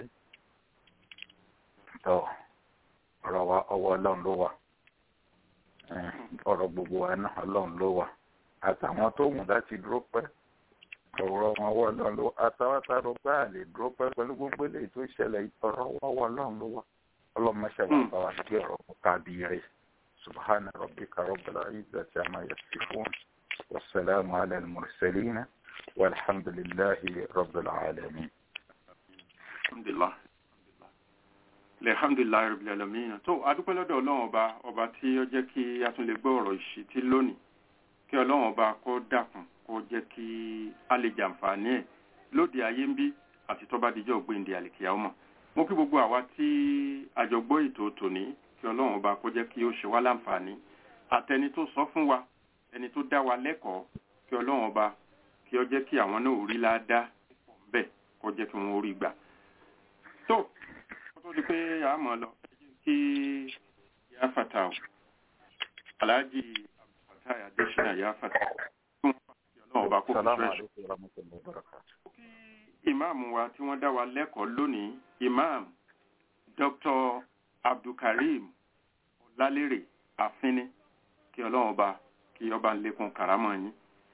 tọ́ ọ̀rọ̀ wa ọwọ́ ọlọ́run ló wà ọ̀rọ̀ gbogbo wa náà ọlọ́run ló wà àtàwọn tó wù láti dúró pẹ́ ọ̀rọ̀ wọn wọ́ ọlọ́run ló wà àtàwọn tá a rò pé àlè dúró pẹ́ pẹ̀lú gbogbo eléyìí tó ṣẹlẹ̀ ọ̀rọ̀ wọn wọ́ ọlọ́run ló wà ọlọ́run máṣe wà bá wa gbé ọ̀rọ̀ kábí rẹ̀ subhana rabbika rabbil izzati amma yasifun wasalaamu ala al-mursalin walhamdulillahi rabbil alamin. alhamdulilah alhamdulilayi rabbil alamin tó adúpẹ́ lọ́dọ̀ ọlọ́run ọba ọba tí ó jẹ́ kí a tún lè gbọ́ ọ̀rọ̀ ìṣítí lónìí kí ọlọ́run ọba kó dákun kó jẹ́ kí a lè jàǹfààní ẹ̀ lóde ayé ń bí àti tó bá dijọ́ gbéǹde àlìkìyà ọmọ mo kí gbogbo àwa tí àjọgbọ́ ètò tòní kí ọlọ́run ọba kó jẹ́ kí ó ṣe wá láǹfààní àtẹni tó sọ fún wa ẹni tó dá wa lẹ́kọ̀ọ́ kí ọlọ́run ọba kí ó jẹ́ kí àwọn náà rí ládàá bẹ́ẹ̀ kó jẹ́ kí wọ́n rí gbà. tó kó tó di pé a mọ̀ lọ kí yá fata o aláàjì abdulfatai adésínà yá fata kí wọ́n bá kí ọlọ́run ọba kó fi fẹ́ kí ìmáàmù wa tí wọ́n dá wa lẹ́kọ̀ọ́ lónìí ìmáàmù dr abdulkareem ọlálérè àfínní kí ọlọ́run ọba kí ọba ń lékún kàrámọ̀ yín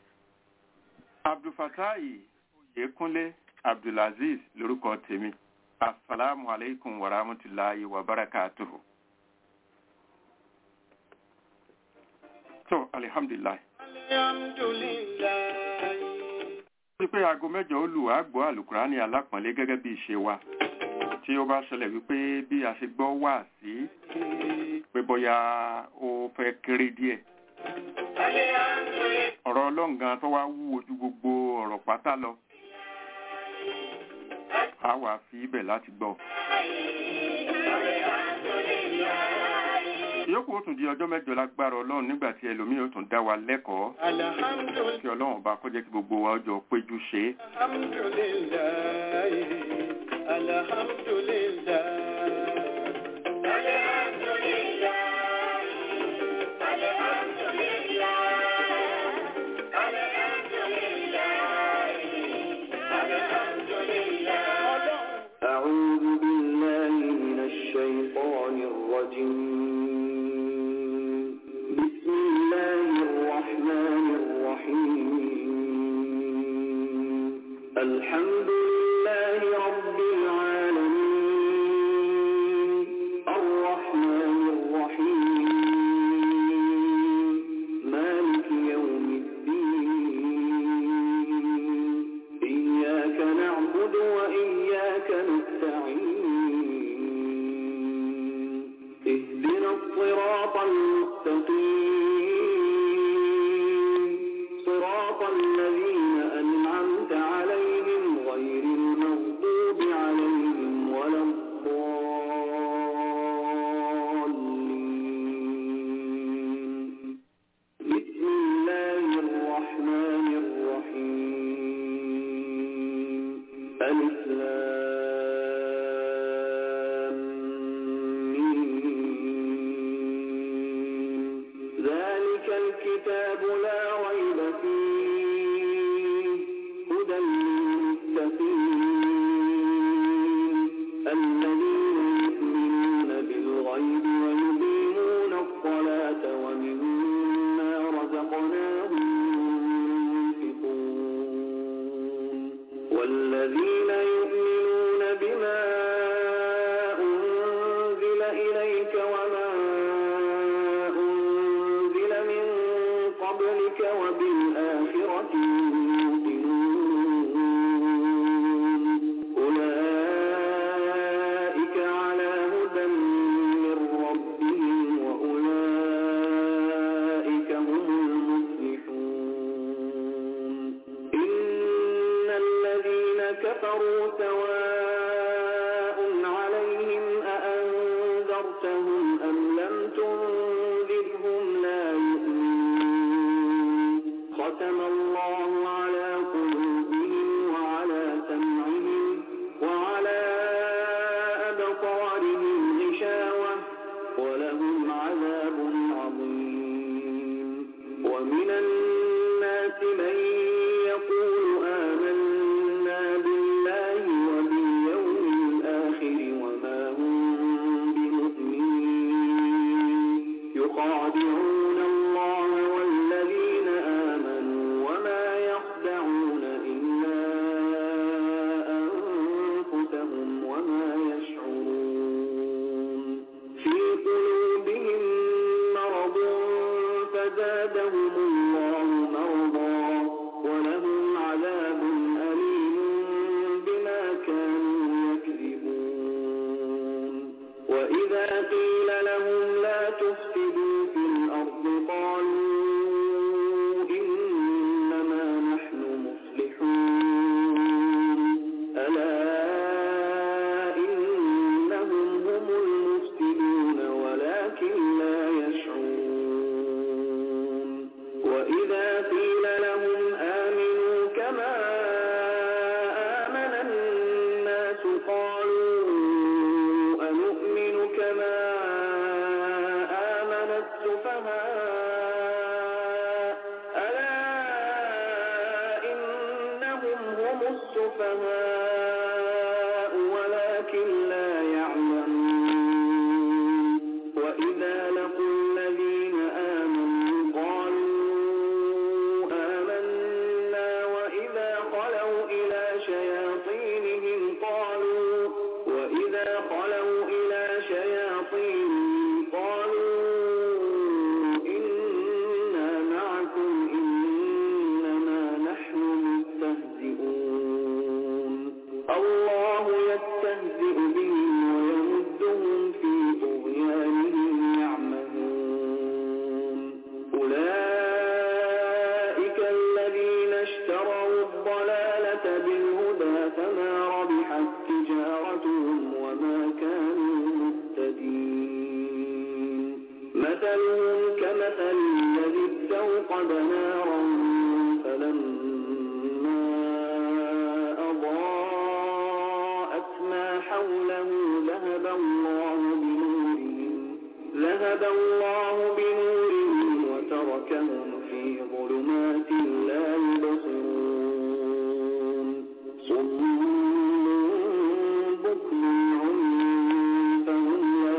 abdulfatai oyekunle abdulaziz lórúkọ tèmi asalaamu aleykum wa rahmatulahi wa barakatuhu. so alihamdulilayi. alhamdulilayi. wọ́n pé aago mẹ́jọ ó lù á gbọ́ àlùkùránì alápọ̀nlé gẹ́gẹ́ bí ìṣe wa tí ó bá ṣẹlẹ̀ wípé bí a ṣe gbọ́ wà sí pé bóyá ó fẹ́ kéré díẹ̀ ọ̀rọ̀ ọlọ́ǹgan tó wá wú ojú gbogbo ọ̀rọ̀ pátá lọ a wà fi ibẹ̀ láti gbọ́. ìyókù ó tún di ọjọ́ mẹ́jọ lágbára ọlọ́run nígbà tí ẹlòmíì ó tún dá wa lẹ́kọ̀ọ́ kí ọlọ́run bá kó jẹ́ kí gbogbo wa ọjọ́ péjú ṣe é. alhamdulilayi alhamdulilayi. أعوذ بالله من الشيطان الرجيم بسم الله الرحمن الرحيم الحمد لله رب العالمين الرحمن الرحيم مالك يوم الدين إياك نعبد وإياك نستعين اهدنا الصراط المستقيم صراط الذين أنعمت عليهم غير بالآخرة يوقنون أولئك على هدى من ربهم وأولئك هم المفلحون إن الذين كفروا سواء عليهم أأنذرتهم أم لم تنذرهم لا يؤمنون ختم الله على قلوبهم وعلى سمعهم وعلى أبصارهم غشاوة ولهم عذاب عظيم ومن الناس من يقول آمنا بالله وباليوم الآخر وما هم بمؤمنين يخادعون الله والذين آمنوا وما يخدعون إلا أنفسهم وما يشعرون في قلوبهم مرض فزادهم الله مرضا ولهم عذاب أليم بما كانوا يكذبون وإذا قيل لهم لا تفسدوا في الأرض قالوا إنما نحن مصلحون ألا إنهم هم المفسدون ولكن لا يشعرون وإذا قيل لهم آمنوا كما آمن الناس قالوا أنؤمن كما آمن السفهاء ألا إنهم هم السفهاء ولكن لا يعلمون وإذا لقوا الذين آمنوا قالوا آمنا وإذا خلوا إلى شياطينهم قالوا وإذا خلوا إلى شياطينهم قالوا إنا معكم إنما نحن مستهزئون الله يستهزئ بهم ويمدهم في طغيانهم يعمهون أولئك الذين اشتروا الضلالة بالهدى فما ربحت تجارتهم وما كانوا مهتدين مثلهم كمثل الذي استوقد نارا فلما أضاءت ما حوله ذهب الله بنورهم ذهب الله بنورهم وتركهم في ظلمات لا يبصرون صم بكم عمي فهم لا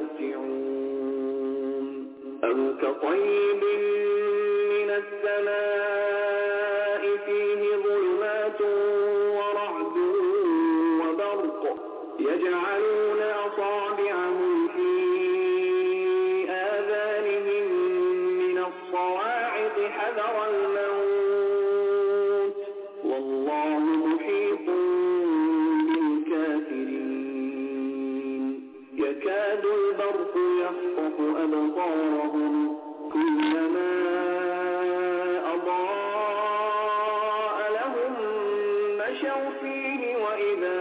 يرجعون أو كطيب من السماء فيه ظلمات ورعد وبرق يجعلون أصابعهم في آذانهم من الصواعق حذر الموت والله محيط بالكافرين يكاد البرق يخطف أبصارهم كلما أضاء لهم مشوا فيه وإذا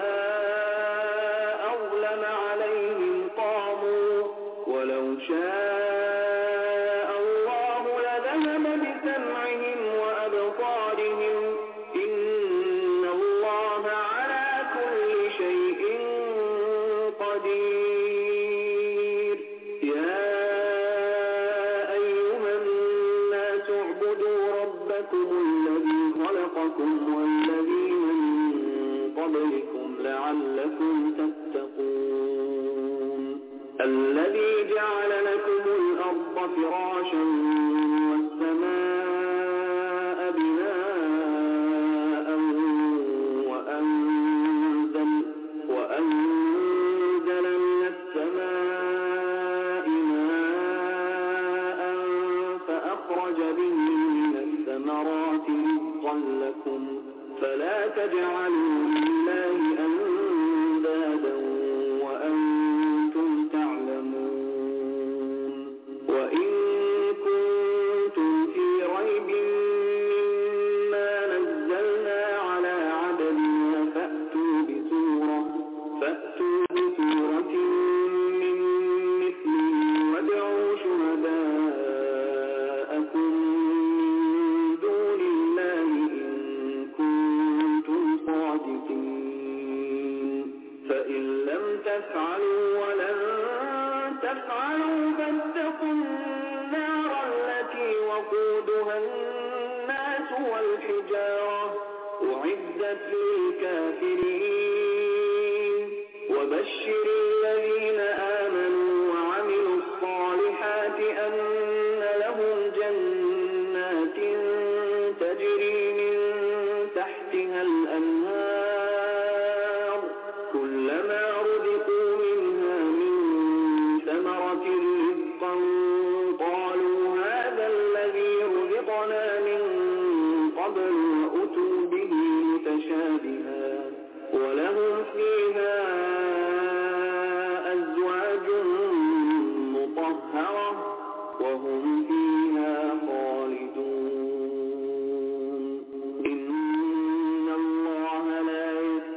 أظلم عليهم قاموا ولو شاء الله لذهب بسمعهم وأبصارهم إن الله على كل شيء قدير يا أيها الناس اعبدوا ربكم الذي خلقكم والذين من قبلكم لعلكم تتقون الذي جعل لكم الأرض فراشا والسماء بناء وأنزل, وأنزل من السماء ماء فأخرج به من الثمرات رزقا لكم فلا تجعلوا لله أندادا وأنتم تعلمون وإن كنتم في ريب مما نزلنا على عبدنا فأتوا بسورة فأتوا بسورة من مثله وادعوا شهداءكم من دون الله إن كنتم صادقين فإن لم تفعلوا ولن تفعلوا فاتقوا النار التي وقودها الناس والحجارة أعدت للكافرين وبشر الذين آمنوا وعملوا الصالحات أن لهم جنات تجري من تحتها الأنهار كلما رزقوا منها من ثمرة رزقا قالوا هذا الذي رزقنا من قبل وأتوا به متشابها ولهم فيها أزواج مطهرة وهم فيها خالدون إن الله لا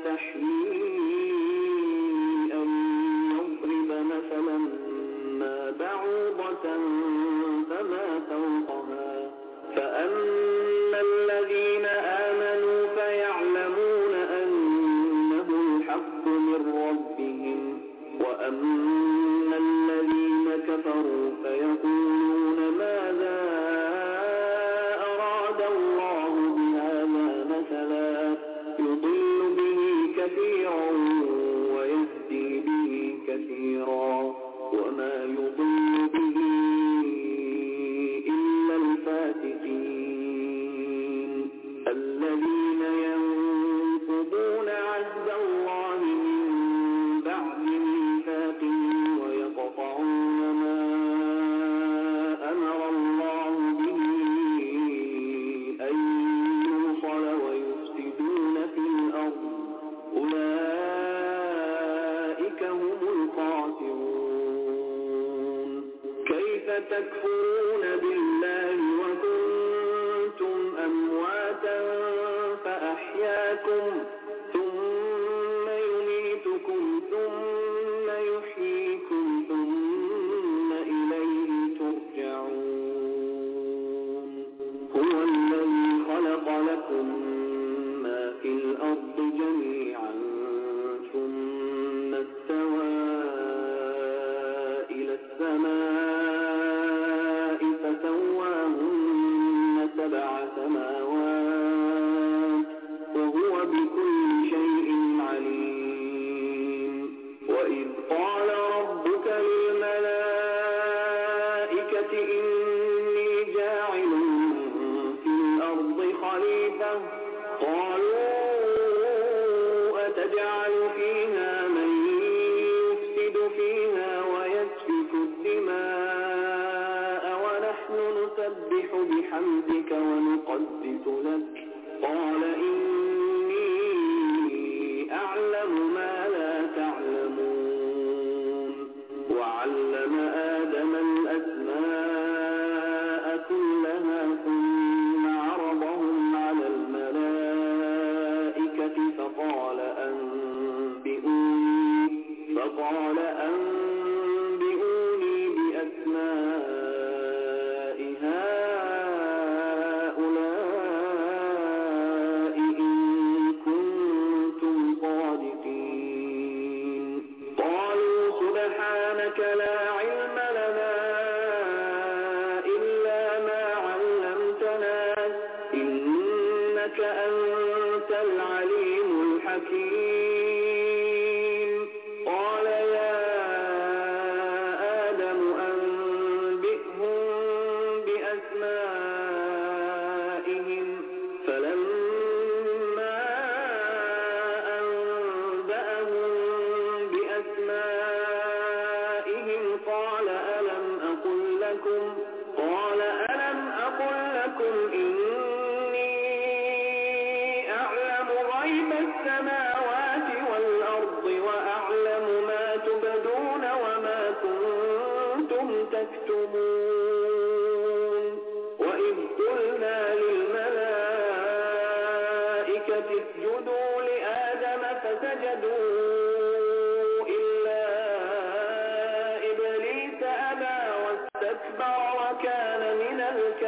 يستحيي أن يضرب مثلا ما بعوضة فما فوقها فأما الذين آمنوا فيعلمون أنه الحق من ربهم وأما الذين كفروا فيقولون ماذا أراد الله بهذا مثلا يضل به كثيرا ويهدي به كثيرا وما يضل به إلا الفاسقين الذين ينقضون عهد الله من بعد ميثاقه ويقطعون ما أمر الله به أن يوصل ويفسدون في الأرض أولئك هم الخاسرون كيف تكفرون بالله وكنتم أمواتا فأحياكم ثم يميتكم ثم يحييكم ثم إليه ترجعون هو الذي خلق لكم ما في الأرض جميعا ثم استوى إلى السماء فسواهن سبع سماوات وهو بكل شيء عليم وإذ قال ربك للملائكة إني جاعل في الأرض خليفة قالوا أتجعل فيها من يفسد فيها ويسفك الدماء ونحن نسبح بحمدك ونقدس لك قال إني أعلم ما لا تعلمون وعلم آدم الأسماء كلها ثم عرضهم على الملائكة فقال أنبئوني فقال أنبئوني بأسماء هؤلاء إن كنتم صادقين قالوا سبحانك لا علم لنا إلا ما علمتنا إنك أنت العليم الحكيم قال يا آدم أنبئهم بأسمائهم فلما أنبأهم بأسمائهم قال ألم أقل لكم قال ألم أقل لكم إني اسجدوا لآدم فسجدوا إلا إبليس أبى واستكبر وكان من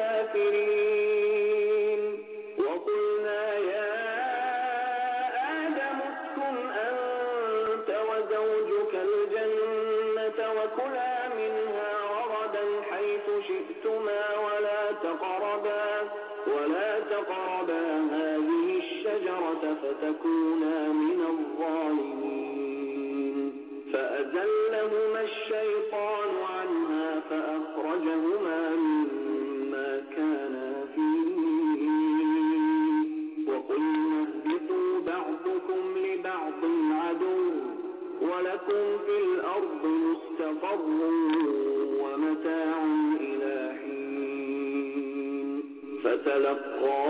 الكافرين وقلنا يا آدم اسكن أنت وزوجك الجنة وكلا منها رغدا حيث شئتما ولا تقربا ولا تقربا هذه الشجرة فتكونا من الظالمين فأزلهما الشيطان عنها فأخرجهما مما كانا فيه وقلنا اهبطوا بعضكم لبعض عدو ولكم في الأرض مستقر ومتاع إلى حين فتلقى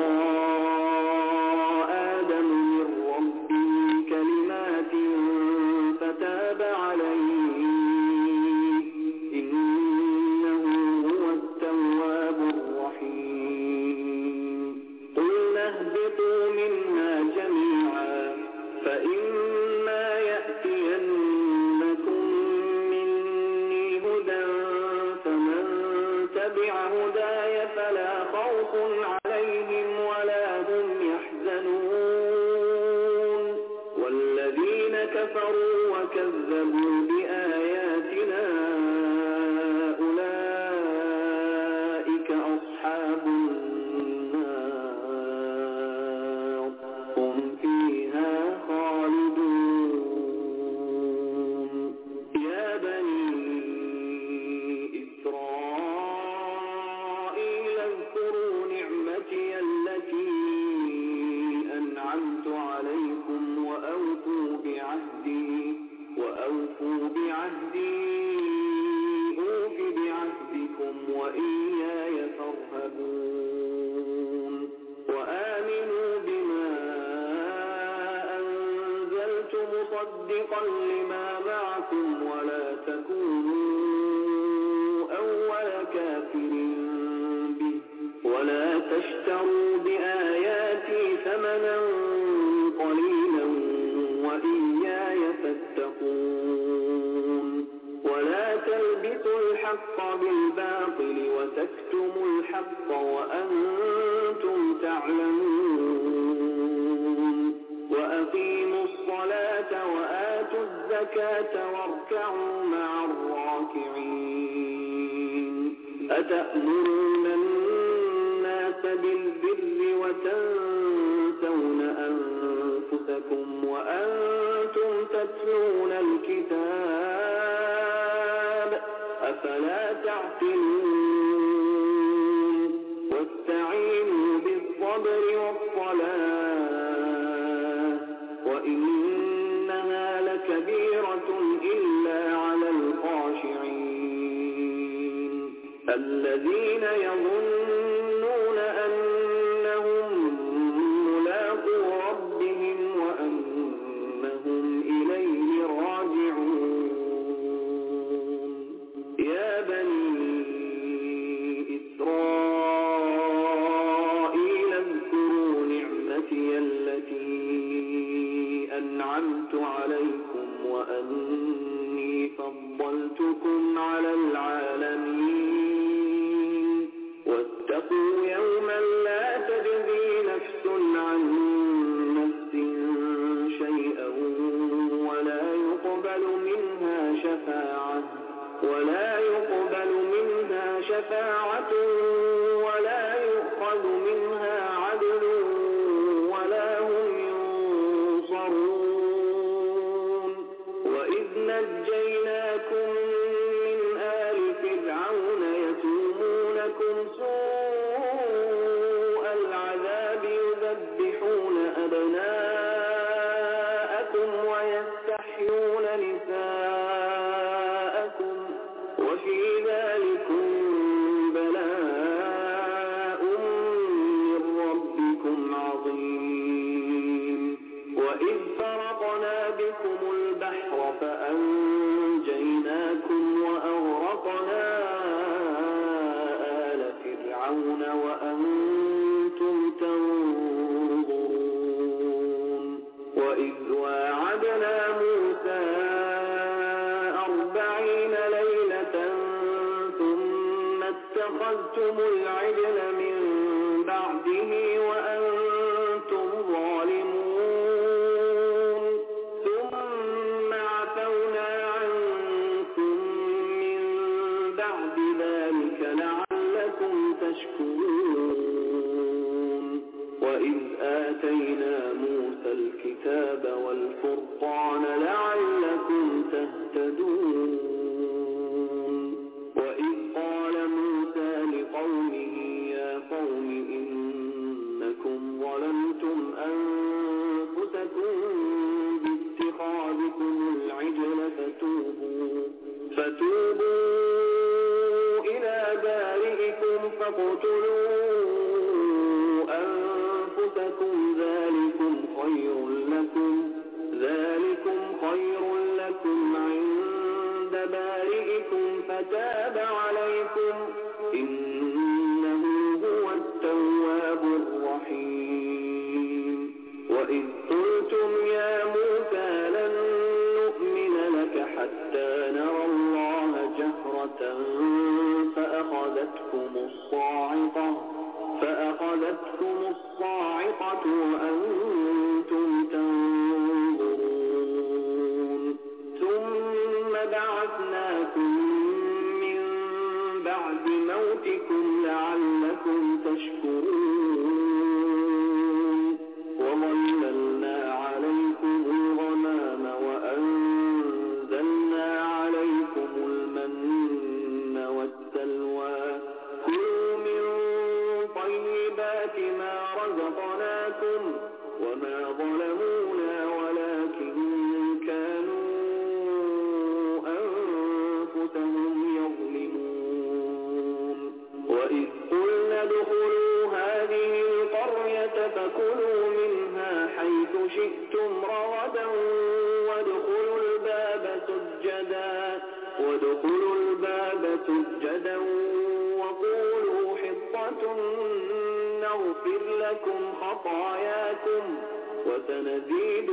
آدم من ربه كلمات فتاب عليه إنه هو التواب الرحيم قلنا اهبطوا منها جميعا فإما يأتينكم مني هدى فمن تبع هداي فلا خوف عليهم ولا هم يحزنون والذين كفروا وكذبوا بآياتنا أولئك أصحاب النار هم فيها خالدون يا بني إسرائيل اذكروا نعمتي التي أنعمت عليكم وأوفوا بعهدي وأوفوا بعهدي أوف بعهدكم وإياي فارهبون وآمنوا بما أنزلت مصدقا لما معكم ولا تكونوا أول كافر به ولا تشتروا بآياتي ثمنا قليلا وإياي فاتقون ولا تلبسوا الحق بالباطل وتكتموا الحق وأنتم تعلمون وأقيموا الصلاة وآتوا الزكاة واركعوا مع الراكعين أتأمرون الناس بالبر وتنسون أنفسكم وأنتم تتلون الكتاب أفلا تعقلون واستعينوا بالصبر والصلاة وإنها لكبيرة إلا على الخاشعين الذين يظنون أنهم ملاقو ربهم وأنهم إليه راجعون يا بني إسرائيل اذكروا نعمتي التي أنعمت عليكم وأني فضلتكم على العالمين واتقوا يوما لا تجزي نفس عن نفس شيئا ولا يقبل منها شفاعة ولا يقبل منها شفاعة ولا يؤخذ منها عدل ولا هم ينصرون وإذ نجيناكم من آل فرعون يسومونكم سوء العذاب يذبحون أبناءكم ويستحيون نساءكم وفي ذلكم بلاء من ربكم عظيم وإذ فرقنا بكم البحر فأنجيناكم وأغرقنا آل فرعون وأنتم تنظرون وإذ واعدنا موسى أربعين ليلة ثم اتخذتم العجل من بعده وأنتم ظالمون ثم عفونا عنكم من بعد ذلك لعلكم تشكرون وإذ آتينا موسى الكتاب والفرقان لعلكم تهتدون وإذ قال موسى لقومه يا قوم إنكم ظلمتم أنفسكم باتخاذكم العجل فتوبوا فتوبوا إلى بارئكم فاقتلوا أنفسكم ذلكم خير لكم ذلكم خير لكم عند بارئكم فتاب عليكم إنه هو التواب الرحيم وإذ قلتم يا موسى لن نؤمن لك حتى نرى الله جهرة فأخذتكم الصاعقة فأخذتكم الصاعقة وأنتم تنظرون ثم بعثناكم من بعد موتكم لعلكم تشكرون وظللنا عليكم الغمام وأنزلنا عليكم المن والسلوى كلوا من طيبات ما رزقناكم وما ظلمونا ولكن كانوا أنفسهم يظلمون وإذ قلنا ادخلوا هذه القرية فكلوا منها حيث شئتم رغدا وادخلوا الباب سجدا وادخلوا الباب سجدا وقولوا حطة نغفر لكم خطاياكم وسنزيد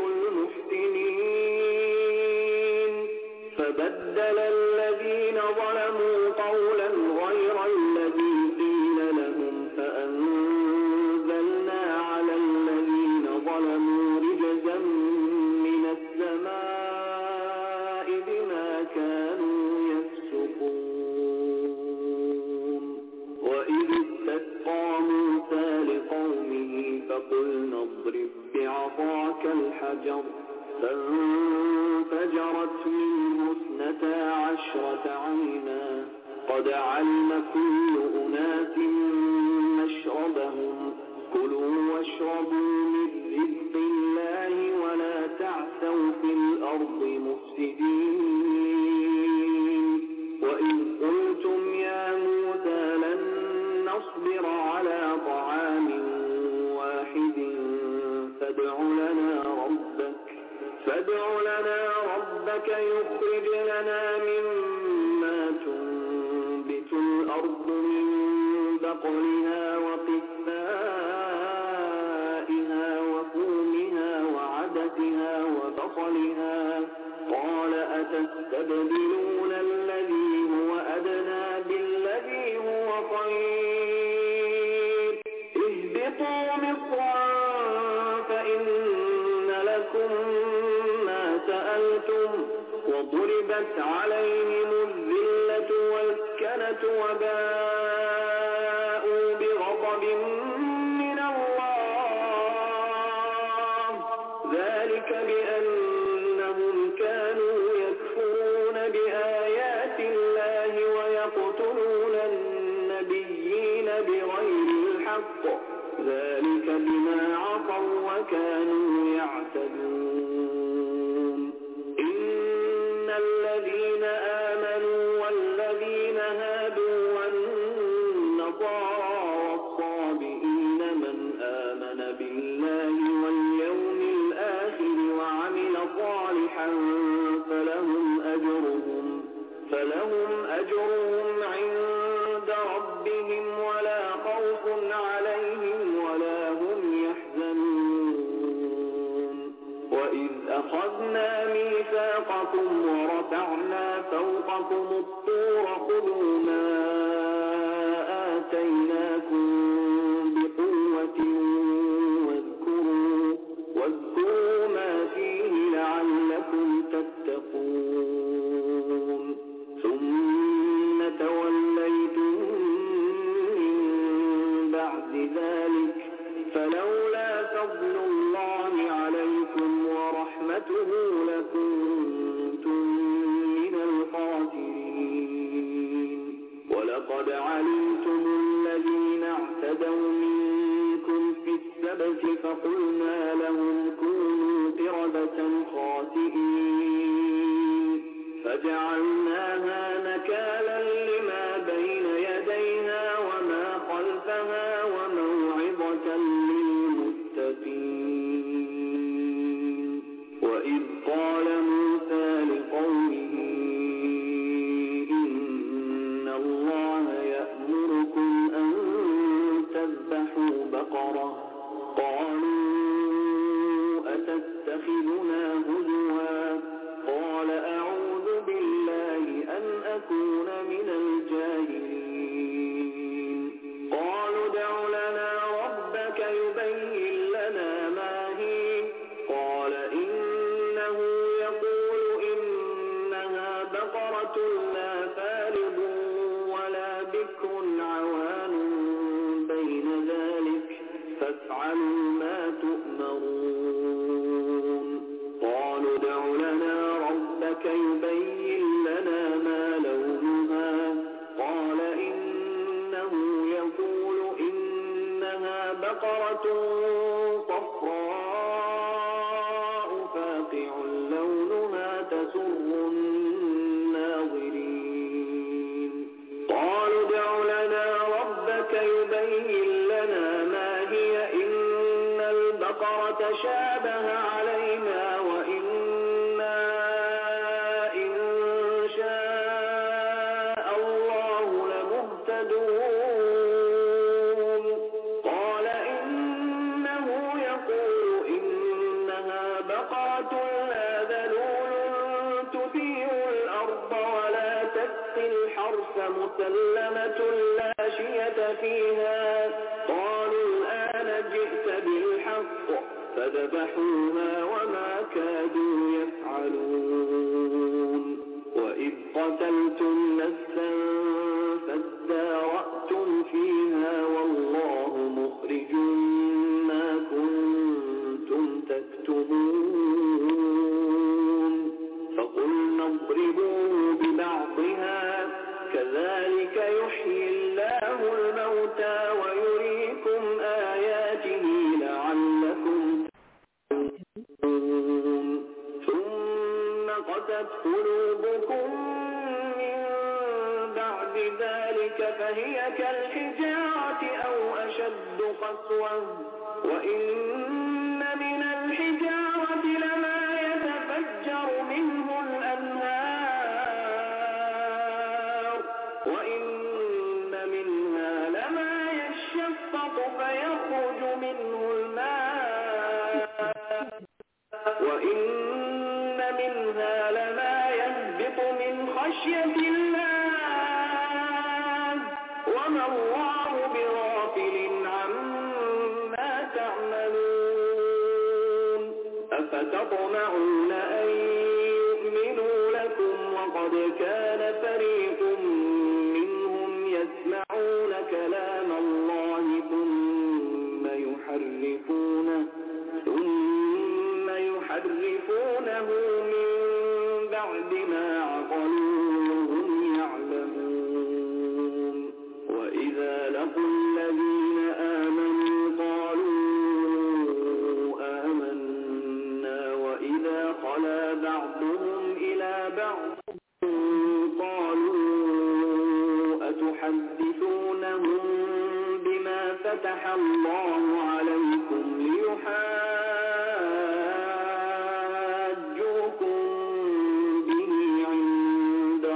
المحسنين فبدل الذين ظلموا قولا غير الذي قيل لهم فأنزلنا على الذين ظلموا رجزا من السماء بما كانوا يفسقون وإذ استسقى موسى لقومه فقلنا اضرب بعصاك الحجر فانفجرت منه اثنتا عشرة عينا قد علم كل أناس مشربهم كلوا واشربوا من رزق الله ولا تعثوا في الأرض مفسدين وإذ قلتم يا موسى لن نصبر على طعام واحد فادع لنا ربك فادع لنا ربك يخرج لنا مما تنبت الأرض من بقلها وقثائها وفومها وعدسها وبصلها قال أتستبدلون الذي هو أدنى بالذي هو خير اهبطوا مصرا فإن لكم ما سألتم وضربت عليهم الذلة والسكنة وباءوا بغضب من الله ذلك بأنهم كانوا يكفرون بآيات الله ويقتلون النبيين بغير الحق ذلك بما عصوا وكانوا يعتدون إن الذين آمنوا والذين هادوا والنصارى والصابئين من آمن بالله واليوم الآخر وعمل صالحا فلهم أجرهم فلهم أجرهم عند ربهم ولا خوف عليهم ولا هم يحزنون وإذ أخذنا ميثاقكم ورفعنا فوقكم الطور خذوا ما آتيناكم بقوة واذكروا واذكروا ما فيه لعلكم تتقون ثم توليتم من بعد ذلك فلولا فضل الله عليكم ورحمته لكنتم من الخاسرين ولقد علمتم الذين اعتدوا منكم في السبت فقلنا لهم كونوا قردة خاسئين فجعلناها نكالا لما بين يديها وما خلفها وموعظة للمتقين وإذ قال موسى لقومه إن الله يأمركم أن تذبحوا بقرة قالوا أتتخذنا هزوا قال أعوذ بالله أن أكون من الجاهلين قالوا ادع لنا ربك يبين لنا ما هي قال إنه يقول إنها بقرة لا فارض ولا بكر عوان بين ذلك فافعلوا ما تؤمرون قالوا ادع لنا ربك يبين لنا ما لونها قال إنه يقول إنها بقرة صفراء فاقع لونها تسر الناظرين قالوا ادع لنا ربك يبين لنا ما هي إن البقرة شابه علينا وإنا إن شاء الله لمهتدون قال إنه يقول إنها بقرة لا ذلول تثير الأرض ولا تسقي الحرث مسلمة لا شية فيها قالوا الآن جئت بالحق فذبحوها وما كادوا يفعلون وإذ قتلتم نفسا فادارأتم فيها والله مخرج ما كنتم تكتبون فقلنا اضربوه ببعضها كذلك يحيي الله الموتى ويريكم آياته لعلكم تتقون ثم قست قلوبكم من بعد ذلك فهي كالحجارة أو أشد قسوة وإن من الحجارة لما يتفجر منه الأنهار وإن منها لما يشقق فيخرج منه الماء وإن منها لما يهبط من خشية الله وما الله بغافل عما تعملون أفتطمعون أن يؤمنوا لكم وقد كان فريق منهم يسمعون كلام الله ثم يحرفونه ثم يحرفونه من بعد ما عقلوه وهم يعلمون وإذا لقوا الذين آمنوا قالوا آمنا وإذا خلا بعضهم إلى بعض قالوا أتحدثونهم بما فتح الله عليكم ليحاجوكم به عند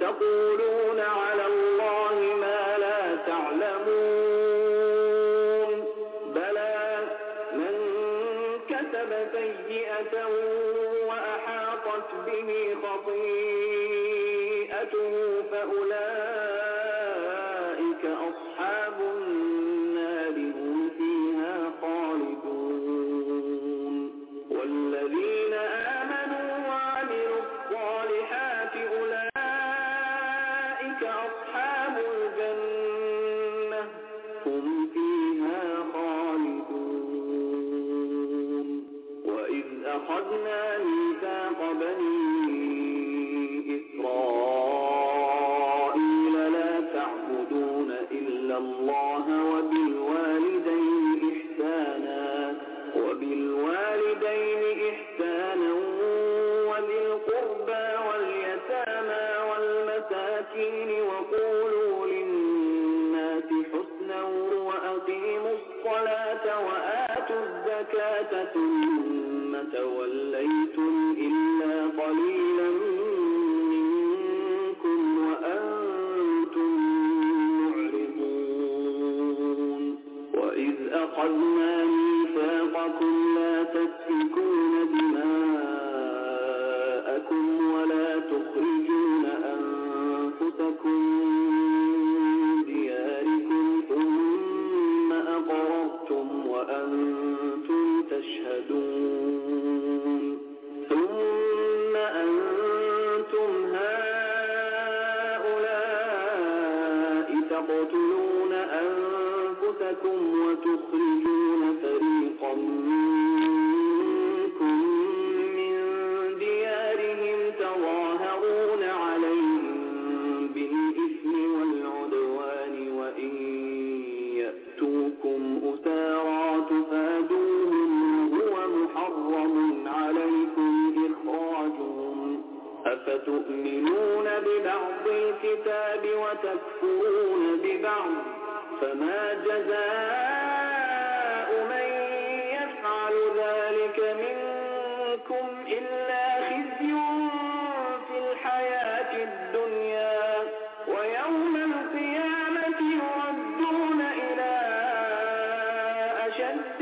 تقولون على الله ما لا تعلمون بلى من كسب سيئة وأحاطت به خطيئته فأولئك أصحاب النار هم فيها خالدون والذين آمنوا وعملوا الصالحات أولئك أصحاب الجنة هم فيها خالدون وإذ أخذنا ميثاق بني إسرائيل لا تعبدون إلا الله وبالوالدين إحسانا وبالوالدين إحسانا وذي القربى واليتامى والمساكين وقولوا للناس حسنا وأقيموا الصلاة وآتوا الزكاة ثم توليتم إلا قليلا منكم وأنتم معرضون وإذ أخذنا ميثاقكم لا تسفكون دماءكم ولا تخرجون أنفسكم من دياركم ثم أقررتم وأنتم تشهدون ثم أنتم هؤلاء تقتلون أنفسكم وتخرجون فريقا منكم من ديارهم تظاهرون عليهم بالإثم والعدوان وإن يأتوكم أسارى تفادوهم وهو محرم عليكم إخراجهم أفتؤمنون ببعض الكتاب وتكفرون ببعض فما جزاء من يفعل ذلك منكم إلا خزي في الحياة الدنيا ويوم القيامة يردون إلى أشد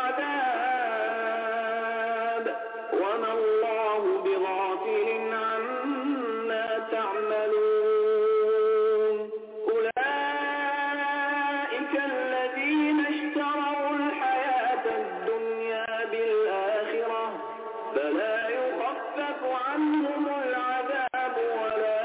العذاب وما الله بغافل عما تعملون أولئك الذين اشتروا الحياة الدنيا بالآخرة فلا يخفف عنهم العذاب ولا